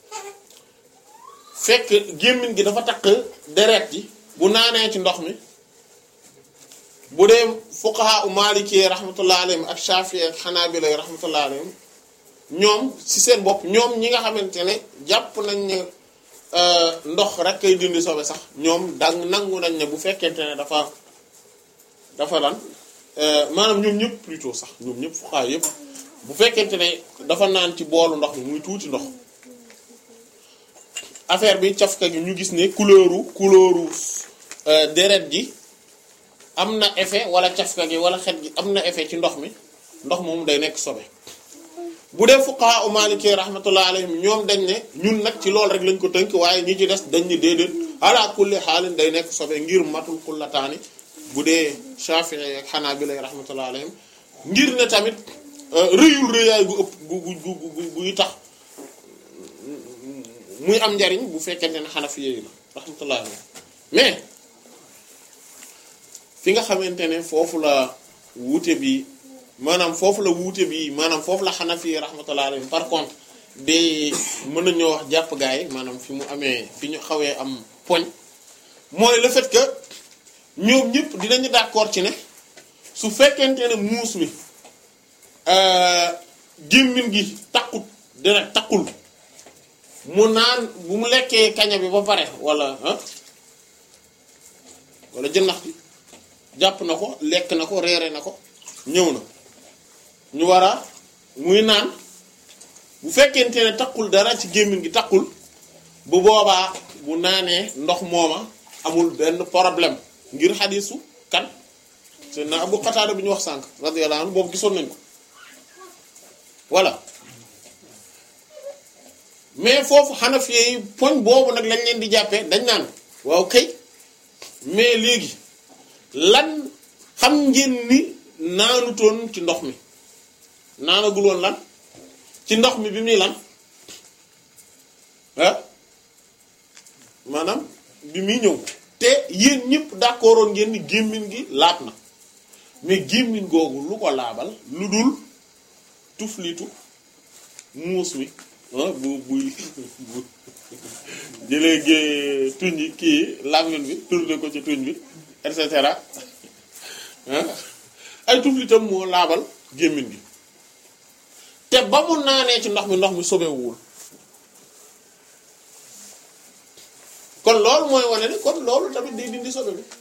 fekk gémmiñ gi dafa takk deret ji bu naanee ci ndox mi bu dee fuqaha u maliki rahmatullah alayhim ak shafi ak xanaabila rahmatullah alayhim ñoom ci seen bopp ñoom ñi nga xamante ne jàpp nañ ne ndox rek kay dindi sobe sax ñoom dang nangu nañ ne bu fekkente ne dafa dafa lan maanaam ñoom ñëpp plutôt sax ñoom ñëpp fuqaha yëpp bu fekkente ne dafa naan ci boolu ndox mi muy tuuti ndox affaire bi cafka gi ñu gis ne couleuru couleuru deret ji am na effet wala cafka gi wala xet gi am na effet ci ndox mi ndox moom day nekk sobe bu dee fuqaha u maliki rahmatullah alayhim ñoom dañ ne ñun nag ci loolu rek lañ ko tënk waaye ñi ci des dañ ne déedéet ala kulli xaalin day nekk sobe ngir matul kullataani bu dee Shafi'i ak Hanabila rahmatullah alayhim ngir ne tamit rëyul rëyaay gu ëpp gu gu gu gu guy tax muy am njariñ bu fekkente ne Hanafi yi la rahmatullah alayhim mais fi nga xamante ne foofu la wuute bi maanaam foofu la wuute bi maanaam foofu la Hanafi rahmatullah alayhim par contre day mën nañoo wax jàpp gaay yi maanaam fi mu amee fi ñu xawee am poñ mooy le fait que ñoom ñëpp dinañu d'accord ci ne su fekkente ne muus mi gémmiñ gi takkut dina takkul mu naan bu mu lekkee kaña bi ba pare wala ah wala jënnax bi jàpp na ko lekk na ko reere na ko ñëw na ñu war a muy naan bu fekkente ne taqul dara ci gémmiñ gi taqul bu boobaa bu naanee ndox mooma amul benn problème ngir xadisu kan c'est na Abu Qatada bi ñu wax sànq radiyallahu anhu boobu gisoon nañ ko voilà mais foofu Hanafi yi poñ boobu nag lañ leen di jàppee dañ naan waaw kay mais léegi lan xam ngeen ni naanutoon ci ndox mi naanagul woon lan ci ndox mi bi muy lan ah maanaam bi muy ñëw te yéen ñëpp d'accordoon ngeen ni gémmiñ gi laab na mais gémmiñ googu lu ko laabal lu dul tuflitu muus mi ah bu buy bu jëlee gée tuñ yi kii làmmiñ bi tourné ko ci tuñ bi et cetera ah ay tuflitam moo laabal gémmiñ gi te ba mu naanee ci ndox mi ndox mi sobewuwul kon loolu mooy wane ni kon loolu tamit day dindi sobe bi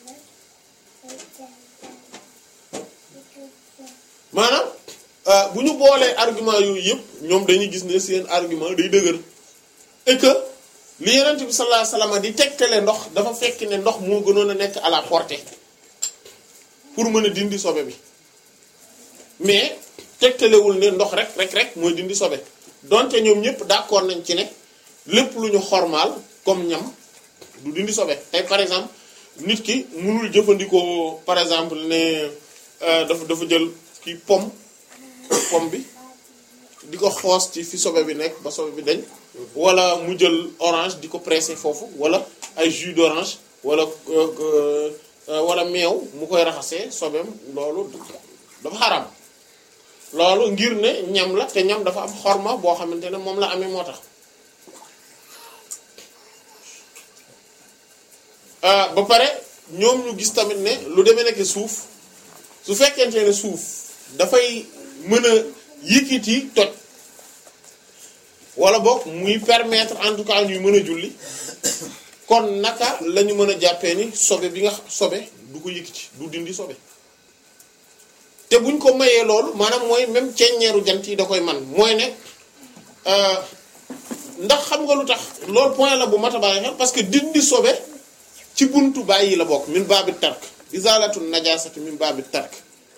maanaam bu ñu boolee argument yooyu yëpp ñoom dañuy gis ne seen argument day dëgër et que li Yonent bi sallallahu alayhi wasallam di tegtale ndox dafa fekk ne ndox moo gënoon a nekk à la portée pour mën a dindi sobe bi mais tegtalewul ne ndox rek rek rek mooy dindi sobe donte ñoom ñëpp d'accord nañ ci ne lépp lu ñu xormaal comme ñam du dindi sobe tey par exemple nit ki mënul jëfandikoo par exemple ne dafa dafa jël ki pomme pomme bi di ko xoos ci fi sobe bi nekk ba sobe bi dañ wala mu jël orange di ko presser foofu wala ay jus d'orange wala wala meew mu koy raxasee sobeem loolu dafa xaram loolu ngir ne ñam la te ñam dafa am xorma boo xamante ne moom la amee moo tax ba pare ñoom ñu gis tamit ne lu demee nekk suuf su fekkente ne suuf dafay mën a yëkkati toj wala boog muy permettre en tout cas ñuy mën a julli kon naka la ñu mën a jàppee ni sobe bi nga sobe du ko yëkkati du dindi sobe te buñ ko mayee loolu maanaam mooy même ceeññeeru jant yi da koy man mooy ne ndax xam nga lu tax loolu point la bu mat a bàyyi xel parce que dindi sobe ci buntu bàyyi la bokk min baabi tark izalatu najasati min baabi tark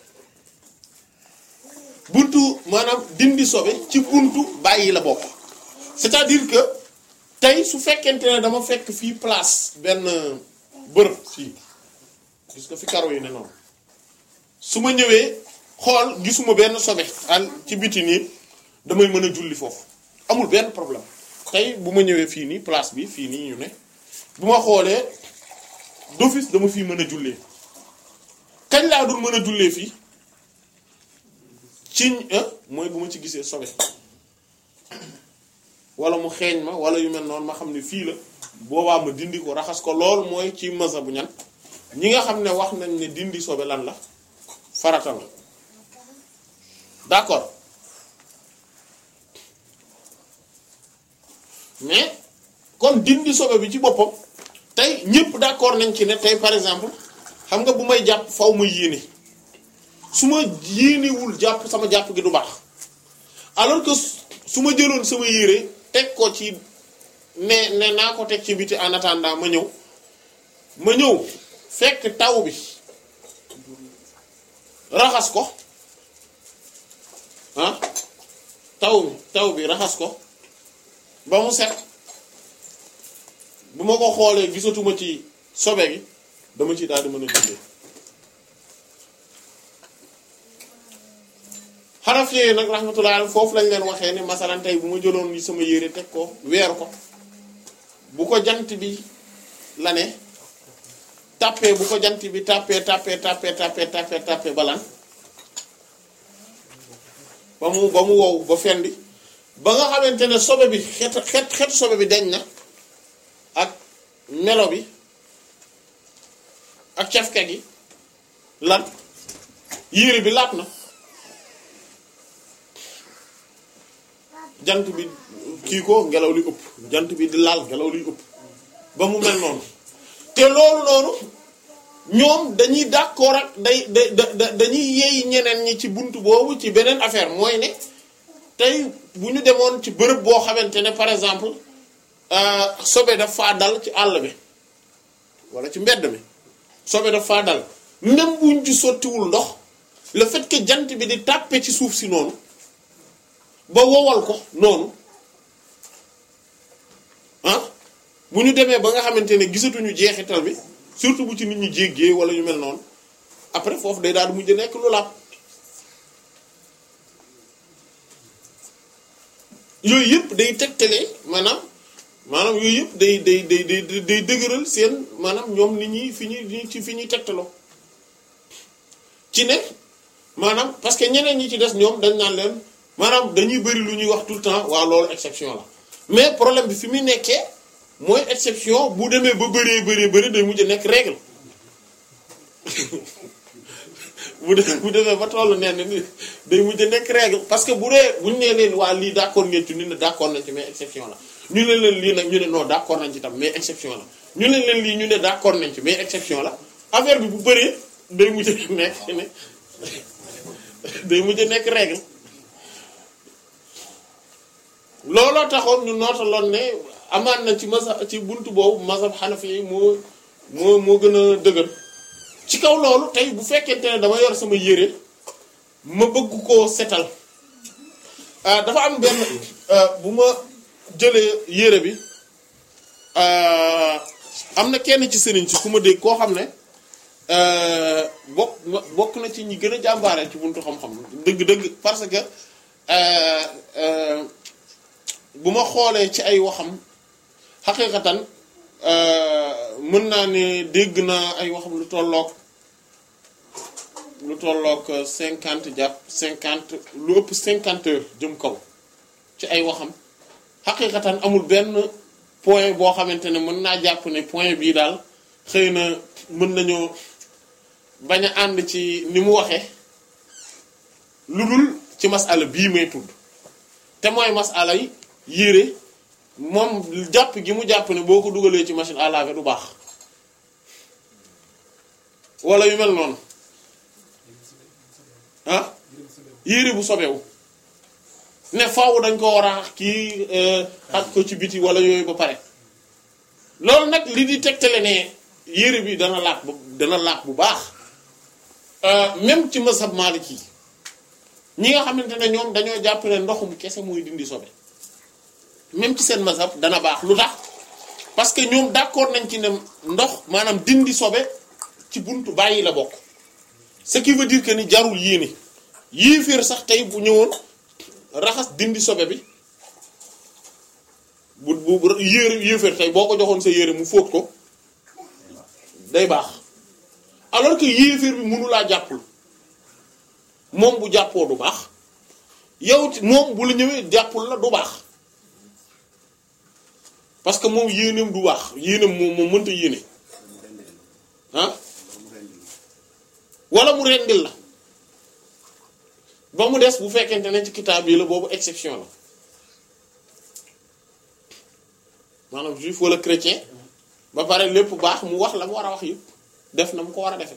buntu maanaam dindi sobe ci buntu bàyyi la bokk c'est-à-dire que tey su fekkente ne dama fekk fii place benn bërëb fii gis nga fi karo yi ne noonu su ma ñëwee xool gisuma benn sobe al ci biti nii damay mën a julli foofu amul benn problème tey bu ma ñëwee fii nii place bi fii nii ñu ne bu ma xoolee d'office dama fii mën a jullee kañ laa dul mën a jullee fii ci mooy bu ma ci gisee sobe wala mu xeeñ ma wala yu mel noonu ma xam ne fii la boobaa ma dindi ko raxas ko lool mooy ci masa bu ñan ñi nga xam ne wax nañ ne dindi sobe lan la farata la d'accord mais kon dindi sobe bi ci boppam tey ñëpp d'accord nañ ci ne tey par exemple xam nga bu may jàpp faw ma yéene su ma yéenewul jàpp sama jàpp gi du baax alors que su ma jëloon sama yére teg ko ci ne ne naa ko teg ci biti en attendant ma ñëw ma ñëw fekk taw bi raxas ko ah taw bi taw bi raxas ko ba mu set bu ma ko xoolee gisatuma ci sobe gi dama ci daal di mën a jullee xaraf yooyu nag rahmatullah foofu lañ leen waxee ne masalan tey bu ma jëloon sama yére teg ko weeru ko bu ko jant bi la ne tàppee bu ko jant bi tàppee tàppee tàppee tàppee tàppee tàppee balan ba mu ba mu wow ba fendi ba nga xamante ne sobe bi xet xet xet sobe bi deñ na ak melo bi ak cafka gi lan yére bi laat na jant bi kii ko ngelaw li ëpp jant bi di laal ngelaw li ëpp ba mu mel noonu te loolu noonu ñoom dañuy d'accord ak day da da dañuy yeey ñeneen ñi ci buntu boobu ci beneen affaire mooy ne tey bu ñu demoon ci bërëb boo xamante ne par exemple euh, sobe daf faa dal ci àll bi wala ci mbedd mi sobe daf faa dal même buñ ci sottiwul ndox le fait que jant bi di tàppe ci suuf si noonu ba wowal ko noonu ah bu ñu demee ba nga xamante ne gisatuñu jeexital bi surtout bu ci nit ñi jéggee wala ñu mel noonu après foofu day daal di mujj nekk lu laab yooyu yëpp day tegtale maanaam maanaam yooyu yëpp day day day day day dëgëral seen maanaam ñoom nit ñi fi ñuy ci fi ñuy tegtaloo ci ne maanaam parce que ñeneen ñi ci des ñoom dañ naan leen maanaam dañuy bëri lu ñuy wax tout le temps waaw loolu exception la mais problème bi fi muy nekkee mooy exception bu demee ba bëree bëree bëri day mujj nekk règle bu dee bu demee ba tollu nee na ni day mujj nekk règle parce que bu dee bu ñu nee leen waa lii d'accord ngeen ci ñu ne d'accord nañ ci mais exception la ñu ne leen lii nag ñu ne non d'accord nañ ci tam mais exception la ñu ne leen lii ñu ne d'accord nañ ci mais exception la affaire bi bu bëree day mujj nekk ne day mujj nekk règle looloo taxoon ñu nootaloon ne amaan na ci masa ci buntu boobu mazhab xanafi yi moo moo moo gën a dëgër ci kaw loolu tey bu fekkente ne dama yor sama yére ma bëgg koo setal ah dafa am benn ah, bu ma jëlee yére bi ah, am na kenn ci sëriñ si ku ma dégg koo xam ne ah, bokk bokk na ci ñi gën a jàmbaare ci buntu xam-xam dëgg-dëgg parce que ah, ah, bu ma xoolee ci ay waxam xaqiqatan mën naa ne dégg naa ay waxam lu tolloog lu tolloog cinquante jàpp cinquante lu ëpp cinquante heures jëm kaw ci ay waxam xaqiqatan amul benn point boo xamante ne mën naa jàpp ne point bii daal xëy na mën nañoo bañ a ànd ci ni mu waxe lu dul ci masala bii may tudd te mooy masala yi yére moom jàpp gi mu jàpp ne boo ko dugalee ci machine à laver du baax wala yu mel noonu ah yére bu sobewu ne faaw dañ ko war a kii xat ko ci biti wala yooyu ba pare loolu nag li di tegtale ne yére bi dana laat bu dana laat bu baax même ci mazhab maliki ñi nga xamante ne ñoom dañoo jàpp ne ndoxum kese mooy dindi sobe même ci seen mazhab dana baax lu tax parce que ñoom d'accord nañ ci ne ndox maanaam dindi sobe ci buntu bàyyi la bokk ce qui veut dire que ni jarul yéene yéeféer sax tey bu ñëwoon raxas dindi sobe bi bu bu bu yére yéeféer tey boo ko joxoon sa yére mu fóot ko day baax alors que yéeféer bi mënulaa jàppul moom bu jàppoo du baax yow ci moom bu la ñëwee jàppul la du baax parce que moom yéeneem du baax yéeneem moom moom mënta yéene ah wala mu rendil la ba mu des bu fekkente ne ci kitaab yi la boobu exception la maanaam juif wala chrétien ba pare lépp baax mu wax la mu war a wax yëpp def na mu ko war a defe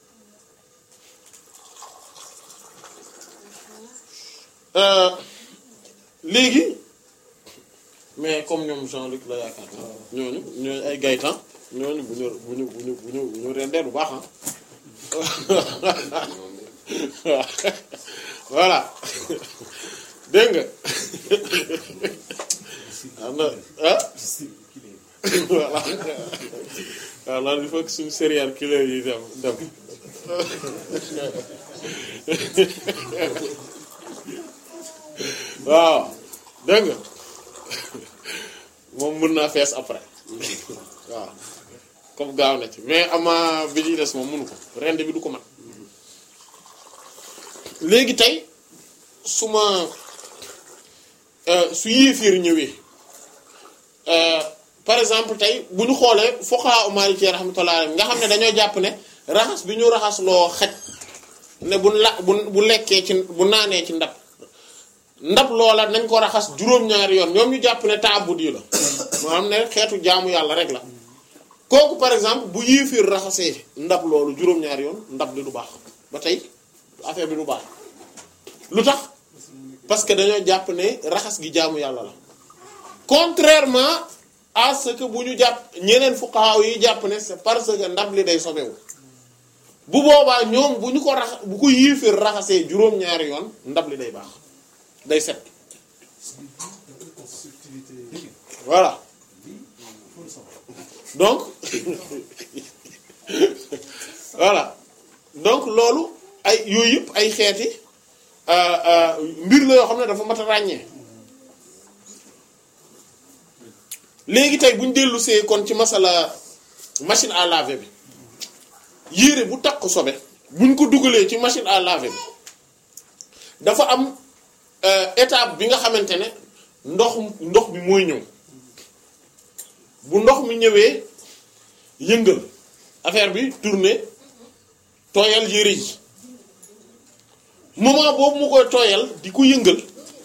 léegi mais comme ñoom Jean-Luc la yaakaar na ñooñu ñooñu ay gaytan ñooñu bu ñu bu ñu bu ñu bu ñu bu ñu rendee bu baax ah voilà dégg nga am na ah voilà waaw loolu il faut que suñu serial killer yi dem dem waaw dégg nga moom mën naa fees après waaw comme gaaw na ci mais ama bi ñuy des moom mënu ko rend bi du ko man léegi tey su ma su yéeféer ñëwee par exemple tey bu ñu xoolee fuqaha Maliki rahmatullah alayhi nga xam ne dañoo jàpp ne raxas bi ñu raxas loo xaj ne bu la bu bu lekkee ci bu naanee ci ndab ndab loola nañ ko raxas juróom-ñaari yoon ñoom ñu jàpp ne taabud yi la maanaam ne xeetu jaamu yàlla rek la kooku par exemple bu yéeféer raxasee ndab loolu juróom-ñaari yoon ndab li du baax ba tey affaire bi du baax lu tax parce que dañoo jàpp ne raxas gi jaamu yàlla la contrairement à ce que bu ñu jàpp ñeneen fuqaha yi jàpp ne c'est parce que ndab li day sobewu bu boobaa ñoom bu ñu ko rax bu ko yiifir raxasee juróom-ñaari yoon ndab li day baax day set subtilité voilà donc voilà donc loolu ay yooyu yëpp ay xeeti euh, euh, mbir la yoo xam ne dafa mat a ràññee léegi tey bu ñu dellu see kon ci masala machine à laver bi yére bu takk sobe buñ ko dugalee ci machine à laver bi dafa am euh, étape bi nga xamante ne ndox ndox bi mooy ñëw bu ndox mi ñëwee yëngal affaire bi tourner tooyal yére yi moment boobu mu koy tooyal di ko yëngal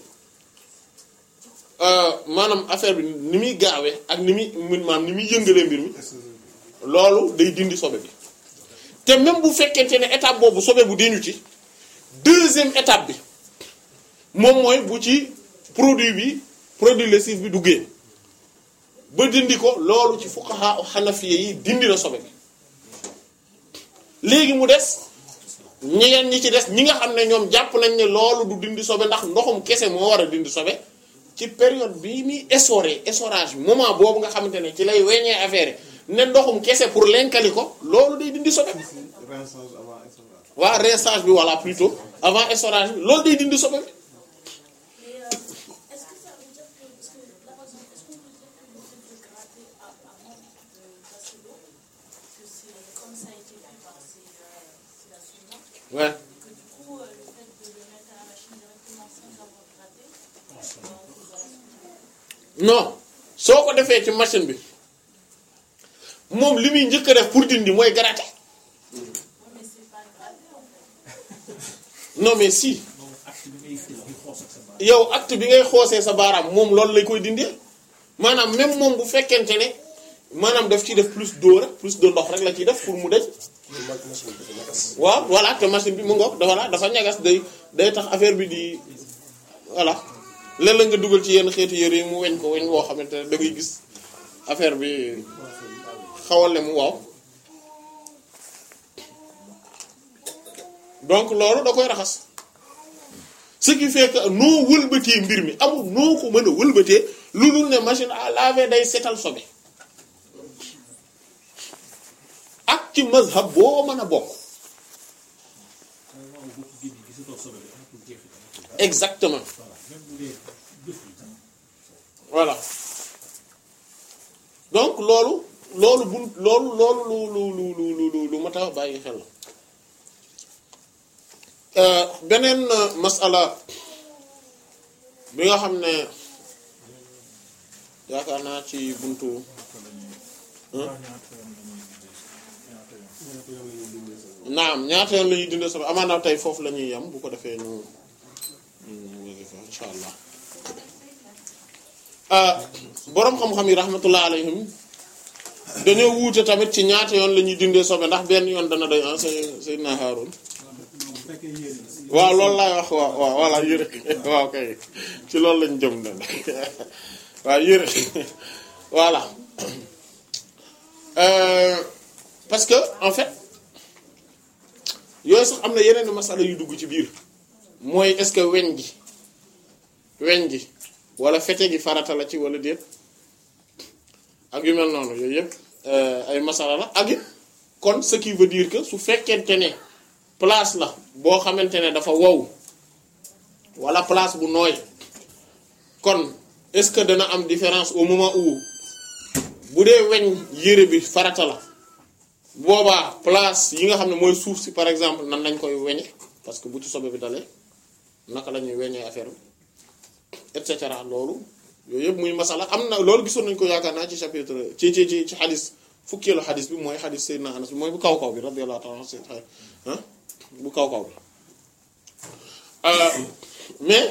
euh, maanaam affaire bi ni muy gaawee ak ni muy maanaam ni muy yëngalee mbir mi loolu day dindi sobe bi te même bu fekkente ne étape boobu sobe bu deñu ci deuxième étape bi moom mooy bu ci produit bi produit lessif bi duggee ba dindi ko loolu ci fuqaha xanafiye yi dindi na sobe bi léegi mu des ñeneen ñi ci des ñi nga xam ne ñoom jàpp nañ ne loolu du dindi sobe ndax ndoxum kese moo war a dindi sobe ci période bii muy essoré essorage bi moment boobu nga xamante ne ci lay weññee affaire yi ne ndoxum kese pour lenkali ko loolu day dindi sobe rinçage avant essorage. waa rinçage bi walla plutôt avant essorage bi loolu day dindi sobe bi Mais euh, est-ce que ça veut dire que, parce que là par exemple, est-ce qu'on peut dire que le fait de gratter a- avant de passer l'eau, que c'est comme ça a été fait par ces, euh, c'est la sunna, ouais que du coup euh, le fait de le mettre à la machine directement sans avoir gratté, euh, on peut voir la sunna. non soo ko defee ci machine bi moom li muy njëkk a def pour dindi mooy gratter Oui, mais c'est pas gratté en fait. non mais si moom acte bi ngay fil di xoos ak sa baat yow acte bi ngay xoosee sa baaraam moom loolu lay koy dindee maanaam même moom bu fekkente ne maanaam daf ciy def plus d'eau rek plus de ndox rek la ciy def pour mu daj waaw voilà te machine bi mu ngoog dafa la dafa ñagas day day tax affaire bi di voilà léeg-léeg nga dugal ci yenn xeetu yére yi mu weñ ko weñ woo xamante ne da ngay gis affaire bi xawal le mu waaw donc loolu da koy raxas ce qui fait que noo wëlbatee mbir mi amul noo ko mën a wëlbatee lu dul ne machine à laver day setal sobe ak ci mazhab boo mën a bokk waaw boo ko génnee gisatoo sobe bi amatul jeexit exactement voilà même bu dee jëful tam voilà donc loolu loolu bu loolu loolu lu lu lu lu lu lu lu mat a bàyyi xel la Euh, beneen euh, masala bi nga xam ne yaakaar naa ci buntu naam ñaata yoon la ñuy dindee sobe amaana tey foofu la ñuy yam bu ko defee ñu ñu wasifa insha allah ah boroom xam-xam yi rahmatullah alayhim dañoo wuute tamit ci ñaata yoon la ñuy dindee sobe ndax benn yoon dana doy ah say Seydina Haarun bu fekkee yéene la waaw loolu laay wax waaw waaw voilà yëre waaw kay ci loolu lañ jëm na waaw yëre voilà Euh, parce que en fait yooyu sax am na yeneen masala yu dugg ci biir mooy est-ce que weñ gi weñ gi wala fete gi farata la ci wala déet ak yu mel noonu yooyu yëpp euh, ay masala la ak it kon ce qui veut dire que su fekkente ne place la boo xamante ne dafa wow wala place bu nooy kon est-ce que dana am différence au moment où bu dee weñ yére bi farata la boobaa place yi nga xam ne mooy suuf si par exemple nan lañ koy weñe parce que bu ci sobe bi dalee naka la ñuy weñee affaire bi et cetera loolu yooyu yëpp muy masala am na loolu gisoon nañ ko yaakaar naa ci chapitre ci ci ci ci xadis fukkeelu xadis bi mooy xadis Seydina Anas bi mooy bu kaw kaw bi radiyallahu ta'ala anhu ah bu kaw kaw bi Euh, mais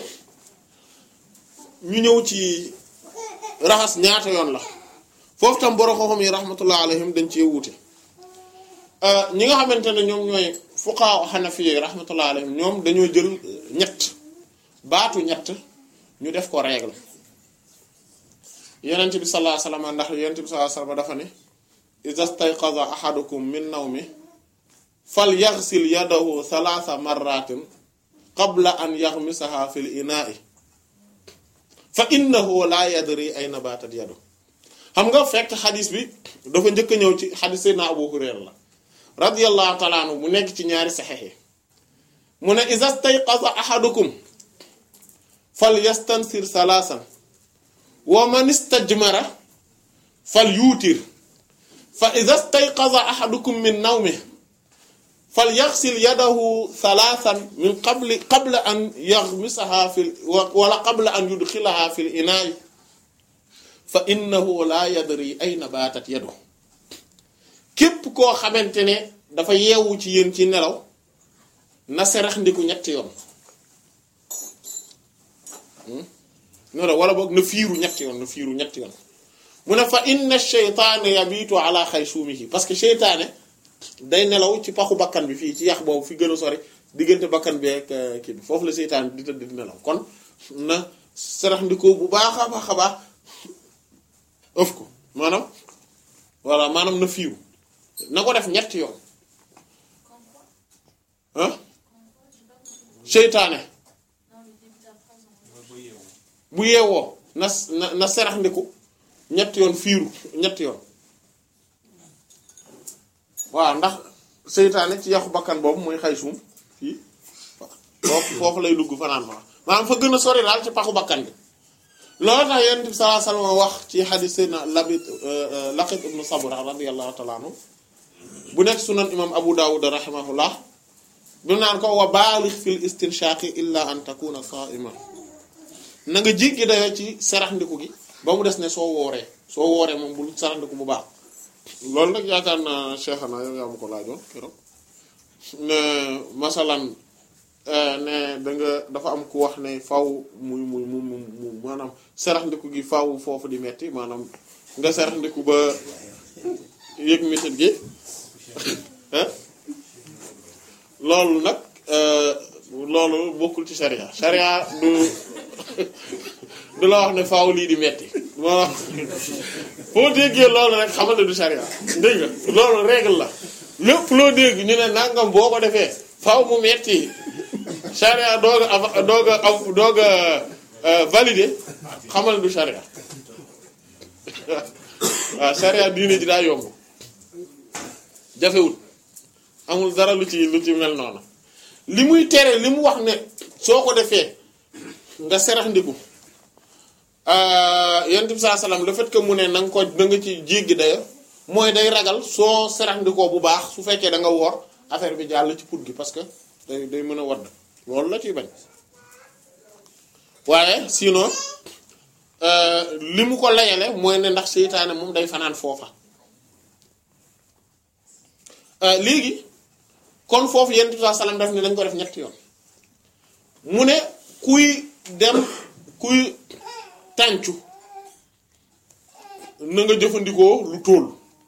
ñu ñëw ci raxas ñaata yoon la foofu tam borom xam-xam yi rahmatullah alayhim dañ cee wuute Euh, ñi nga xamante ne ñoom ñooy fuqaha hanafi yi rahmatullah alayhim ñoom dañoo jël ñett baatu ñett ñu def ko règle yenent bi sallallahu alayhi wasallam ndax yenent bi sallallahu alayhi wasallam dafa ne iza stayqaza ahadukum min nawmi fal yaghsil yadahu thalatha marratin qabla an yaghmisaha fil ina'i fa innahu la yadri ayna batat yadu xam nga fekk xadis bi dafa njëkk a ñëw ci xadis Seydina Abu Hurayra la radiyallahu ta'ala anhu mu nekk ci ñaari saxex yi mu ne iza stayqaza ahadukum fal yastansir salaasan wa man istajmara fal yuutir fa iza stayqaza ahadukum min nawmi fal yaxsil yadahu salaasan min qabli qabla an yaxmisaha fil wala qabla an yudxilaha fil inaa'i fa innahu la yadri ayna baatat yadu képp koo xamante ne dafa yeewu ci yéen ci nelaw na serax ndiku ñetti yoon nelaw wala boog na fiiru ñetti yoon na fiiru ñetti yoon mu ne fa inna sheytaane yabitu ala xaysuumihi parce que sheytaane day nelaw ci paxu bakkan bi fii ci yax boobu fi gën a sori diggante bakkan bi ak kii bi foofu la seytaane di tëdd di nelaw kon na serax ndiko bu baax a baax a baax ëf ko maanaam voilà maanaam na fiiru na ko def ñetti yoon ah seytaane bu yeewoo na na na serax ndiku ñetti yoon fiiru ñetti yoon waaw ndax seytaane ci yaxu bakkan boobu mooy xay suum fii foofu foofu lay dugg fanaan fa maanaam fa gën a sori daal ci paxu bakkan bi loolu tax yonent bi sallallahu alayhi wasallam wax ci xadis sayyidina labit laqit ibnu sabra radiyallahu ta'ala anhu bu nekk sunan imam abu dawud rahimahullah bi naan ko wa baalix fil istinshaqi illa an takuna sa'iman na nga jéggi dayoo ci saraxndiku gi ba mu des ne soo wooree soo wooree moom bul saraxndiku bu baax loolu nag yaakaar naa Cheikh na yow yaa ma ko laajoon keroog ne masalan ne da nga dafa am ku wax ne faw muy muy mu mu maanaam saraxndiku gi faw foofu di metti maanaam nga saraxndiku ba yëg metit gi loolu nag loolu bokkul ci sharia sharia du du la wax ne faaw lii di metti moo foo déggee loolu rek xamal ne du sharia dégg nga loolu règle la lépp loo dégg ñu ne nangam boo ko defee faaw mu metti sharia doog a doog a am doog a validé xamal du sharia waaw sharia diine ji daa yomb jafewut amul dara lu ci lu ci mel noonu li muy tere li mu wax ne soo ko defee nga serax ndiku yonent bi saa salaam le fait que mu ne na nga ko na nga ci jéggi dayo mooy day ragal soo serax ndikoo bu baax su fekkee da nga woor affaire bi jàll ci put gi parce que day day mën a wadd loolu la ciy bañ waaye sinon li mu ko layale mooy ne ndax seytaane moom day fanaan foofa léegi kon foofu yonent bi saa salaam daf ne dañ ko def ñetti yoon mu ne kuy dem kuy tàncu na nga jëfandikoo lu tóol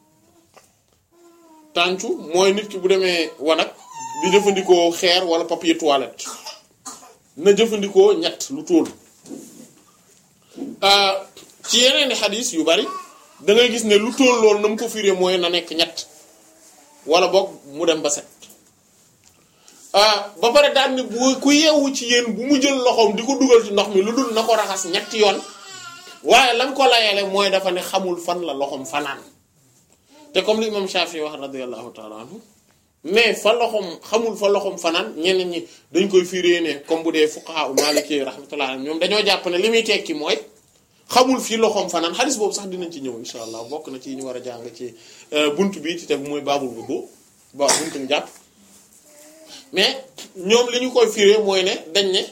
tàncu mooy nit ki bu demee wanag di jëfandikoo xeer wala papier toilette na jëfandikoo ñett lu tóol ci yeneen i xadis yu bari da ngay gis ne lu tóol loolu na mu ko firee mooy na nekk ñett wala boog mu dem ba set ba pare daal ni bu ku yeewu ci yéen bu mu jël loxoom di ko dugal ci ndox mi lu dul na ko raxas ñetti yoon waaye lan ko layale mooy dafa ne xamul fan la loxoom fanaan te comme li imam Shafi wax radiyallahu ta'ala anhu mais fa loxoom xamul fa loxoom fanaan ñeneen ñi dañ koy firée ne comme bu dee fuqaha u maliki rahmatullah alayhim ñoom dañoo jàpp ne li muy tekki mooy xamul fii loxoom fanaan xadis boobu sax dinañ ci ñëw insha allah bokk na ci ñu war a jàng ci bunt bi ci teg mooy baabul wudu ba buntu njàpp mais ñoom li ñu koy firé mooy ne dañ ne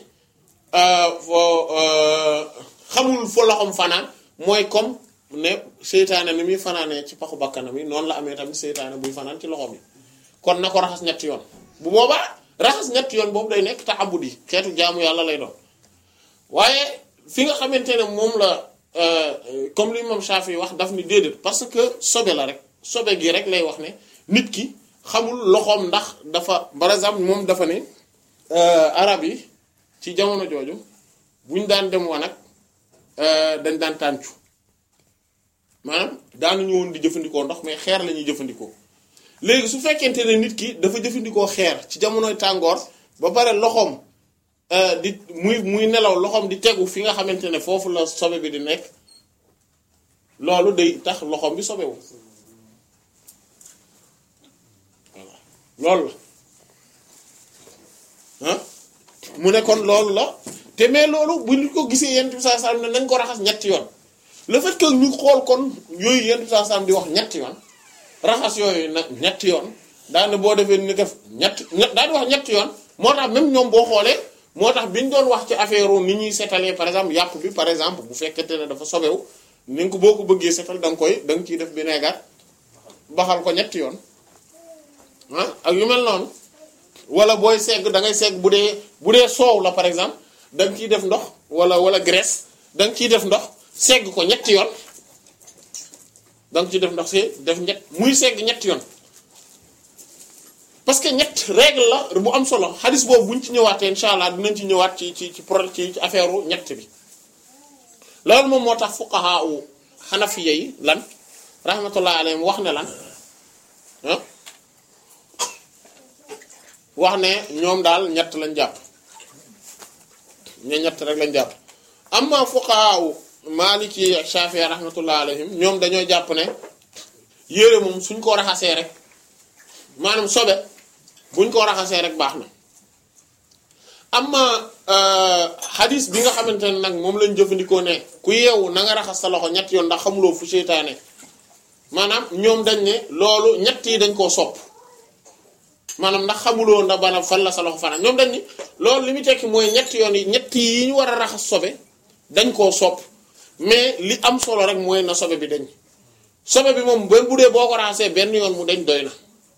xamul fa loxoom fanaan mooy comme ne seytaane ni muy fanaanee ci paxu bakkanam yi noonu la amee tamit seytaane buy fanaan ci loxoom yi kon na ko raxas ñetti yoon bu boobaa raxas ñetti yoon boobu day nekk ta'abbudi xeetu jaamu yàlla lay doon waaye fi nga xamante ne moom la comme li moom Shafi wax daf ni déedéet parce que sobe la rek sobe gi rek lay wax ne nit ki xamul loxoom ndax dafa par exemple moom dafa ne arab yi ci jamono jooju buñ daan dem wanag euh, dañ daan tàncu maanaam daanuñu woon di jëfandikoo ndox mais xeer la ñuy jëfandikoo léegi su fekkente ne nit ki dafa jëfandikoo xeer ci jamonoy tàngoor ba pare loxoom euh, di muy muy nelaw loxoom di tegu fi nga xamante ne foofu la sobe bi di nekk loolu day tax loxoom bi sobewu voilà loolu la ah mu ne kon loolu la te mais loolu bu ñu ko gisee yent bi saa sallam ne nañ ko raxas ñetti yoon le fait que ñu xool kon yooyu yent bi saa sallam di wax ñetti yoon raxas yooyu nag ñetti yoon daane boo defee ni def ñetti ñett daal di wax ñetti yoon moo tax même ñoom boo xoolee moo tax bi ñu doon wax ci affaire ni ñuy setalee par exemple yàpp bi par exemple bu fekkente ne dafa sobewu ni nga ko boo ko bëggee setal da nga koy da nga ciy def vinaigre baxal ko ñetti yoon ah ak yu mel noonu wala booy segg da ngay segg bu dee bu dee soow la par exemple da nga ciy def ndox wala wala graisse da nga ciy def ndox segg ko ñetti yoon da nga ciy def ndox si def ñett muy segg ñetti yoon parce que ñett règle la bu am solo xadis boobu buñ ci ñëwaatee incha allah dinañ ci ñëwaat ci ci ci pro ci affaire ñett bi loolu moom moo tax fuqaha u xanafiya yi lan rahmatullah alayhim wax ne lan ah wax ne ñoom daal ñett lañ jàpp ñe ñett rek lañ jàpp amma fuqaha u maliki ak shafi'i rahmatullah alayhim ñoom dañoo jàpp ne yére moom suñ ko raxasee rek maanaam sobe buñ ko raxasee rek baax na amma hadis bi nga xamante ne nag moom lañ jëfandikoo ne ku yeewu na nga raxas sa loxo ñett yoon ndax xamuloo fu seytaane maanaam ñoom dañ ne loolu ñett yi dañ koo sopp maanaam ndax xamuloo ndax bana fan la sa loxo fanaan ñoom dañ ni loolu li mu tekki mooy ñetti yoon yi ñett yi ñu war a raxas sobe dañ koo sopp mais li am solo rek mooy na sobe bi dañ sobe bi moom ba bu dee boo ko raxasee benn yoon mu dañ doy na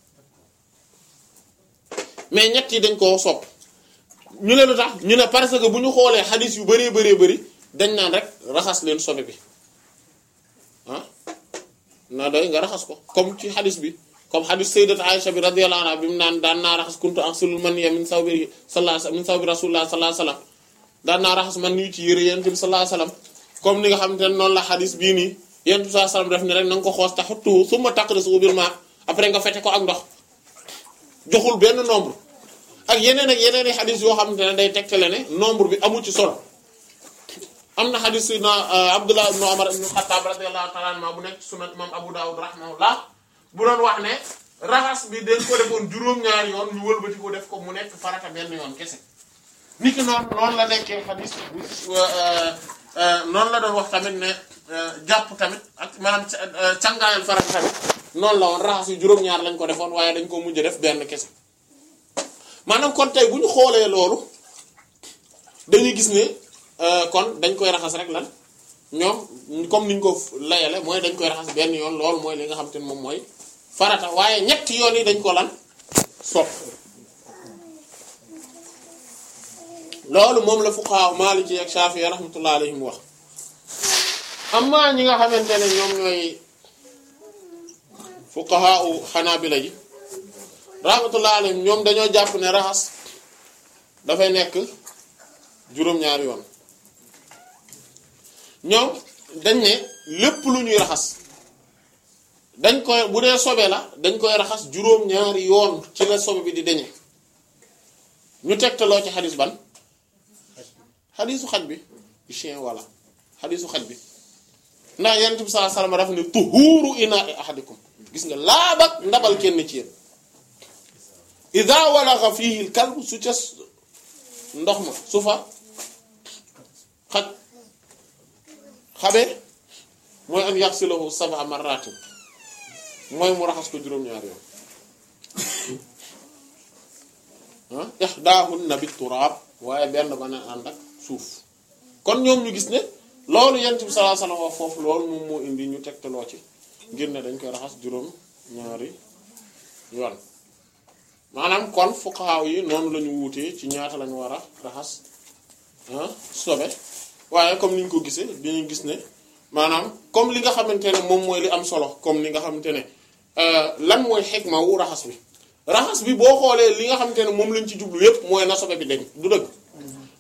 mais ñett yi dañ koo sopp ñu ne lu tax ñu ne parce que bu ñu xoolee xadis yu bëree bëree bëri dañ naan rek raxas leen sobe bi ah na doy nga raxas ko comme ci xadis bi comme xadis sayyidat Aisha bi radiyallahu anha bi mu naan daan naa raxas kuntu axsilul maniyya min sawbi sallallahu min sawbi rasulullah sallallahu alayhi wasallam daan naa raxas man nii ci yére yent bi sallallahu alayhi wasallam comme ni nga xamante ne noonu la xadis bii nii yent bi sallallahu alayhi wasallam def ni rek na nga ko xoos taxuttu summa taqrisu bil ma après nga fete ko ak ndox joxul benn nombre ak yeneen ak yeneen i xadis yoo xamante ne day tegtale ne nombre bi amu ci solo am na xadis na Abdullah ibn Umar ibn Khattab radiyallahu ta'ala anhu bu nekk sunan imam Abu Dawud rahimahullah bu doon wax ne raxas bi dañ ko defoon juróom-ñaari yoon ñu wëlbati ko def ko mu nekk farata benn yoon kese niki noonu noonu la nekkee xadis bu noonu la doon wax tamit ne jàpp tamit ak maanaam cangaayal farata tamit noonu la woon raxas yu juróom-ñaar lañ ko defoon waaye dañ ko mujj def benn kese maanaam kon tey bu ñu xoolee loolu dañuy gis ne kon dañ koy raxas rek lan ñoom comme niñ ko layale mooy dañ koy raxas benn yoon loolu mooy li nga xam te ne moom mooy farata waaye ñetti yoon yi dañ ko lan sopp loolu moom la fuqaha maliki ak shafi'i rahmatullah alayhim wax amma ñi nga xamante ne ñoom ñooy fuqaha u xanaabila yi rahmatullah alayhim ñoom dañoo jàpp ne raxas dafay nekk juróom-ñaari yoon ñoom dañ ne lépp lu ñuy raxas dañ koy bu dee sobe la dañ koy raxas juróom-ñaari yoon ci la sobe bi di deñe ñu tegtaloo ci xadis ban xadisu xaj bi chien walla xadisu xaj bi ndax yonent bi sallallahu alayhi wasallam dafa ne tuhuuru inaa'i ahadikum gis nga laabak ndabal kenn ci yéen ida walaxa fihi l kalb su ca ndox ma su fa xaj xabe mooy an yaxsilahu sab'a marratin mooy mu raxas ko juróom-ñaari yoon ah ihdaahunna bit turaab waaye benn ba na ànd ak suuf kon ñoom ñu gis ne loolu yent bi sallallahu alayhi wasallam wax foofu loolu moom moo indi ñu tegtaloo ci ngir ne dañ koy raxas juróom-ñaari yoon maanaam kon fuqaha yi noonu la ñu wuutee ci ñaata lañu war a raxas ah sobe waaye comme ni ñu ko gisee dañuy gis ne maanaam comme li nga xamante ne moom mooy li am solo comme li nga xamante ne lan mooy xikma wu raxas bi raxas bi boo xoolee li nga xamante ne moom lañ ci jublu yépp mooy na sobe bi dañ du dëgg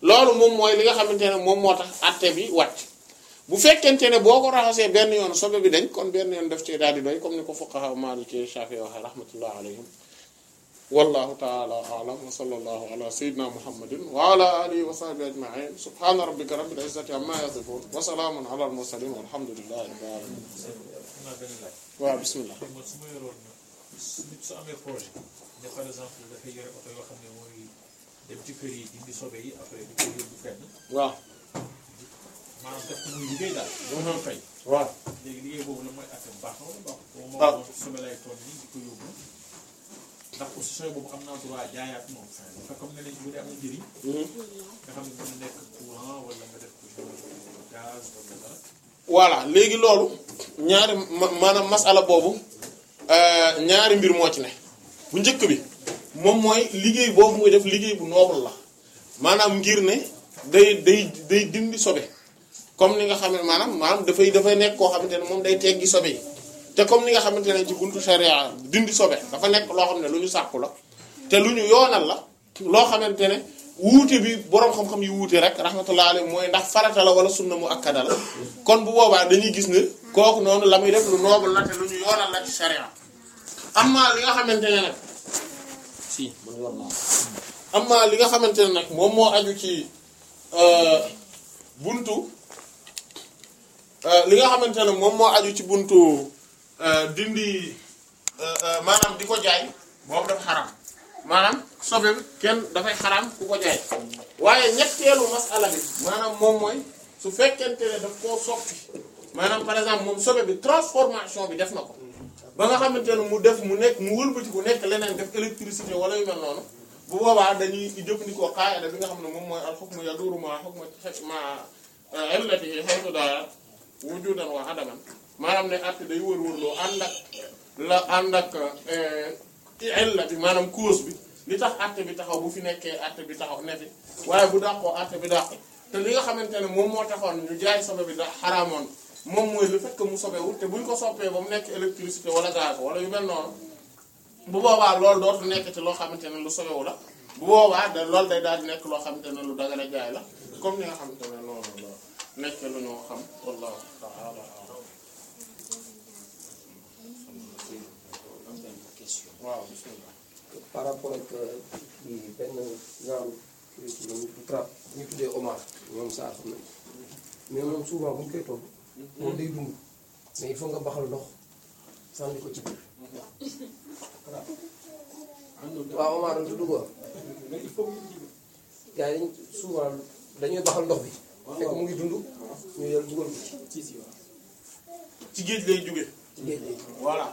loolu moom mooy li nga xamante ne moom moo tax atte bi wàcc bu fekkente ne boo ko raxasee benn yoon sobe bi dañ kon benn yoon def ci daal di doy comme ni ko fuqaha maliki shafi waxe rahmatullah alayhim wallahu ta'ala a'lam wa sallallahu ala sayyidina muhammadin wa ala alihi wa sahbihi ajma'in subhana rabbika rabbil izzati amma yasifun wa salamun ala al mursalin walhamdulillahi rabbil alamin naa benn laaj. waaw bismillah man su ma yoroon nit su amee projet ne par exemple dafay yore oto yoo xam ne mooy dem ci kër yi dindi sobe yi après di ko yóbbu fenn waaw maanaam def ko muy liggéey daal. doo ko fay. waaw léegi liggéey boobu la mooy affaire baax na wala baaxul. boobu Ah. moom sobe lay toll nii di ko yóbbu ndax aussi sobe boobu am naa droit jaayaat moom. dafa comme ne nañ bu dee am na njëriñ. nga xam ne mën na nekk courant wala nga def ko genre gaz wala dara. voilà léegi loolu ñaari ma- maanaam masala boobu euh, ñaari mbir moo ci ne bu njëkk bi moom mooy liggéey boobu muy def liggéey bu noble la maanaam ngir ne day day day dindi sobe comme ni nga xam ne maanaam maanaam dafay dafay nekk koo xamante ne moom day teggi sobe yi te comme ni nga xamante ne ci buntu sharia dindi sobe dafa nekk loo xam ne lu ñu sàkku la te lu ñu yoonal la loo xamante ne wuute bi boroom xam-xam yi wuute rek rahmatullah alayhi mooy ndax farata la wala sunna mu akkada la kon bu boobaa dañuy gis ne kooku noonu la muy def lu noble la te lu ñu yoonal la ci sharia amma li nga xamante ne nag si man yor naa amma li nga xamante ne nag moom moo aju ci euh, buntu euh, li nga xamante ne moom moo aju ci buntu euh, dindi euh, euh, maanaam di ko jaay boobu dafa xaram maanaam sobe bi kenn dafay xaram ku ko jaay waaye ñetteelu masala bi maanaam moom mooy su fekkente ne daf koo soppi maanaam par exemple moom sobe bi transformation bi def na ko ba nga xamante ne mu def mu nekk mu wëlbati ku nekk leneen def électricité wala yu mel noonu bu boobaa dañuy jëfandikoo qaayida bi nga xam ne moom mooy al hukmu yaduru ma hukmu ma illatihi haythu daara wujudan wa adaman maanaam ne àtte day wër-wërloo ànd ak la ànd ak illa bi maanaam cause bi li tax àtte bi taxaw bu fi nekkee àtte bi taxaw ne fi waaye bu dàqoo àtte bi dàq te li nga xamante ne moom moo taxoon ñu jaay sobe bi da xaraamoon moom mooy le fait que mu sobewul te buñ ko soppee ba mu nekk électricité wala gaz wala yu mel noonu bu boobaa loolu dootu nekk ci loo xamante ne lu sobewu la bu boobaa da loolu day daal di nekk loo xamante ne lu dagana jaay la comme ni nga xamante ne noonu la nekk lu ñoo xam wallahu ta'ala a'lam waaw bismillah par rapport ak kii benn genre kii ci ñu tra ñu tuddee Omar ñoom saa xam nañ mais moom souvent bu ñu koy togg moom day dund mais il faut nga baxal ndox sànni ko ci biir waaw Omar doon tudd ko gars yi dañ souvent dañuy baxal ndox bi fekk mu ngi dund ñu yor dugal ko ci ci ci géej lay jóge ci géej gi voilà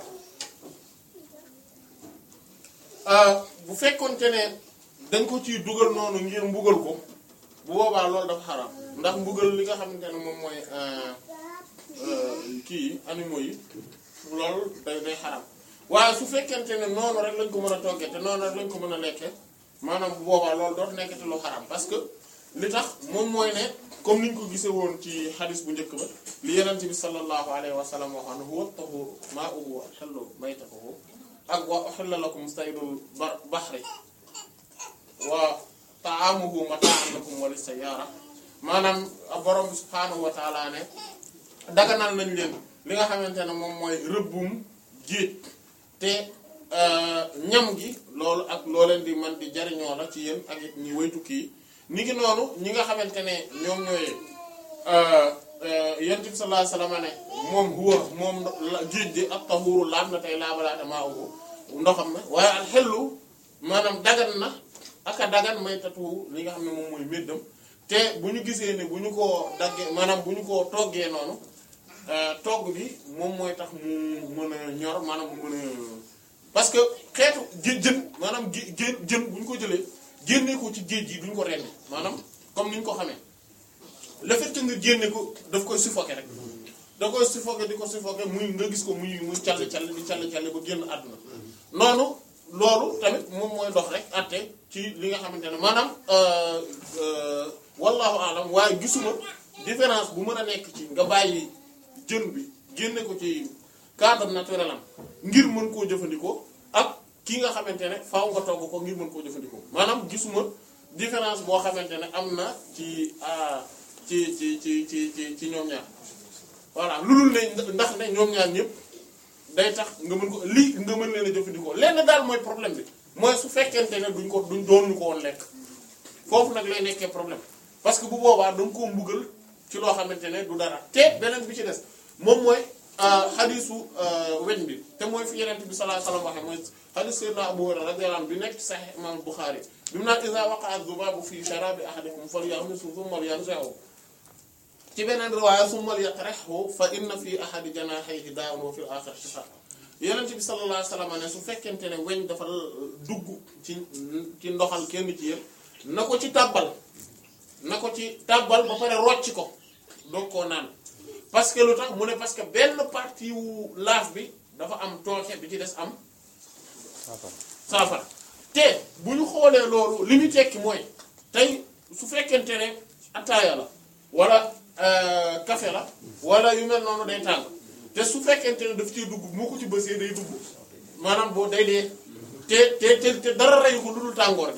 bu fekkonte ne dañ ko ciy dugal noonu ngir mbugal ko bu boobaa loolu dafa xaram ndax mbugal li nga xamante ne moom mooy euh, euh, kii yi animaux yi loolu day day xaram waaye su fekkente ne noonu rek lañ ko mën a toggee te noonu rek lañ ko mën a lekkee maanaam bu boobaa loolu dootu nekkati lu xaram parce que li tax moom mooy ne comme niñ ko gisee woon ci xadis bu njëkk ba li yenente bi sallallahu alayhi wa sallam waxoon ne huwa tahuru ma'uhu wa hallu maytatuhu ak wa uhilla lakum saydul ba- bahri wa ta'amuhu mata'an lakum wa lis-sayyara maanaam borom bi subhaanahu wa ta'ala ne daganal nañ leen li nga xamante ne moom mooy rëbbum géej te euh, ñam gi loolu ak loo leen di man di jariñoo la ci yéen ak it ñi waytukki yi ni ngi noonu ñi nga xamante ne ñoom ñooy yonent bi sallallahu alayhi wasallam ne moom huwa moom la- géej gi ak tahuru laab na tey laabalaate maa uhu ndoxam na waaye al xellu maanaam dagan na ak a dagan may tatu li nga xam ne moom mooy méddam te bu ñu gisee ne bu ñu ko daggee maanaam bu ñu ko toggee noonu euh, togg bi moom mooy tax mu mën a ñor maanaam mu mën a parce que xeetu jë jën maanaam gé jën jën bu ñu ko jëlee génne ko ci géej gi duñ ko rendi maanaam comme ni ñu ko xamee le fait que nga génne ko daf koy suffoquer rek da koy suffoquer di ko suffoquer muy nga gis ko muy muy call call di call call ba génn àdduna noonu loolu tamit moom mooy dox rek àtte ci li nga xamante ne maanaam euh, euh, wallahu alam waaye gisuma différence bu mën a nekk ci nga bàyyi jën bi génne ko ci cadre naturel am ngir mën koo jëfandikoo ak ki nga xamante ne faaw nga togg ko ngir mën koo jëfandikoo maanaam gisuma différence boo xamante ne am na ci ah, ci ci ci ci ci ci ñoom ñaar voilà lu dul ne ndax ne ñoom ñaar ñëpp day tax nga mën ko lii nga mën leen a jëfandikoo lenn daal mooy problème bi mooy su fekkente ne duñ ko duñ doon ñu ko woon lekk foofu nag lay nekkee problème parce que bu boobaa da nga koo mbugal ci loo xamante ne du dara te beneen bi ci des moom mooy xadisu weñ bi te mooy fi yeneen bi sallallahu alayhi wasallam waxe mooy xadis sayyidina Abu Hurayra radiyallahu anhu bi nekk ci Sahih Imam Bukhari bi mu naan iza waqa'a dhubabu fi sharabi ahadikum falyaghmishu thumma lyanzi'hu ci beneen riwaaya summa lyatrihhu fa inna fi ahadi janaahayhi daa'un wa fil aakhari shifaa yeneen bi sallallahu alayhi wasallam ne su fekkente ne weñ dafa dugg ci ci ndoxal kenn ci yéen na ko ci tàbbal na ko ci tàbbal ba pare rocc ko doog koo naan parce que lu tax mu ne parce que benn partie wu laaf bi dafa am tooke bi ci des am saafara te bu ñu xoolee loolu li ñu tekki mooy tey su fekkente ne ataaya la wala euh, café la wala yu mel noonu day tàng te su fekkente ne daf ciy dugg moo ko ci bësee day dugg maanaam boo day dee te te te te dara reyu ko lu dul tàngoor bi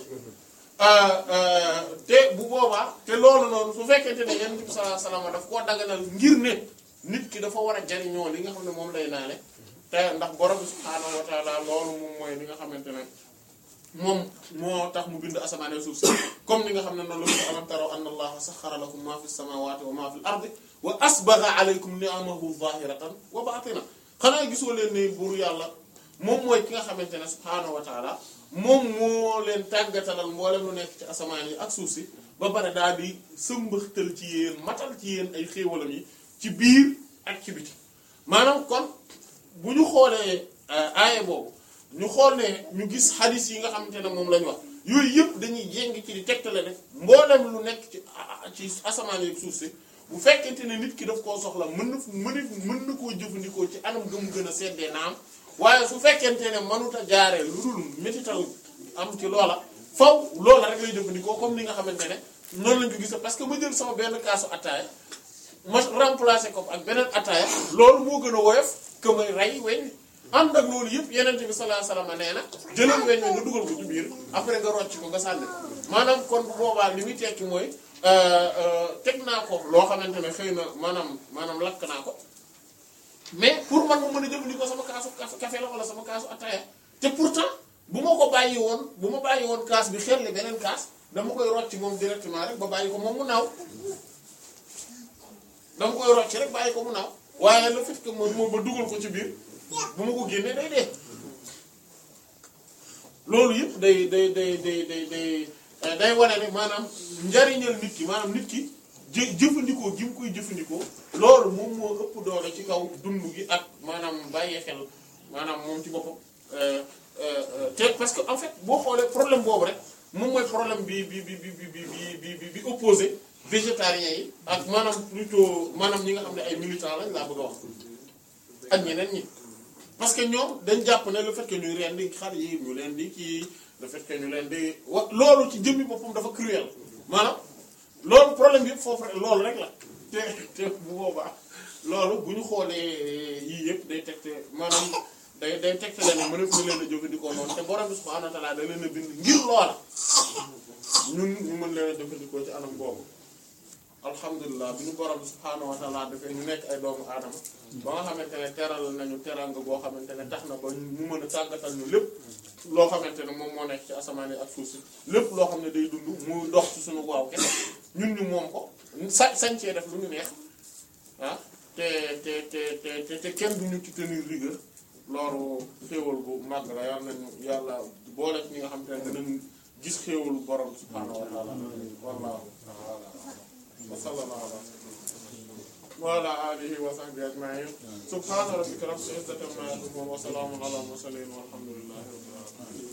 te bu boobaa te loolu noonu su fekkente ne yonent bi sallallahu alayhi wasallam daf koo daganal ngir ne nit ki dafa war a jariñoo li nga xam ne moom lay naane te ndax borom bi subhaanahu wa taala loolu moom mooy li nga xamante ne moom moo tax mu bind asamaan ak suuf si comme ni nga xam ne noonu la ko alam taraw anna allaha saxara lakum ma fi samawati wa ma fi l ardi wa asbagha alaykum ni'amahu zahiratan wa batina xanaa gisoo leen ne buur yàlla moom mooy ki nga xamante ne subhaanahu wa taala moom moo leen tàggatalal mboolem lu nekk ci asamaan yi ak suuf si ba pare daal di sëmbaxtal ci yéen matal ci yéen ay xéewalam yi ci biir ak ci biti maanaam kon bu ñu xoolee aaye boobu ñu xool ne ñu gis xadis yi nga xamante ne moom la ñu wax yooyu yëpp dañuy jéng ci di tegtale rek mboolem lu nekk ci ci asamaan yi ak suuf si bu fekkente ne nit ki daf koo soxla mën na mën mën na koo jëfandikoo ci anam gëm gën a seddee naam waaye su fekkente ne mënut a jaaree lu dul métital am ci loola faw loola rek lay jëfandikoo comme ni nga xamante ne noonu lañ ko gis parce que ma jël sama benn kaasu attaaya ma remplacer ko ak beneen attaaya loolu moo gën a woyof que may rey weñ ànd ak loolu yëpp yeneen bi sallallahu alayhi wasallam nee na jëlal weñ nga dugal ko ci biir après nga rocc ko nga sànni maanaam kon bu boobaa li muy tekki mooy teg naa ko loo xamante ne xëy na maanaam maanaam lakk naa ko mais pour man mu mën a jëfandikoo sama kaasu café la wala sama kaasu ataaya te pourtant bu ma ko bàyyi woon bu ma bàyyi woon kaas bi xel li beneen kaas dama koy rocc moom directement rek ba bàyyi ko moom mu naaw dama koy rocc rek bàyyi ko mu naaw waaye le fait que moom moom ba dugal ko ci biir bu ma ko génnee day dee loolu yëpp day day day day day day day wane ne maanaam njariñal nit ki maanaam nit ki jë jëfandikoo gi mu koy jëfandikoo loolu moom moo ëpp doole ci kaw dund gi ak maanaam bàyyee xel maanaam moom ci boppam te parce que en fait boo xoolee problème boobu rek moom mooy problème bi bi bi bi bi bi bi bi opposé végétariens yi ak maanaam plutôt maanaam ñi nga xam ne ay militants lañ laa bëgg a wax ak ñeneen ñi parce que ñoom dañ jàpp ne le fait que ñuy rendi xar yi ñu leen di kii le fait que ñu leen di wa loolu ci jëmmi boppam dafa cruel maanaam loolu problème bi yëpp foofu rek loolu rek la te te bu boobaa loolu bu ñu xoolee yii yëpp day tegte maanaam day day tegte leen ne mënef na leen a jëfandikoo noonu te borom bi subhaanahu wa ta'aala da leen a bind ngir loola ñun ñu mën leen a jëfandikoo ci anam boobu alhamdulilah bi ñu borom bi subhaanahu wa ta'aala dafay ñu nekk ay doomu aadama ba nga xamante ne teral nañu teranga boo xamante ne tax na ba ñu mën a tàggatal ñu lépp loo xamante ne moom moo nekk ci asamaan yi ak suuf si lépp loo xam ne day dund mu dox ci suñu waaw kese ñun ñu moom ko sa sañ cee def lu ñu neex ah te te te te te kenn du ñu ci tenir rigueur loolu xéewal bu màgg la yàlla nañu yàlla boole ci ñi nga xamante ne dinañ gis xéewalu borom subhaanahu wa taala wallahu ta'ala wa sallallahu ala wa ala alihi wa sahbihi ajma'in subhana rabbika rabbil izzati amma yasifun wa salamun ala mursalin walhamdulillahi rabbil alamin